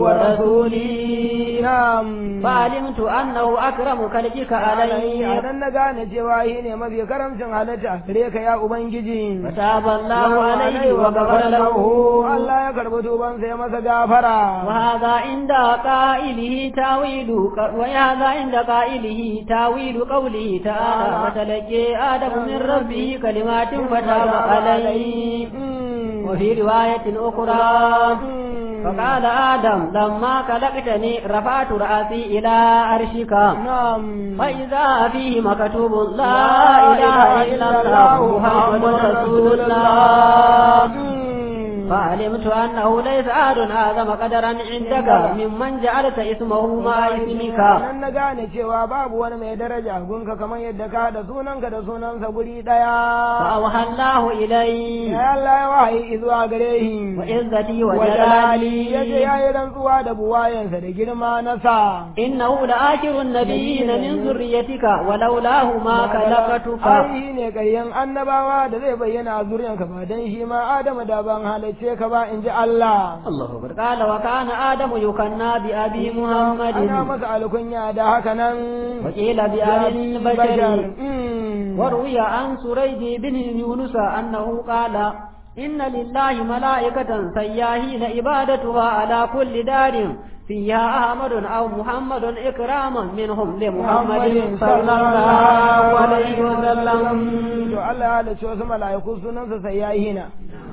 ورسولي Na'am. فعلمت أنه أكرم خلقك علي a nan na gane cewa shi ne mafi karamcin halitta gare ka ya Ubangiji. فتاب الله عليه وغفر له Allah ya karɓi tubansa ya masa gafara. وهذا عند قائله تاويل وهذا عند قائله تاويل قوله تعالى فتلقي آدم من ربه كلمات فتاب عليه Mm. وفي رواية أخرى Mm. فقال آدم لما خلقتني رفعت رأسي إلى عرشك Na'am. فإذا فيه مكتوب لا إله إلا الله محمد رسول الله Mm. فعلمت أنه ليس أحد أعظم قدرا عندك ممن جعلت اسمه مع اسمك nan na gane cewa babu wani mai daraja gunka kamar yadda ka da sunanka da sunansa guri ɗaya. فأوحى الله إلي Ya Allah ya wahayi zuwa gare shi. وعزتي wajalali ya ce وجلالي ya yi rantsuwa da buwayensa da girma na sa. إنه لآخر النبيين من ذريتك ولولاه ما خلقتك Ai ne ƙaryen annabawa da zai bayyana a zuriyanka ba don shi ma Adamu da ban halarce ka ba in ji Allah. الله أكبر قال وكان آدم يكنى بأبي Ana محمد masa alkunya da haka nan. وقيل بأبي البشر Mm. وروي عن سريج بن يونس أنه قال إن لله ملائكة سياهين عبادتها على كل دار فيها أحمد أو محمد إكراما منهم لمحمد صلى الله عليه وسلم To Allah ya halarci wasu mala'iku sunansa sai ya hina.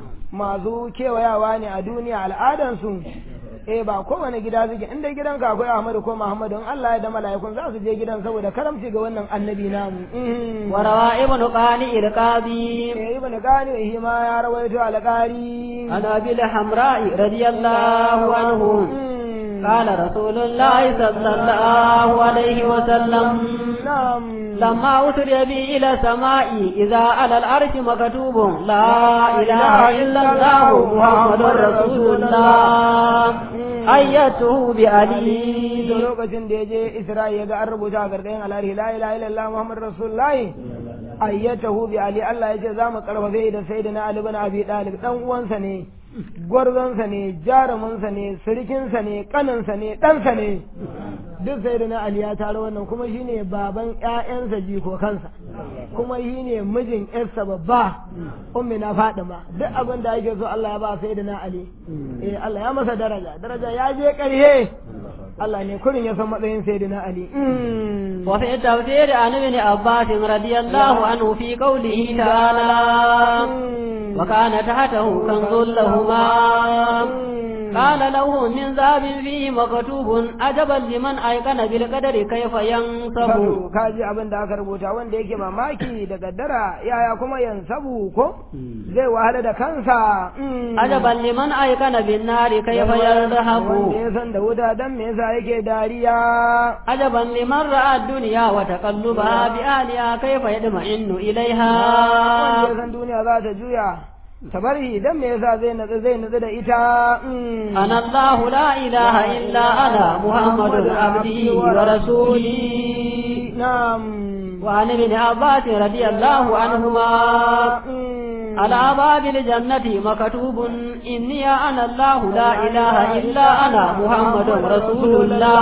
Masu kewayawa ne a duniya al'adansu. Eh ba kowane gida suke inda gidanka akwai Ahmadu ko Muhammadu in Allah ya da mala'ikun za su je gidan saboda karamci ga wannan annabi namu. Mm. وروى ابن قانئ القاضي Eh ibn Qani shi ma ya rawaito alƙari. عن أبي الحمراء رضي الله عنه Mm. قال رسول الله صلى الله عليه وسلم Na'am. لما أسري بي إلى السماء إذا على العرش مكتوب لا إله إلا الله محمد رسول الله أيته da بألي lokacin da ya je Isra'i ya ga an rubuta a gargayin alhari la ilaha illallah Muhammad Rasulullahi ayyatahu bi Ali Allah ya ce za mu karfafe da sayyidina Ali bin Abi Talib dan uwansa ne gwarzonsa ne jaruminsa ne sirikinsa ne kaninsa ne ɗansa ne duk sayyidina Ali ya taro wannan kuma shine baban ƴaƴansa jikokansa kuma shine mijin ƴarsa babba ummi na Fadima duk abin da ake so Allah ya ba sayyidina Ali eh Allah ya masa daraja daraja ya je ƙarhe Allah ne kurin ya san matsayin sayyidina Ali وفي التفسير عن ابن عباس رضي الله عنه في قوله تعالى وكان تحته كنز لهما قال له من ذهب فيه مكتوب عجبا لمن أيقن بالقدر كيف ينصب kaji abin da aka rubuta wanda yake mamaki da gaddara yaya kuma yansabu ko zai wahala da kansa عجبا لمن أيقن بالنار كيف يرهب wanda ya san da wuta dan me yasa yake dariya عجبا لمن رأى الدنيا وتقلبها بأهلها كيف يطمئن wanda إليها ya san duniya za ta juya ta bari dan me yasa zai natsu zai natsu da ita أنا الله لا إله إلا أنا محمد عبده ورسوله na'am وعن ابن عباس رضي الله عنهما على باب الجنة مكتوب إني أنا الله لا إله إلا أنا محمد رسول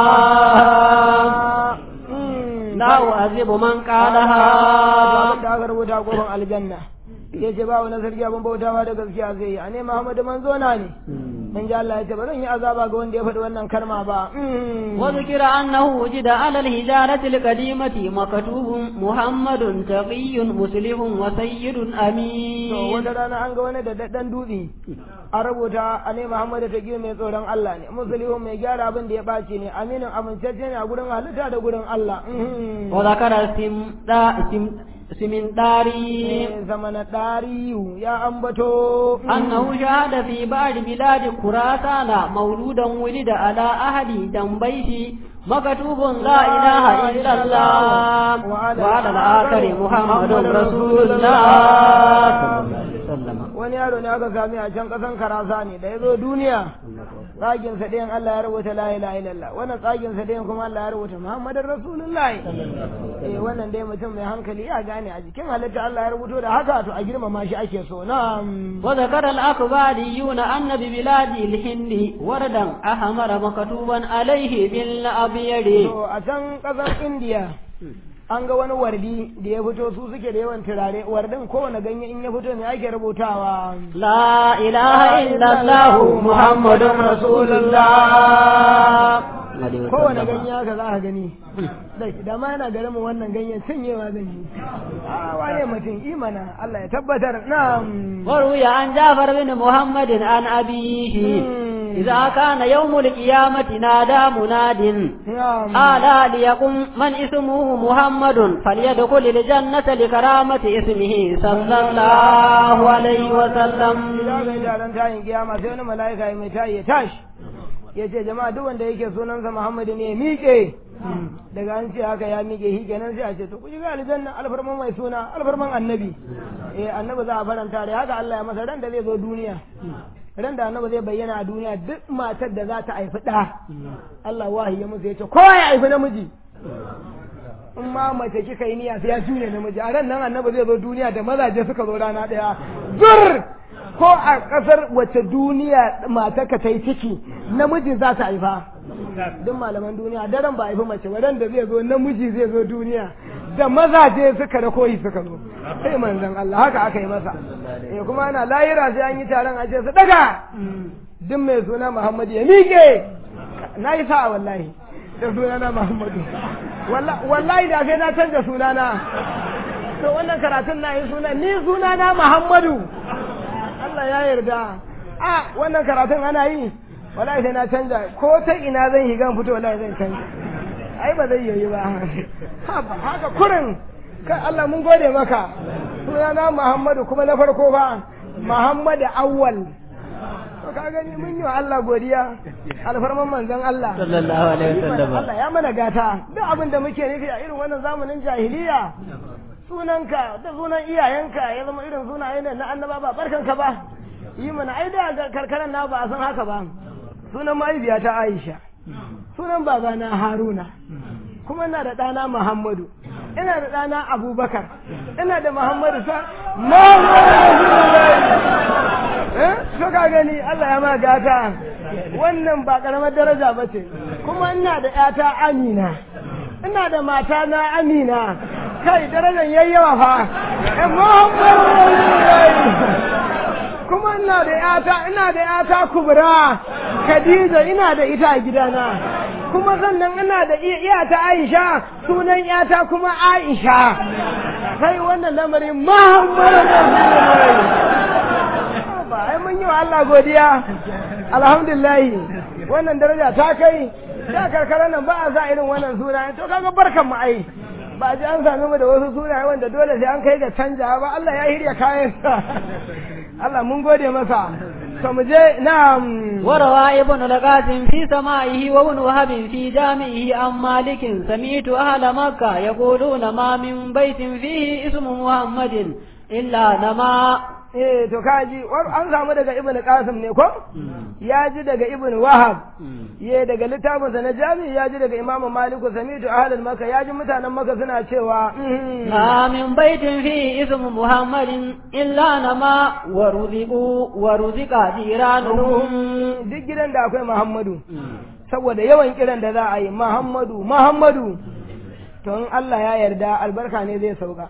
الله لا أعذب من قالها da aka rubuta kofar aljanna ya ce ba wani sarki abin bautawa da gaskiya zai yi a ne Muhammadu manzo na ne in ji Allah ya ce ba zan yi azaba ga wanda ya faɗi wannan kalma ba وذكر أنه وجد على الهجارة القديمة مكتوب محمد تقي مسلم وسيد to أمين wata rana an ga wani da daddan dutse a rubuta a ne Muhammadu ta mai tsoron Allah ne musulihun mai gyara abin da ya ɓaci ne aminin amincacce ne a gurin halitta da gurin Allah وذكر سمدا- سم- سمنداري zama na ɗariyu ya ambato أنه شهد في بعض بلاد خراسان مولودا ولد على أهل جنبيه مكتوب لا إله إلا الله وعلى الآخر محمد رسول الله صلى الله عليه وسلم wani yaro ne aka sami a can kasan karasa ne da ya zo duniya tsagin sa ɗayan Allah ya rubuta la ilaha illallah wannan tsagin sa ɗayan kuma Allah ya rubuta Muhammadin Rasulullah eh wannan dai mutum mai hankali ya gane a jikin halitta Allah ya rubuto da haka to a girmama shi ake so na'am وذكر الأخباريون أن ببلاد الهند وردا أحمر مكتوبا عليه بالأبيض to a can kasan India an ga wani wardi da ya fito su suke da yawan turare wardin kowane ganye in ya fito ne ake rubutawa لا إله إلا الله محمد رسول الله kowane ganye haka za a gani dai da ma yana garin mu wannan ganyen cinyewa zan yi a wane mutum imana Allah ya tabbatar na'am وروي عن جعفر بن محمد عن أبيه إذا كان يوم القيامة نادى مناد na'am ألا ليقم من اسمه محمد فليدخل الجنة لكرامة اسمه صلى الله عليه وسلم idan bai taron tayin kiyama sai wani mala'ika ya mai tayi ya tashi ya ce jama'a duk wanda yake sunansa Muhammadu ne ya miƙe daga an ce haka ya miƙe shi kenan sai a ce to ku shiga aljanna alfarman mai suna alfarman annabi eh annabi za a faranta da haka Allah ya masa ran da zai zo duniya ran da annabi zai bayyana a duniya duk matar da za ta haifi ɗa Allah wahayi ya musu ya ce kowa ya haifi namiji in ma mace kika yi niyya sai ya juye namiji a ran nan annabi zai zo duniya da mazaje suka zo rana ɗaya zur ko a ƙasar wace duniya matarka ta yi ciki namiji za ta haifa duk malaman duniya daren ba haifi mace ba ran da zai zo namiji zai zo duniya da mazaje suka da koyi suka zo sai manzon Allah haka aka yi masa eh kuma ana layira sai an yi taron a ce su daga duk mai suna Muhammadu ya miƙe na yi sa'a wallahi da sunana Muhammadu wallahi da sai na canza sunana to wannan karatun na yi suna ni sunana Muhammadu Allah ya yarda a wannan karatun ana yi wallahi sai na canza ko ta ina zan yi gan fito wallahi zan canza ai ba zai yi ba haka kurin kai Allah mun gode maka sunana Muhammadu kuma na farko ba Muhammadu awwal to ka gani mun yi wa Allah godiya alfarman manzon Allah sallallahu alaihi wasallam Allah ya mana gata duk abin da muke nufi a irin wannan zamanin jahiliya sunanka da sunan iyayenka ya zama irin sunaye ne na annaba ba barkanka ba yi mana ai da karkaran na ba a san haka ba sunan mahaifiya ta Aisha sunan babana Haruna kuma ina da ɗana Muhammadu ina da ɗana Abubakar ina da Muhammadu sa eh to ka gani Allah ya ma gata wannan ba karamar daraja ba ce kuma ina da ƴata Amina ina da mata na Amina kai darajar yayyawa fa eh Muhammadu kuma ina da ƴata ina da ƴata Kubra Khadija ina da ita a gidana kuma sannan ina da iya ta Aisha sunan yata kuma Aisha kai wannan lamarin Muhammadu Rasulullahi ba ai mun yi wa Allah godiya alhamdulillah wannan daraja ta kai da karkara nan ba a sa irin wannan suna to kaga barkan mu ai ba ji an sami mu da wasu sunaye wanda dole sai an kai ga canja ba Allah ya hirya kayan Allah mun gode masa to mu je na'am وروى ابن القاسم في سمائه وابن وهب في جامعه عن مالك سمعت أهل مكة يقولون ما من بيت فيه اسم محمد إلا نما eh to kaji an samu daga ibn qasim ne ko ya ji daga ibn wahab ye daga littafin sa na jami ya ji daga imam malik samitu ahlul makka ya ji mutanen makka suna cewa ما من بيت فيه اسم محمد إلا نما ورزقوا ورزق جيرانهم duk gidan da akwai muhammadu saboda yawan kiran da za a yi muhammadu muhammadu to in Allah ya yarda albarka ne zai sauka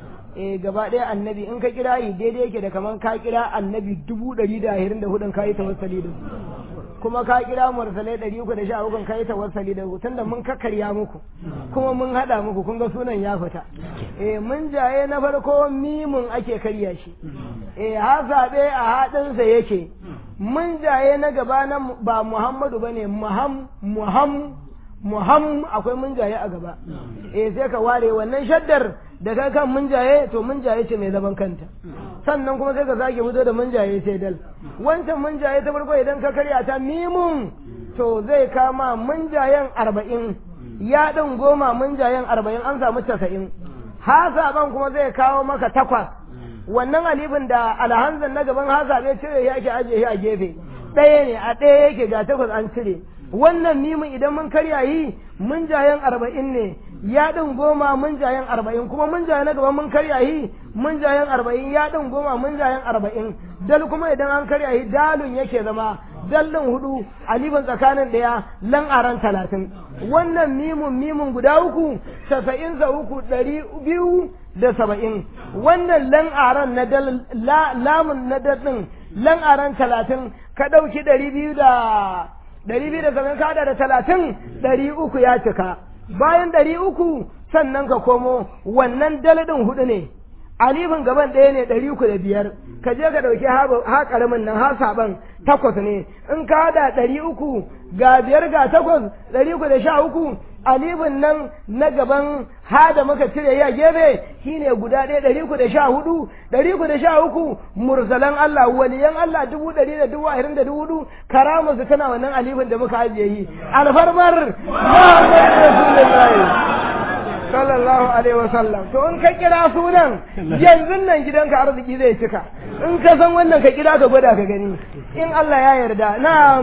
eh gaba ɗaya annabi in ka kira yi daidai yake da kaman ka kira annabi dubu ɗari da ashirin da hudun ka yi tawassali da su kuma ka kira mursalai ɗari uku da sha hukun ka yi tawassali da su tunda mun kakkarya muku kuma mun haɗa muku kun ga sunan ya fita eh mun jaye na farko mimun ake karya shi eh hasabe a haɗinsa yake mun jaye na gaba na ba muhammadu bane muham muham muham akwai mun jaye a gaba eh sai ka ware wannan shaddar da ka kan mun jaye to mun jaye ce mai zaman kanta sannan kuma sai ka sake fito da mun jaye sai dal wancan mun jaye ta farko idan ka karya ta mimun to zai kama mun jayen arba'in ya ɗin goma mun jayen arba'in an samu casa'in hasaban kuma zai kawo maka takwas wannan alifin da alhanzan na gaban hasabe cire ya ke ajiye a gefe ɗaya ne a ɗaya yake ga takwas an cire wannan mimin idan mun karya yi mun jayen arba'in ne ya ɗin goma mun jayen arba'in kuma mun jayen na gaban mun karya yi mun jayen arba'in ya ɗin goma mun jayen arba'in dal kuma idan an karya yi dalun yake zama dallin hudu alifin tsakanin ɗaya lan aran talatin wannan mimun mimun guda uku casa'in sa uku ɗari biyu da saba'in wannan lan aran na dal lamun na dal lan aran talatin ka ɗauki ɗari biyu da ɗari biyu da saba'in kada da talatin ɗari uku ya cika bayan ɗari uku sannan ka komo wannan daladin hudu ne alifin gaban ɗaya ne ɗari uku da biyar ka je ka ɗauki ha ƙaramin nan ha saban takwas ne in ka haɗa ɗari uku ga biyar ga takwas ɗari uku da sha uku alifin nan na gaban ha da muka cire ya gefe shine guda ɗaya ɗari uku da sha hudu ɗari uku da sha uku mursalan Allah waliyan Allah dubu ɗari da dubu ashirin da dubu hudu karamu su tana wannan alifin da muka ajiye yi alfarmar Muhammad Rasulullahi sallallahu alaihi wasallam to in ka kira sunan yanzu nan gidanka arziki zai cika in ka san wannan ka kira ka gwada ka gani in Allah ya yarda na'am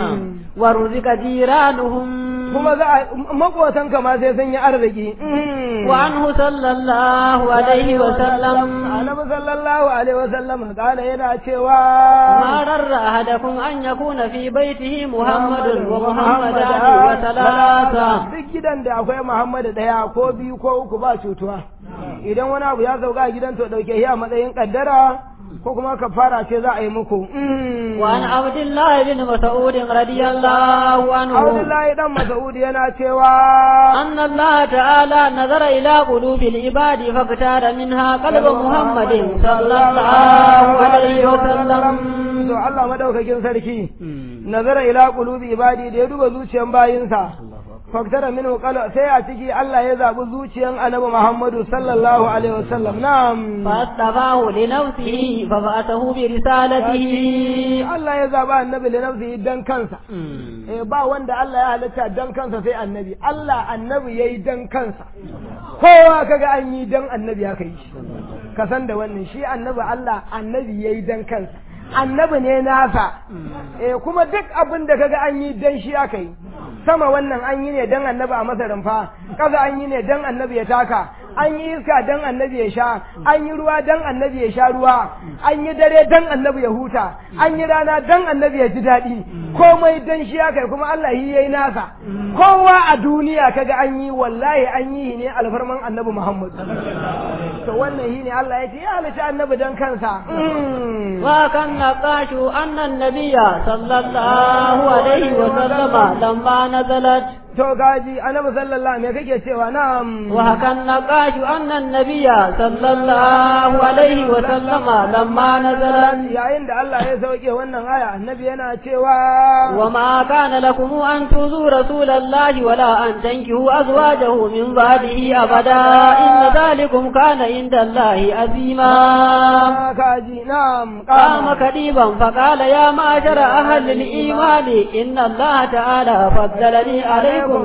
wa ruzika jiranuhum kuma za a makotan ka ma sai sun yi arziki wa anhu sallallahu alaihi wa sallam annabi sallallahu alaihi wa sallam kana yana cewa ma rarra ahadakum an yakuna fi baitihi muhammadun wa muhammadani wa salasa duk gidan da akwai muhammadu daya ko biyu ko uku ba cutuwa idan wani abu ya sauka a gidan to dauke shi a matsayin kaddara ko kuma kafara ce za a yi muku وعن عبد الله بن مسعود رضي الله عنه Abdullahi dan Mas'ud yana cewa أن الله تعالى نظر إلى قلوب العباد فاختار منها قلب محمد صلى الله عليه وسلم to Allah madaukakin sarki nazara ila qulubi ibadi da ya duba zuciyan bayinsa faktara min qala sai a ciki Allah ya zabi zuciyan Annabi Muhammadu sallallahu alaihi wasallam na'am فاصطفاه لنفسه فبعثه برسالته Allah ya zaba Annabi li nafsihi dan kansa eh ba wanda Allah ya halitta dan kansa sai Annabi Allah Annabi yayi dan kansa kowa kaga an yi dan Annabi ya kai shi ka san da wannan shi Annabi Allah Annabi yayi dan kansa annabi ne nasa eh kuma duk abin da kaga an yi dan shi aka yi sama wannan an yi ne dan annabi a masa rumfa kaza an yi ne dan annabi ya taka an yi iska dan annabi ya sha an yi ruwa dan annabi ya sha ruwa an yi dare dan annabi ya huta an yi rana dan annabi ya ji daɗi komai dan shi aka yi kuma Allah yi yayi nasa kowa a duniya kaga an yi wallahi an yi ne alfarman annabi Muhammad to wannan shi ne Allah ya ce ya halitta annabi dan kansa وكان نقاش أن النبي صلى الله عليه وسلم لما نزلت to gaji annabi sallallahu me kake cewa na'am وحكى النقاش أن النبي صلى الله عليه وسلم لما نزلت yayin da Allah ya sauke wannan aya annabi yana cewa وما كان لكم أن تؤذوا رسول الله ولا أن تنكحوا أزواجه من بعده أبدا إن ذلكم كان عند الله عظيما kaji na'am قام كذيبا فقال يا معشر أهل الإيمان إن الله تعالى فضلني عليكم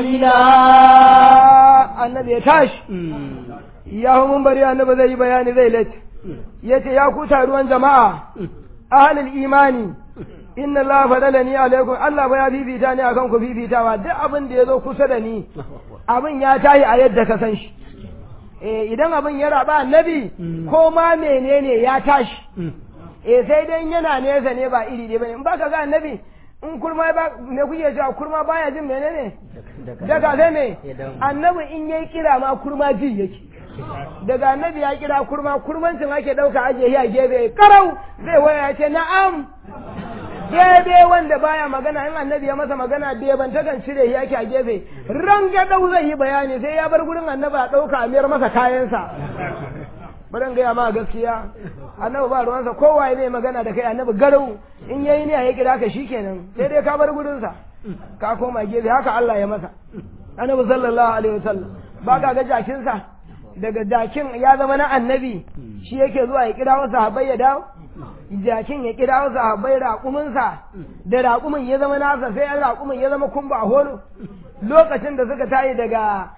تفضيلا annabi ya tashi ya hu mun bari annabi zai yi bayani zai lati yace ya ku taruwan jama'a ahlul imani inna Allah fadalani alaikum Allah ba ya fifita ni akan ku fifitawa duk abin da ya zo kusa da ni abin ya tayi a yadda ka san shi eh idan abin ya raba annabi ko ma menene ya tashi eh sai dai yana nesa ne ba iri ɗaya bane in baka ga annabi in kurma ba me kuke cewa kurma baya jin menene daga sai me annabi in yayi kira ma kurma ji yake daga annabi ya kira kurma kurmancin ake dauka aje ya gebe karau zai waya ya ce na'am gebe wanda baya magana in annabi ya masa magana beban takan cire shi yake a gefe rangadau zai yi bayani sai ya bar gurin annabi a dauka a miyar masa kayansa bari gaya ma gaskiya annabi ba ruwansa kowa ne magana da kai annabi garau in yayi ne ya kira ka shikenan sai dai ka bar gurinsa ka koma gefe haka Allah ya masa annabi sallallahu alaihi wasallam ba ka ga jakinsa daga jakin ya zama na annabi shi yake zuwa ya kira wasu sahabbai ya dawo jakin ya kira wasu sahabbai raƙuminsa da raƙumin ya zama nasa sai an raƙumin ya zama kumba a holo lokacin da suka tayi daga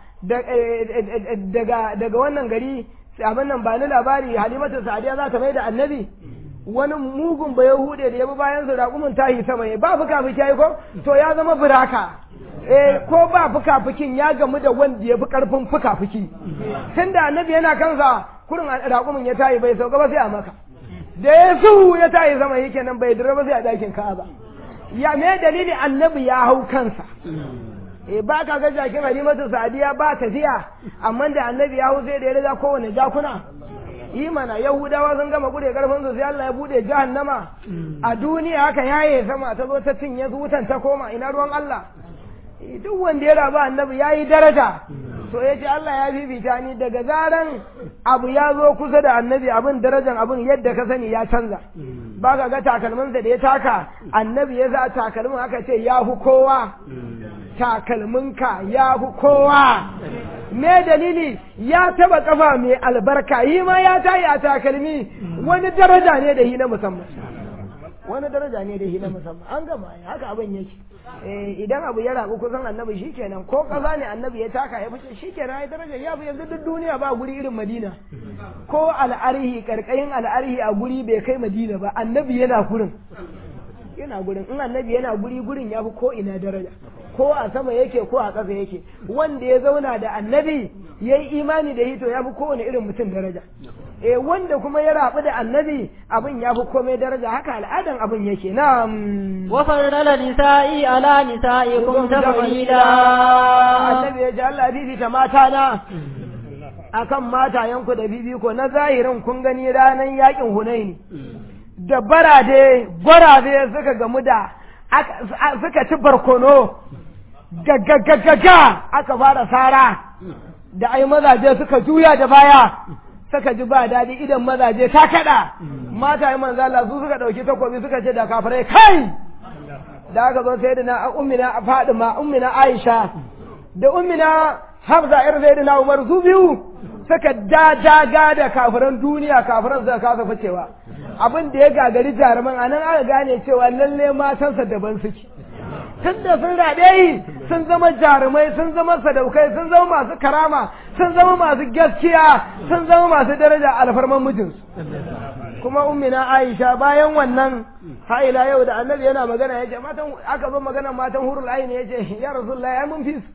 daga daga wannan gari abin nan ba ni labari halimatu sa'adiya za ta mai da annabi wani mugun ba yahude da ya bi bayan su raƙumin tahi sama ne ba fuka fuki yayi ko to ya zama buraka eh ko ba fuka fukin ya gamu da wanda ya fi karfin fuka fuki tunda annabi yana kansa kurin raƙumin ya tahi bai sauka ba sai a maka da ya su ya tahi sama yake nan bai dira ba sai a dakin ka'aba ya me dalili annabi ya hau kansa e ba ka ga jakin halimatu sadiya ba tafiya amma da annabi ya hau sai da ya riga kowane jakuna yi mana yahudawa sun gama bude karfin su sai Allah ya bude jahannama a duniya haka yaye sama ta zo ta cinye su wutan ta koma ina ruwan Allah duk wanda ya rabu annabi ya yi daraja to ya ce Allah ya fifita ni daga zaran abu ya zo kusa da annabi abin darajan abin yadda ka sani ya canza ba ka ga takalminsa da ya taka annabi ya za takalmin aka ce ya fi kowa takalminka ya fi kowa me dalili ya taba kafa mai albarka yi ma ya tayi a takalmi wani daraja ne da hi na musamman wani daraja ne da hi na musamman an gama haka abin yake idan abu ya rabu kusan annabi shikenan ko kaza ne annabi ya taka ya fice shikenan ya daraja ya fi yanzu duk duniya ba guri irin madina ko al'arihi karkayin al'arihi a guri bai kai madina ba annabi yana gurin yana gurin in annabi yana guri gurin ya fi ko ina daraja ko a sama yake ko a ƙasa yake wanda ya zauna da annabi ya yi imani da hito ya fi kowane irin mutum daraja eh wanda kuma ya rabu da annabi abin ya fi komai daraja haka al'adan abin yake na وفضل نسائي على نسائكم تفضيلا annabi ya ji Allah bibita mata na akan matayenku da bibiko na zahirin kun gani ranar yakin hunaini da barade gwarabe suka gamu da suka ci barkono gaggagaggaga aka fara sara da ai mazaje suka juya da baya suka ji ba daɗi idan mazaje ta kaɗa mata yi manzo Allah su suka ɗauki takobi suka ce da kafirai kai da aka zo sai da na ummina Fadima ummina Aisha da ummina Hafsa ir sai da na Umar su biyu suka daga da kafiran duniya kafiran suka kasa ficewa abin da ya gagari jaruman anan aka gane cewa lalle matansa daban suke tun da sun raɗe yi sun zama jarumai sun zama sadaukai sun zama masu karama sun zama masu gaskiya sun zama masu daraja alfarman mijinsu kuma ummina aisha bayan wannan ha'ila yau da annabi yana magana ya ce matan aka zo magana matan hurul aini ya ce ya rasulullahi ai mun fi su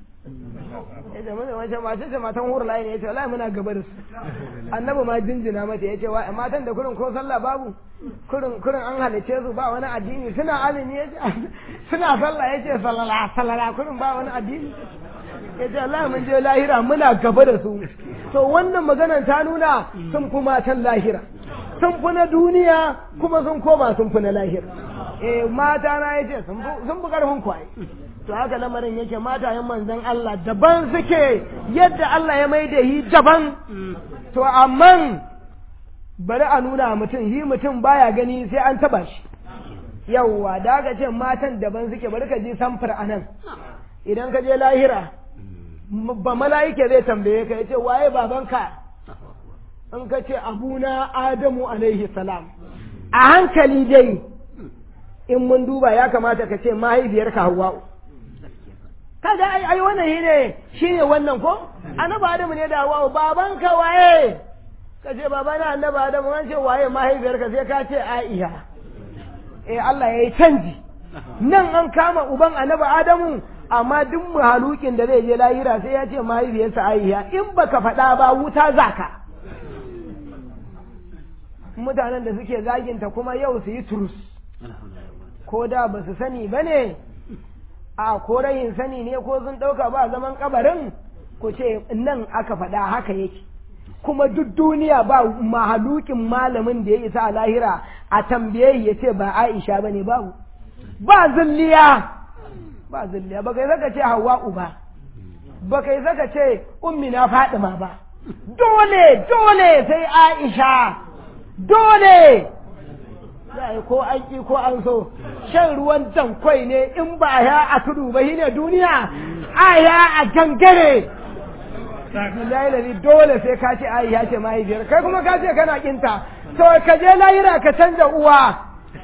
ya ce mun wace mace ce matan hurul aini ya ce wallahi muna gaba da su annabi ma jinjina mata ya ce wa matan da kurin ko sallah babu kurin kurin an halice su ba wani addini suna azumi ya ce suna sallah ya ce salala salala kurin ba wani addini ya ce Allah mun je lahira muna gaba da su to wannan maganar ta nuna sun fi matan lahira sun fi na duniya kuma sun koma sun fi na lahira eh mata na yace sun sun fi karfin kwaye to haka lamarin yake matayen manzon Allah daban suke yadda Allah ya mai da yi daban to amma bari a nuna mutum yi mutum baya gani sai an taba shi yawwa da aka ce matan daban suke bari ka ji samfur a nan idan ka je lahira ba mala'ike zai tambaye ka ya ce waye babanka in ka ce abuna adamu alaihi salam a hankali dai in mun duba ya kamata ka ce mahaifiyarka hawa'u kaga ai ai wannan shine shine wannan ko annabi adamu ne da hawa'u babanka waye ka ce babana annabi adamu an ce waye mahaifiyarka sai ka ce aisha eh Allah ya yi canji nan an kama uban annabi Adamu amma duk halukin da zai je lahira sai ya ce mahaifiyarsa Aisha in baka faɗa ba wuta zaka mutanen da suke zaginta kuma yau su yi turus ko da ba su sani ba ne a ko rayin sani ne ko sun ɗauka ba zaman kabarin ku ce nan aka faɗa haka yake kuma duk duniya ba mahalukin malamin da ya isa a lahira a tambaye ya ce ba Aisha ba ne babu ba zilliya ba zilliya ba kai zaka ce Hawwa'u ba ba kai zaka ce ummi na Fadima ba dole dole sai Aisha dole sai ko an ki ko an so shan ruwan tankwai ne in ba ya a tudu ba shine duniya aya a gangare billahi lali dole sai ka ce ai ya ce mahaifiyar kai kuma ka ce kana kinta to ka je lahira ka canza uwa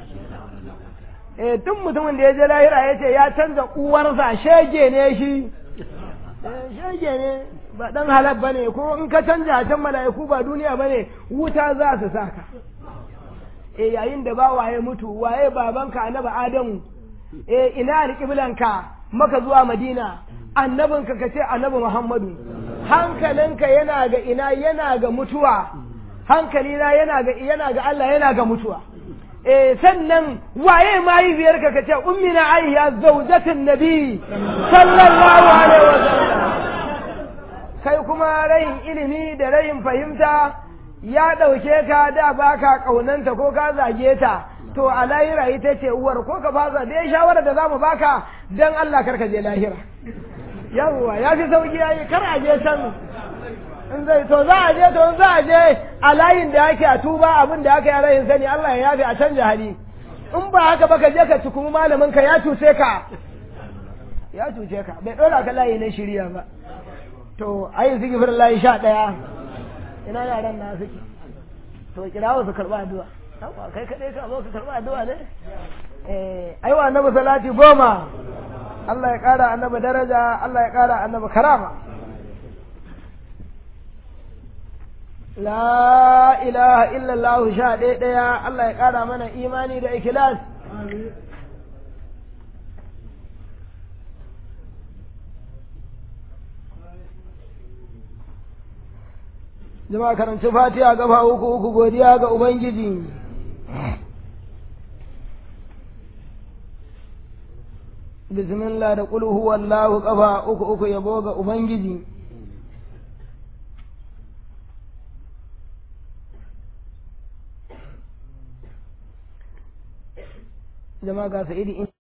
eh duk mutumin da ya je lahira ya ce ya canza uwarsa shege ne shi shege ne ba dan halal bane ko in ka canja can mala'iku ba duniya bane wuta za su saka eh yayin da ba waye mutu waye babanka annabi adamu eh ina alƙiblanka maka zuwa madina annabinka ka ce annabi muhammadu hankalinka yana ga ina yana ga mutuwa hankalina yana ga yana ga Allah yana ga mutuwa eh sannan waye mahaifiyarka ka ce ummina aiya zawjatin nabi sallallahu alaihi wasallam kai kuma rayin ilimi da rayin fahimta ya ɗauke ka da baka ƙaunanta ko ka zage ta to a lahira ita ce uwar ko ka fasa da ya shawara da za mu baka don Allah karka je lahira yawwa ya fi sauki ya yi kar a je can in zai to za a je to za a je a layin da ake a tuba abin da aka yi rayin sani Allah ya yafi a canja hali in ba haka ba ka je ka cikumi malamin ka ya cuce ka ya cuce ka bai ɗora ka layi na shirya ba to ayi zikifir layi sha ɗaya ina yaran na suke to kirawo su karɓa addu'a yawa kai kaɗai ka zo ka karɓa addu'a ne eh aiwa annabi salati goma Allah ya ƙara annabi daraja Allah ya ƙara annabi karama la ilaha illallah sha ɗaya ɗaya Allah ya ƙara mana imani da ikilas jama'a karanci fatiha gaba uku uku godiya ga ubangiji bismillah da qul huwallahu kafa uku uku yabo ga ubangiji jama'a ga sa'idi